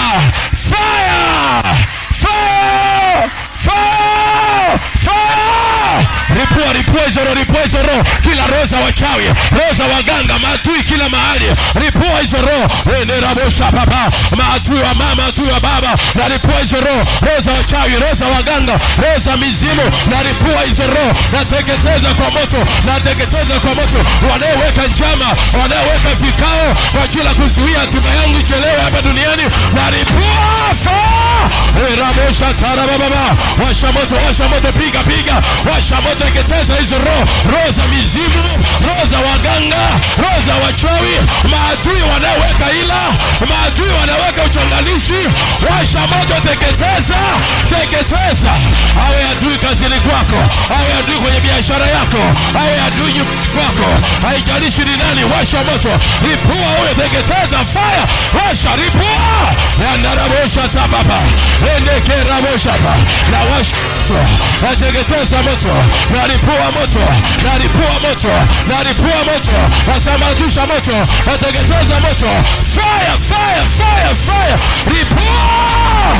fire fire fire fire ripua ripua hizo roho ripua hizo roho kila roho za wachawi roho za waganga maadui kila mahali ripua hizo roho enerabosha papa maadui wa mama maadui wa baba na ripua hizo roho roho za wachawi roho za waganga roho za mizimu na ripua hizo roho nateketeza kwa moto nateketeza kwa moto wanaoweka njama wanaoweka vikao kwa ajili ya kuzuia hatima yangu ichelewe hapa duniani na ripua faa erabosha tarabababa washa moto washa moto piga piga washa moto teketeza hizo roho roho za mizimu roho za waganga roho za wachawi maadui wanaoweka ila maadui wanaweka uchanganishi washa moto teketeza teketeza awe adui kazini kwako awe adui kwenye biashara yako awe adui nyumbani kwako haijalishi ni nani washa moto ripua huyo teketeza fire washa ripua yandarabosha tababa endekerabosha na washa moto nateketeza moto nalipua moto nalipua moto nalipua moto nasamatisha moto nateketeza moto fire fire fire fire ripua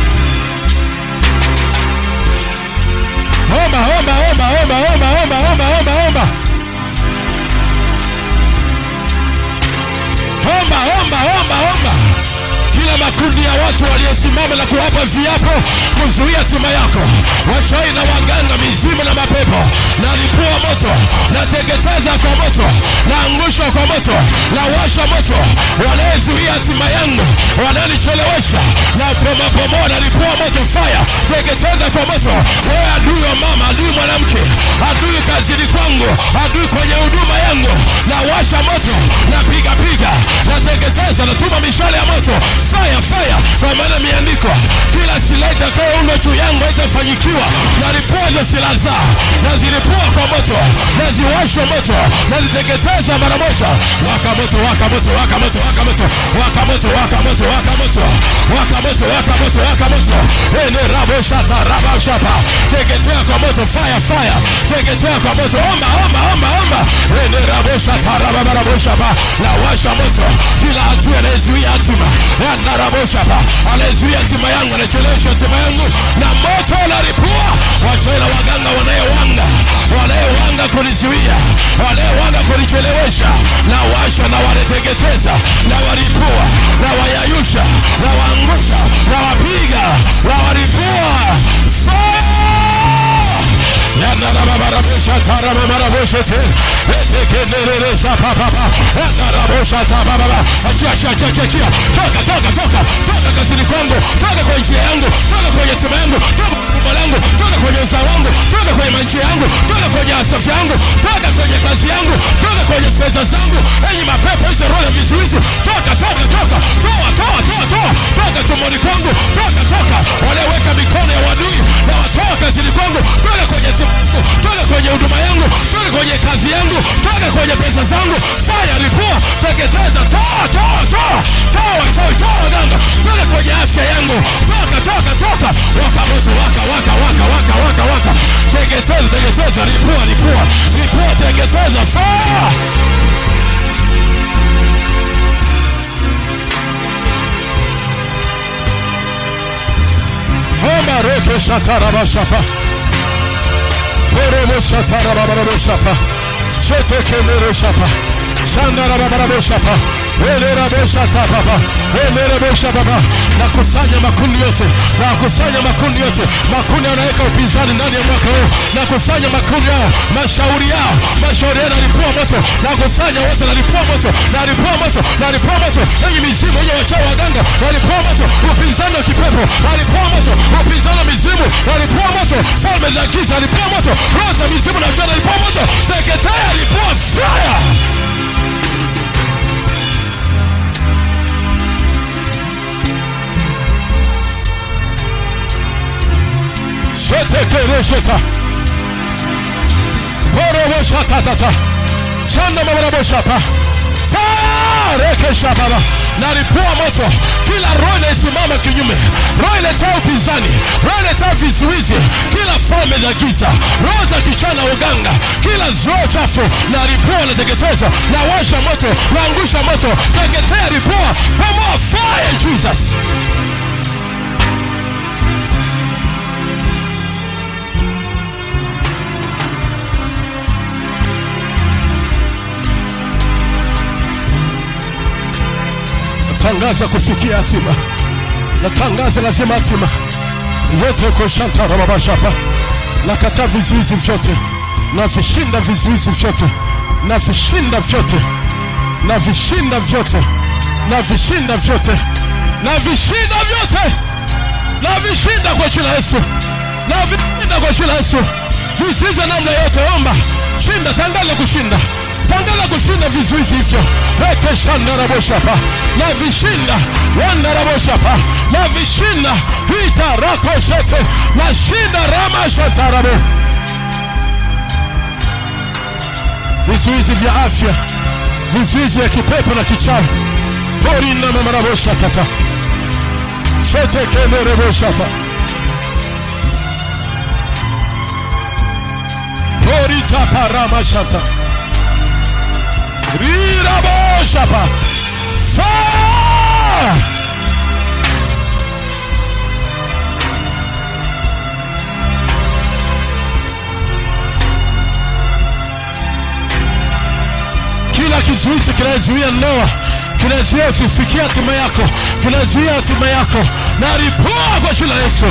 omba omba omba omba omba omba omba omba omba omba omba omba omba kila makundi ya watu waliosimama na kuwapa viapo kuzuia hatima yako wachai na waganga mizimu na mapepo nalipua moto nateketeza kwa moto naangusha kwa moto nawasha moto wanayezuia hatima yangu wananichelewesha na pomopomoa nalipua moto faya teketeza kwa moto wewe adui wa mama adui mwanamke adui kazini kwangu adui kwenye huduma yangu nawasha moto napiga piga nateketeza natuma mishale ya moto fire fire kwa maana imeandikwa kila silaha itakayoundwa juu yangu haitafanyikiwa nalipua hizo silaha zao nazilipua kwa moto naziwasha moto naziteketeza mara moja waka moto waka moto waka moto waka moto waka moto waka moto waka moto waka moto waka moto waka moto ene rabo shata rabo shapa teketea kwa moto fire fire teketea kwa moto omba omba omba omba ene rabo shata rabo rabo shapa na washa moto kila hatua anayezuia hatima yana rabo shapa anayezuia hatima yangu anachelewesha hatima yangu na moto unalipua wachawi na waganga wanayewanga wanayewanga kunizuia wanayewanga kunichelewesha na washa na wanateketeza na walipua na wayayusha na waangusha na wapiga na walipua yanarababaraboshatarababarabosete etekenereresa papapa yanaraboshatabababa achiachiachiachia toka toka toka toka kazini kwangu toka kwenye njia yangu toka kwenye tima yangu toka kumba langu toka kwenye uzao wangu toka kwenye manjia yangu toka kwenye asafi yangu toka kwenye kazi yangu toka kwenye fedha zangu enyi mapepo hizo roho ya vizuizi toka toka toka toa toa toa toa toka tumboni kwangu toka toka walioweka mikono ya wadui na watoa kazini kwangu toka kwenye timu toka kwenye huduma yangu toka kwenye kazi yangu toka kwenye pesa zangu faya lipua teketeza toa toa toa toa wachawi toa waganga toka kwenye afya yangu toka toka toka waka moto waka waka waka waka waka waka teketeza teketeza lipua lipua lipua teketeza faya shatarabashapa Orobo shatarabaraboshapa Shetekemeroshapa Shandarababaroshapa Eleraboshapapa Eleraboshapapa nakusanya makundi yote nakusanya makundi yote makundi yanaweka upinzani ndani ya mwaka huu nakusanya makundi yao mashauri yao mashauri yao nalipua moto nakusanya wote nalipua moto nalipua moto nalipua moto enyi mizimu enye wachao waganga nalipua moto upinzani wa kipepo nalipua moto upinzani wa mizimu nalipua moto falme za giza nalipua moto roho za mizimu na jua nalipua moto teketea lipua fire shetekeresheta boroboshatatata shandamabaraboshapa farekeshapaba nalipua moto kila roho inayesimama kinyume roho iletaa upinzani roho iletaa vizuizi kila falme za giza roho za kichana uganga kila roho chafu nalipua nateketeza nawasha moto naangusha moto teketea ripua pamoa fire jesus natangaza kufikia hatima natangaza lazima hatima yote koshantarababashapa nakataa vizuizi vyote navishinda vizuizi vyote navishinda vyote navishinda vyote navishinda vyote navishinda vyote navishinda kwa jina la yesu navishinda kwa jina la yesu vizuizi namna yote omba shinda tangaza kushinda tangaza kushinda vizuizi hivyo rekeshandaraboshapa na vishinda wandaraboshapa na vishinda hitarakoshete na shinda ramashatarabo vizuizi vya afya vizuizi vya kipepo na kichawi porina mamaraboshatata shetekenereboshata poritaparamashata Riraboshapa. Fire! Kila kizuizi kinazuia ndoa, kinazuia usifikia hatima yako, kinazuia hatima yako, na ripua kwa jina la Yesu.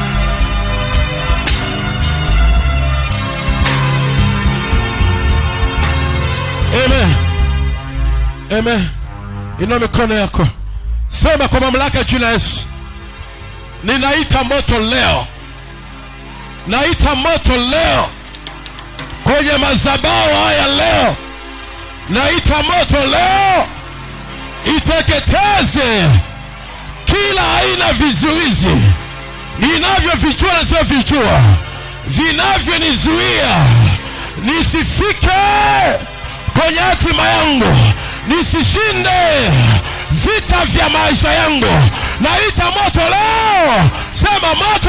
Amen. Amen. Inua mikono yako, sema kwa mamlaka ya jina la Yesu, ninaita moto leo, naita moto leo kwenye madhabahu haya leo, naita moto leo iteketeze kila aina vizuizi ninavyovichua na sivyovijua vinavyonizuia nisifike kwenye hatima yangu nisishinde vita vya maisha yangu naita moto leo sema moto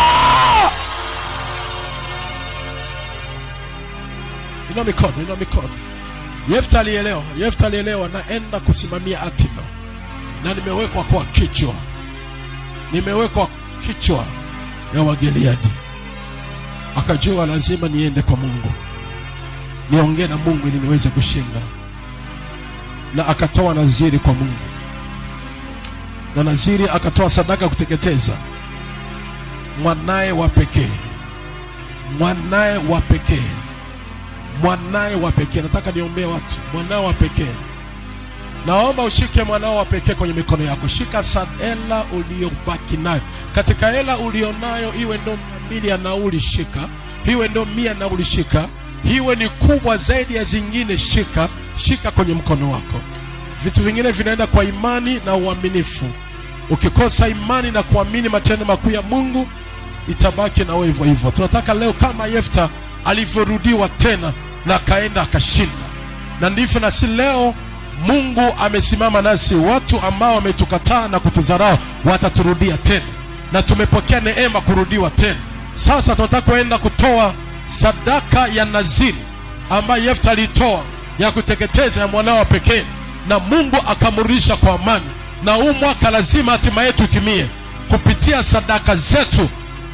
ina mikono ina mikono yefta alielewa yefta alielewa naenda kusimamia hatima na nimewekwa kwa kichwa nimewekwa kichwa ya wageliadi akajua lazima niende kwa mungu niongee na mungu ili niweze kushinda na akatoa naziri kwa mungu na naziri akatoa sadaka kuteketeza mwanaye wa pekee mwanaye wa pekee mwanaye wa pekee nataka niombee watu mwanaye wa pekee naomba ushike mwanao wa pekee kwenye mikono yako shika sa hela uliyobaki nayo katika hela ulionayo iwe ndo mia mbili ya nauli shika iwe ndo mia nauli shika iwe ni kubwa zaidi ya zingine shika shika kwenye mkono wako vitu vingine vinaenda kwa imani na uaminifu ukikosa imani na kuamini matendo makuu ya mungu itabaki na wewe hivyo hivyo tunataka leo kama yefta alivyorudiwa tena na akaenda akashinda na ndivyo na si leo mungu amesimama nasi watu ambao wametukataa na kutudharau wataturudia tena na tumepokea neema kurudiwa tena sasa tunataka kuenda kutoa sadaka ya naziri ambayo yefta alitoa ya kuteketeza ya mwanao pekee na mungu akamrudisha kwa amani na huu mwaka lazima hatima yetu itimie kupitia sadaka zetu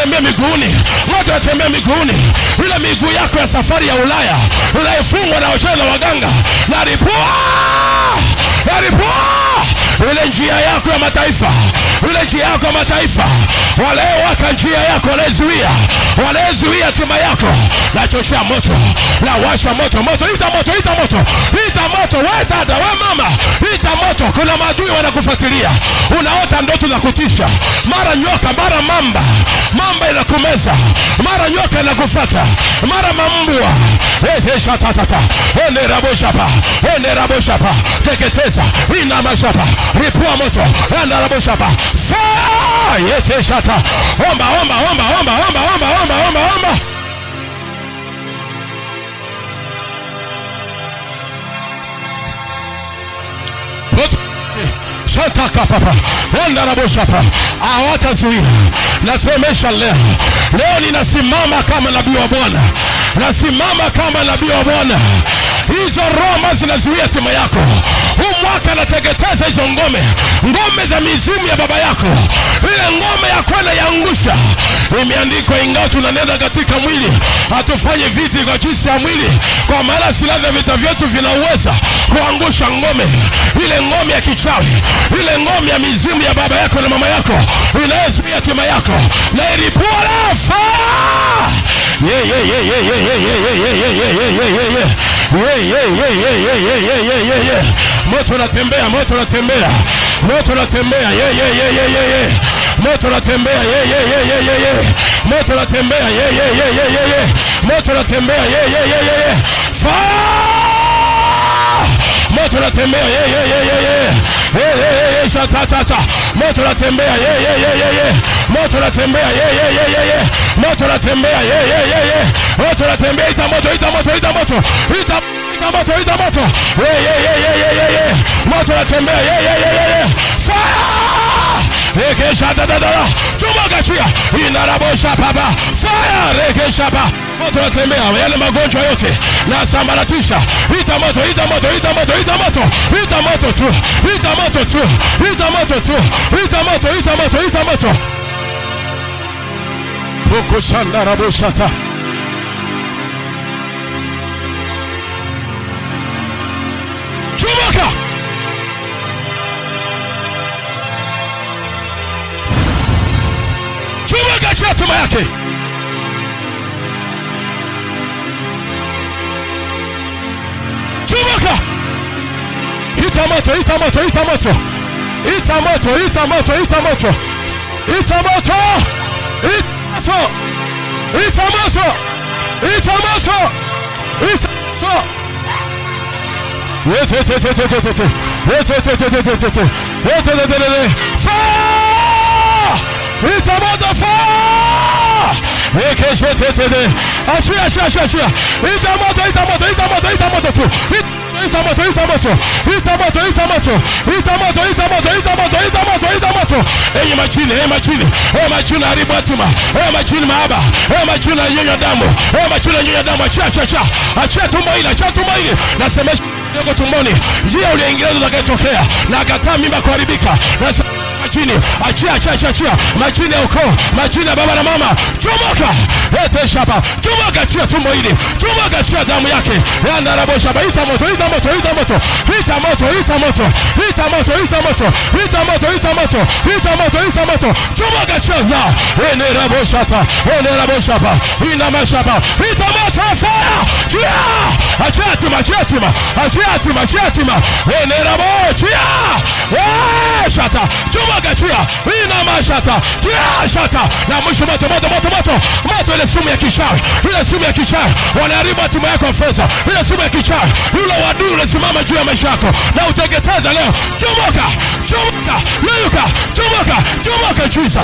unatembea miguuni moto unatembea miguuni ile miguu yako ya safari ya ulaya unaifungwa na wachawi na waganga naripua naripua ile njia yako ya mataifa ile njia yako ya mataifa walaowaka njia yako wanaezuia wanaezuia hatima yako nachochea moto na washa moto moto ita moto ita moto ita moto we dada we mama ita moto kuna maadui wanakufuatilia unaota ndoto za kutisha mara nyoka mara mamba mamba inakumeza mara nyoka inakufata mara mambwa eshatatata eneraboshapa eneraboshapa teketeza inamashapa ripua moto eneraboshapa faa yeteshata omba omba omba omba omba omba omba omba omba shataka papa ondaraboshapa hawatazuia nasemesha leo leo ninasimama kama nabii wa bwana nasimama kama nabii wa bwana hizo roho ambazo zinazuia hatima yako huu mwaka nateketeza hizo ngome ngome za mizimu ya baba yako ile ngome ya kwenda yaangusha imeandikwa ingawa tunanenda katika mwili hatufanye viti kwa jinsi ya mwili kwa maana silaha vya vita vyetu vinauweza kuangusha ngome ile ngome ya kichawi ile ngome ya mizimu ya baba yako na mama yako inayozuia hatima yako na ilipua lafa yeah, yeah, yeah, yeah, yeah, yeah, yeah, yeah, yeah, yeah, yeah, yeah, yeah, yeah. Yeah, yeah, yeah, yeah, yeah, yeah, yeah, yeah, yeah, yeah. moto unatembea moto unatembea moto unatembea yeah, yeah, yeah, yeah, yeah, yeah. moto unatembea yeah, yeah, yeah, yeah, yeah, yeah. moto unatembea yeah, yeah, yeah, yeah, yeah, yeah. moto unatembea yeah, yeah, yeah, yeah, yeah. Fire! moto unatembea yeah, yeah, yeah, yeah, yeah. Yeah, yeah, yeah, yeah. Shatatata. moto unatembea yeah, yeah, yeah, yeah, yeah. moto unatembea yeah, yeah, yeah, yeah, yeah. moto unatembea yeah, yeah, yeah, yeah. moto unatembea ita moto ita moto ita moto ita ita moto ita moto yeah, yeah, yeah, yeah, yeah, yeah, yeah. moto unatembea yeah, yeah, yeah, yeah, yeah. fire rekesha dadadara chuma gachia inarabosha baba fire rekesha ba moto unatembea yale magonjwa yote na sambaratisha ita moto ita moto ita moto ita moto ita moto tu ita moto tu ita moto tu ita moto ita moto ita moto Bukushanda rabushata Chumuka Chumuka chia tuma yake Chumuka Ita moto, ita moto, ita moto Ita moto, ita moto, ita moto Ita moto Ita moto Ita moto Ita moto Ita moto Wait, wait, wait, wait, wait, wait, wait. Wait, wait, wait, wait, wait, wait, wait. Wait, wait, wait, wait, wait. Fire! Ita moto fire! Wait, wait, wait, wait, wait. Achia, achia, achia, achia. Ita moto, ita moto, ita moto, ita moto tu. Ita moto, ita moto. Ita moto, ita moto. Ita moto, ita moto, ita moto, ita moto, ita moto. Enyi majini, enyi majini. Enyi majini haribu hatima. Enyi majini maaba. Enyi majini yanyonya damu. Enyi majini yanyonya damu. Achia, achia, achia. Achia tumbo hili, achia tumbo hili. Nasemesha ndogo tumboni. Njia uliingilia utakayotokea. Na akataa mimba kuharibika. Nasema majini achia achia achia achia majini ya ukoo majini ya baba na mama chomoka ete shaba chomoka achia tumbo hili chomoka achia damu yake yanda rabo shaba ita moto ita moto ita moto ita moto ita moto ita moto ita moto ita moto ita moto ita moto ita moto chomoka achia za ene rabo shata ene rabo shaba ina mashaba ita moto fire chia achia tima achia tima achia tima achia tima ene rabo chia eh shata chomoka chia ina mashata chia shata na mwisho moto moto moto moto moto ile sumu ya kichawi ile sumu ya kichawi wanaharibu hatima yako ya fedha ile sumu ya kichawi yule wadui unasimama juu ya maisha yako na uteketeza leo chomoka chomoka yeyuka chomoka chomoka jesus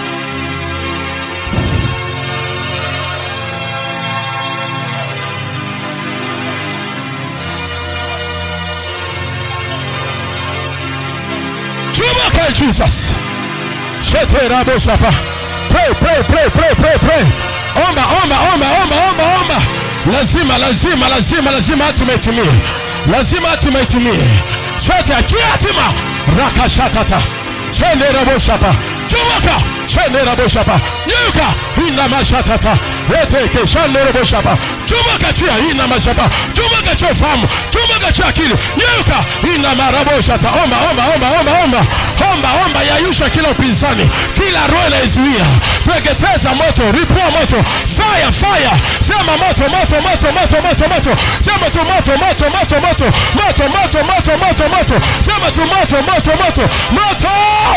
chomoka jesus sheterabosapa pray pray pray pray pray pray omba omba omba omba omba omba lazima lazima lazima lazima hatima itimie lazima hatima itimie chote akia hatima rakashatata chenderabosapa chomoka shendera boshapa nyuka ina mashatata eteke shandera boshapa chomoka chia ina mashapa chomoka chia ufahamu chomoka chia akili nyuka ina maraboshata omba omba omba omba omba omba omba yayusha kila upinzani kila roho inaizuia teketeza moto ripua moto fire fire sema moto moto moto moto moto moto sema tu moto moto moto moto moto moto moto moto moto sema tu moto moto moto moto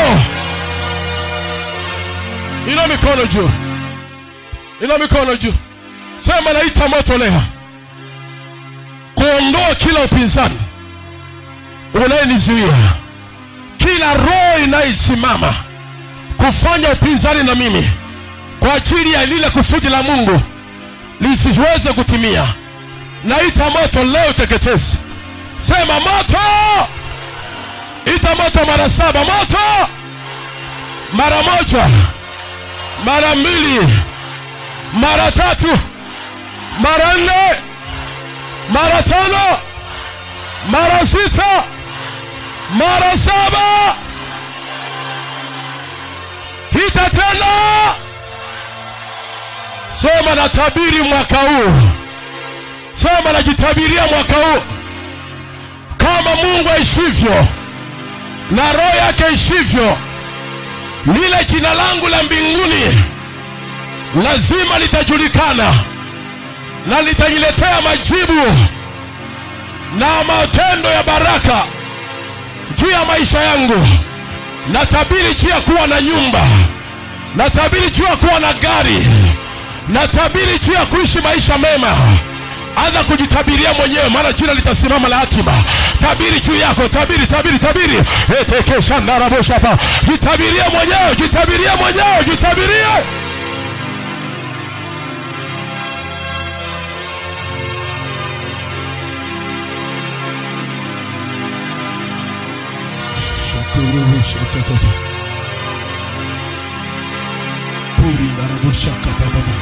ina mikono juu ina mikono juu sema naita moto leo kuondoa kila upinzani unayenizuia kila roho inayosimama kufanya upinzani na mimi kwa ajili ya lile kusudi la mungu lisiweze kutimia naita moto leo teketezi sema moto ita moto mara saba moto mara moja mara mbili mara tatu mara nne mara tano mara sita mara saba hita tena sema natabiri mwaka huu sema najitabiria mwaka huu kama mungu aishivyo na roho yake ishivyo lile jina langu la mbinguni lazima litajulikana na litajiletea majibu na matendo ya baraka juu ya maisha yangu natabiri juu ya kuwa na nyumba natabiri juu ya kuwa na gari natabiri juu ya kuishi maisha mema anza kujitabiria mwenyewe maana jina litasimama la hatima tabiri juu yako tabiri tabiri tabiri etekeshandaraboshapa jitabirie mwenyewe jitabirie mwenyewe jitabirie Shakurushatatata. Puri naraboshaka bababa.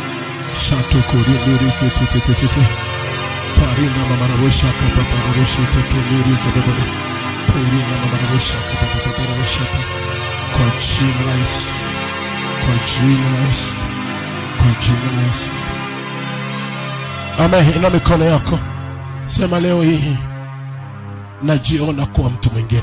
Shatokorindiriketetetete. Parina mamaraboshaka babaraboshetekelirika bababa. Purina mamaraboshaka bababaraboshaka. Kwa jina la Yesu. Kwa jina la Yesu. Kwa jina la Yesu. Amen. Ina mikono yako. Sema leo hii najiona kuwa mtu mwingine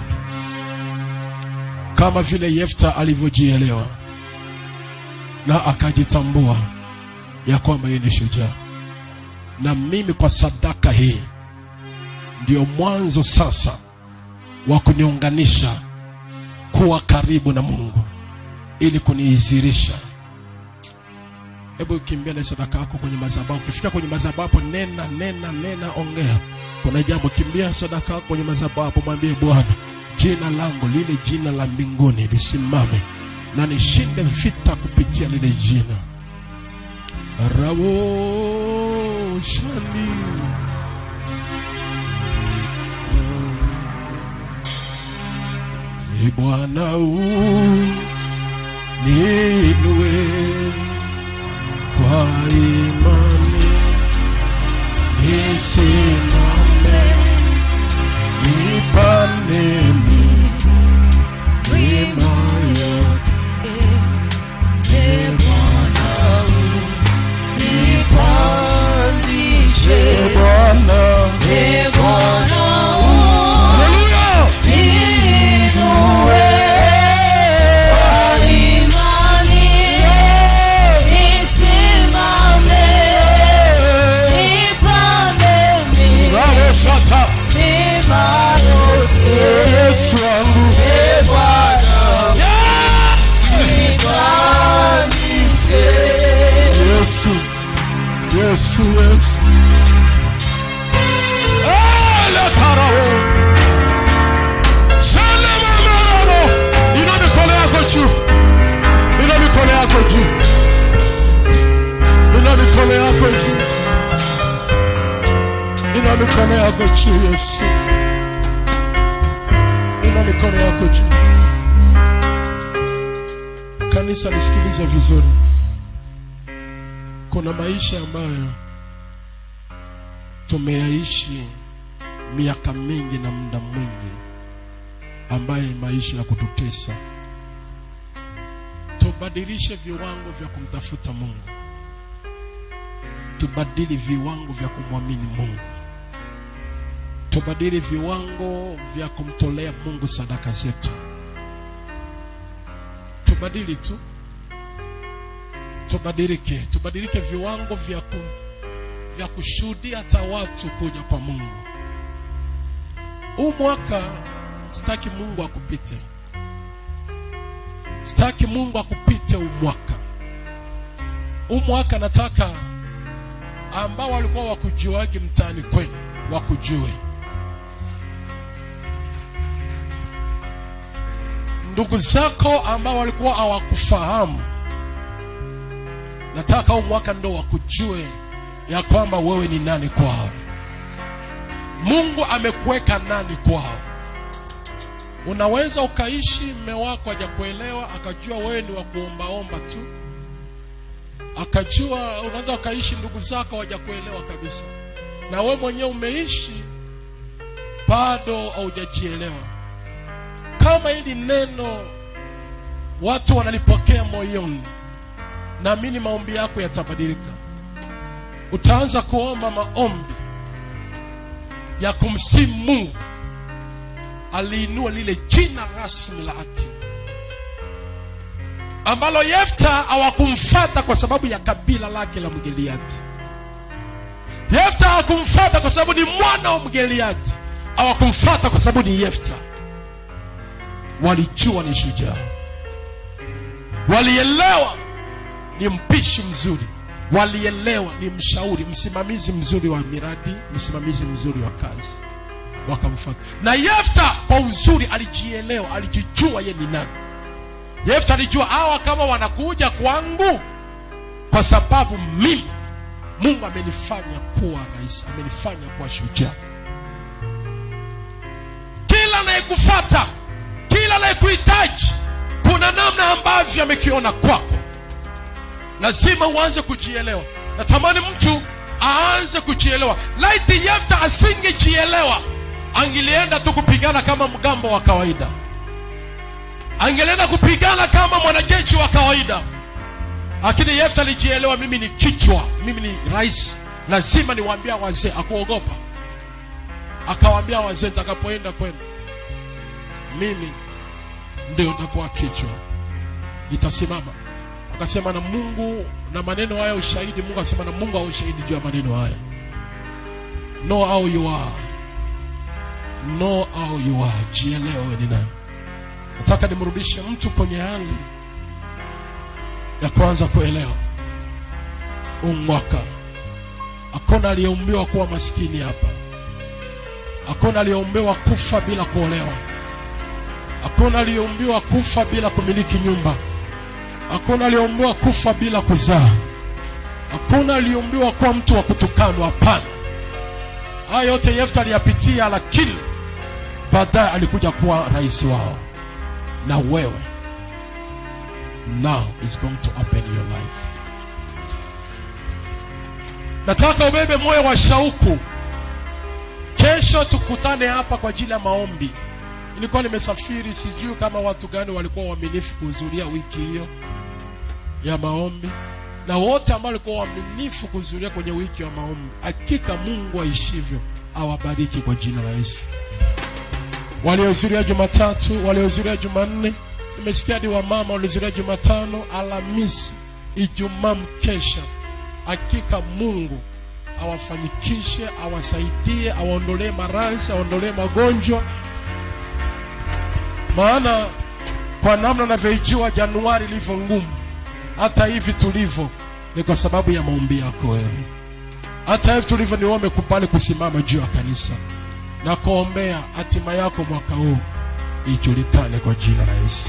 kama vile Yefta alivyojielewa na akajitambua ya kwamba yeye ni shujaa. Na mimi kwa sadaka hii ndio mwanzo sasa wa kuniunganisha kuwa karibu na Mungu ili kuniizirisha. Hebu kimbia na sadaka yako kwenye madhabahu. Ukifika kwenye madhabahu hapo, nena nena nena, ongea. Kuna jambo, kimbia sadaka yako kwenye madhabahu hapo, mwambie Bwana, jina langu lile jina la mbinguni lisimame na nishinde vita kupitia lile jina. Rabo shani Ee Bwana uniinue kwa imani nisimame nipande milima yote Ee Bwana Ee Bwana Haleluya Bravo Shata Yesu wangu Yeah! Yesu Yesu Yesu Ale karao Shale mamalo Ina mikono yako juu Ina mikono yako juu Ina mikono yako juu Ina mikono yako juu Yesu Ina mikono yako juu Kanisa nisikilize vizuri kuna maisha ambayo tumeyaishi miaka mingi na muda mwingi ambaye maisha ya kututesa tubadilishe viwango vya kumtafuta mungu tubadili viwango vya kumwamini mungu tubadili viwango vya kumtolea mungu sadaka zetu tubadili tu tubadilike tubadilike viwango vya ku, vya kushuhudia hata watu kuja kwa mungu huu mwaka sitaki mungu akupite sitaki mungu akupite huu mwaka huu mwaka nataka ambao walikuwa wakujuagi mtaani kwenu wakujue ndugu zako ambao walikuwa hawakufahamu nataka huu mwaka ndo wakujue ya kwamba wewe ni nani kwao mungu amekuweka nani kwao unaweza ukaishi mme wako hajakuelewa akajua wewe ni wa kuombaomba tu akajua unaweza ukaishi ndugu zako hawajakuelewa kabisa na wewe mwenyewe umeishi bado haujajielewa kama hili neno watu wanalipokea moyoni naamini maombi yako yatabadilika utaanza kuomba maombi ya kumsimu mungu aliinua lile jina rasmi la ati ambalo yefta hawakumfata kwa sababu ya kabila lake la mgeliati yefta hawakumfata kwa sababu ni mwana wa mgeliati hawakumfata kwa sababu ni yefta walijua ni shujaa walielewa ni mpishi mzuri walielewa ni mshauri msimamizi mzuri wa miradi msimamizi mzuri wa kazi wakamfuata na yefta kwa uzuri alijielewa alijijua ye ni nani yefta alijua hawa kama wanakuja kwangu kwa sababu mimi mungu amenifanya kuwa rais amenifanya kuwa shujaa kila anayekufata kila anayekuhitaji kuna namna ambavyo amekiona kwako lazima uanze kujielewa natamani mtu aanze kujielewa laiti yefta asingejielewa angelienda tu kupigana kama mgambo wa kawaida angelienda kupigana kama mwanajeshi wa kawaida lakini yefta alijielewa mimi ni kichwa mimi ni rais lazima niwaambia wazee akuogopa akawaambia wazee nitakapoenda kwenu mimi ndio nitakuwa kichwa nitasimama akasema na mungu na maneno haya ushahidi mungu akasema na mungu au ushahidi juu ya maneno haya know how you are know how you are jielewe ni nani nataka nimrudishe mtu kwenye hali ya kwanza kuelewa huu mwaka hakuna aliyeumbiwa kuwa maskini hapa hakuna aliyeumbiwa kufa bila kuolewa hakuna aliyeumbiwa kufa bila kumiliki nyumba hakuna aliyeumbiwa kufa bila kuzaa hakuna aliyeumbiwa kuwa mtu wa kutukanwa hapana haya yote yefta aliyapitia lakini baadaye alikuja kuwa rais wao na wewe now is going to open your life nataka ubebe moyo wa shauku kesho tukutane hapa kwa ajili ya maombi nilikuwa nimesafiri sijui kama watu gani walikuwa waaminifu kuhudhuria wiki hiyo ya maombi na wote ambao walikuwa waaminifu kuhudhuria kwenye wiki ya maombi hakika mungu aishivyo awabariki kwa jina la yesu waliohudhuria jumatatu waliohudhuria jumanne nimesikia hadi wamama waliohudhuria jumatano alhamisi ijumaa mkesha hakika mungu awafanyikishe awasaidie awaondolee maradhi awaondolee magonjwa maana kwa namna navyoijua januari ilivyo ngumu hata hivi tulivyo ni kwa sababu ya maombi yako wewe hata hivi tulivyo ni wewe umekubali kusimama juu ya kanisa na kuombea hatima yako mwaka huu ijulikane kwa jina la yesu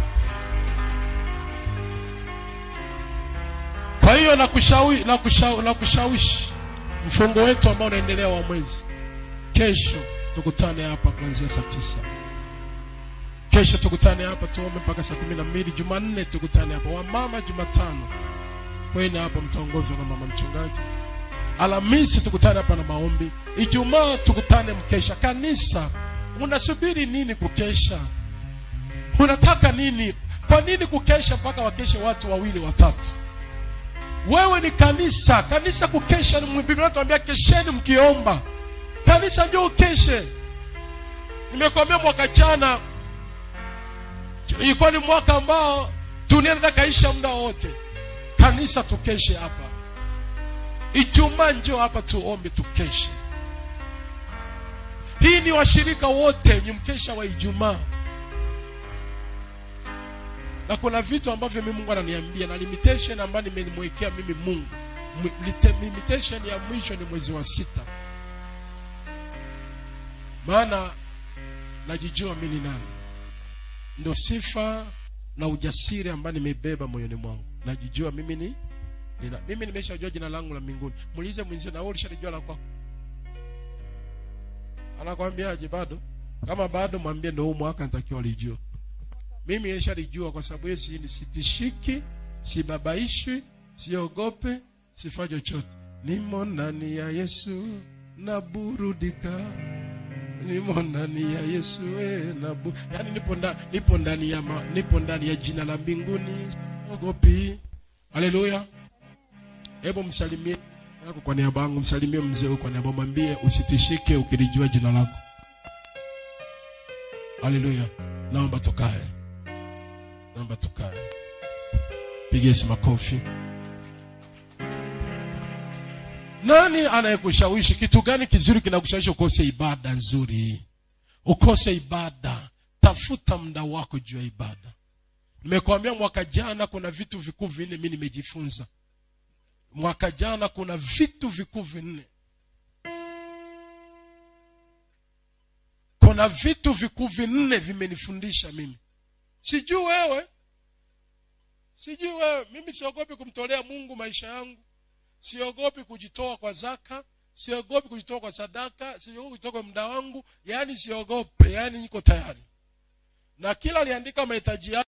kwa hiyo nakushawi, nakushawi, nakushawishi mfungo wetu ambao unaendelea wa mwezi kesho tukutane hapa kuanzia saa tisa kesho tukutane hapa tuombe mpaka saa kumi na mbili jumanne tukutane hapa wamama jumatano kwene hapa mtaongozwa na mama mchungaji alhamisi tukutane hapa na maombi ijumaa tukutane mkesha kanisa unasubiri nini kukesha unataka nini kwa nini kukesha mpaka wakeshe watu wawili watatu wewe ni kanisa kanisa kukesha ni biblia inatuambia kesheni mkiomba kanisa njo ukeshe nimekwambia mwaka jana ilikuwa ni mwaka ambao dunia inataka kaisha muda wote kanisa tukeshe hapa ijumaa njo hapa tuombe tukeshe hii ni washirika wote ni mkesha wa ijumaa na kuna vitu ambavyo mimi mungu ananiambia na limitation ambayo nimemwekea mimi mungu M- lite- limitation ya mwisho ni mwezi wa sita maana najijua mi ni nani ndo sifa na ujasiri ambayo nimebeba moyoni mwangu najijua mimi ni nina, mimi nimeshajua jina langu la mbinguni muulize mwenzio na wewe ulishalijua la kwako anakwambiaje bado kama bado mwambie ndo huu mwaka nitakiwa lijua mimi nishalijua kwa sababu hiyo si- sitishiki sibabaishwi siogope sifanye chochote nimo ndani ya yesu naburudika nimo ndani ya yesu eh, nabu yani nipo ndani nipo ndani ya ma, nipo ndani ya jina la mbinguni siogopi haleluya hebu msalimie yako kwa niaba yangu msalimie mzee huyu kwa niaba mwambie usitishike ukilijua jina lako haleluya naomba tukae naomba tukae piga Yesu makofi nani anayekushawishi kitu gani kizuri kinakushawishi ukose ibada nzuri ukose ibada tafuta muda wako juu ya ibada nimekwambia mwaka jana kuna vitu vikuu vinne mi nimejifunza mwaka jana kuna vitu vikuu vinne kuna vitu vikuu vinne vimenifundisha mimi sijui wewe sijui wewe mimi siogopi kumtolea mungu maisha yangu siogopi kujitoa kwa zaka siogopi kujitoa kwa sadaka siogopi kujitoa kwa muda wangu yaani siogope yaani niko tayari na kila aliandika mahitaji yake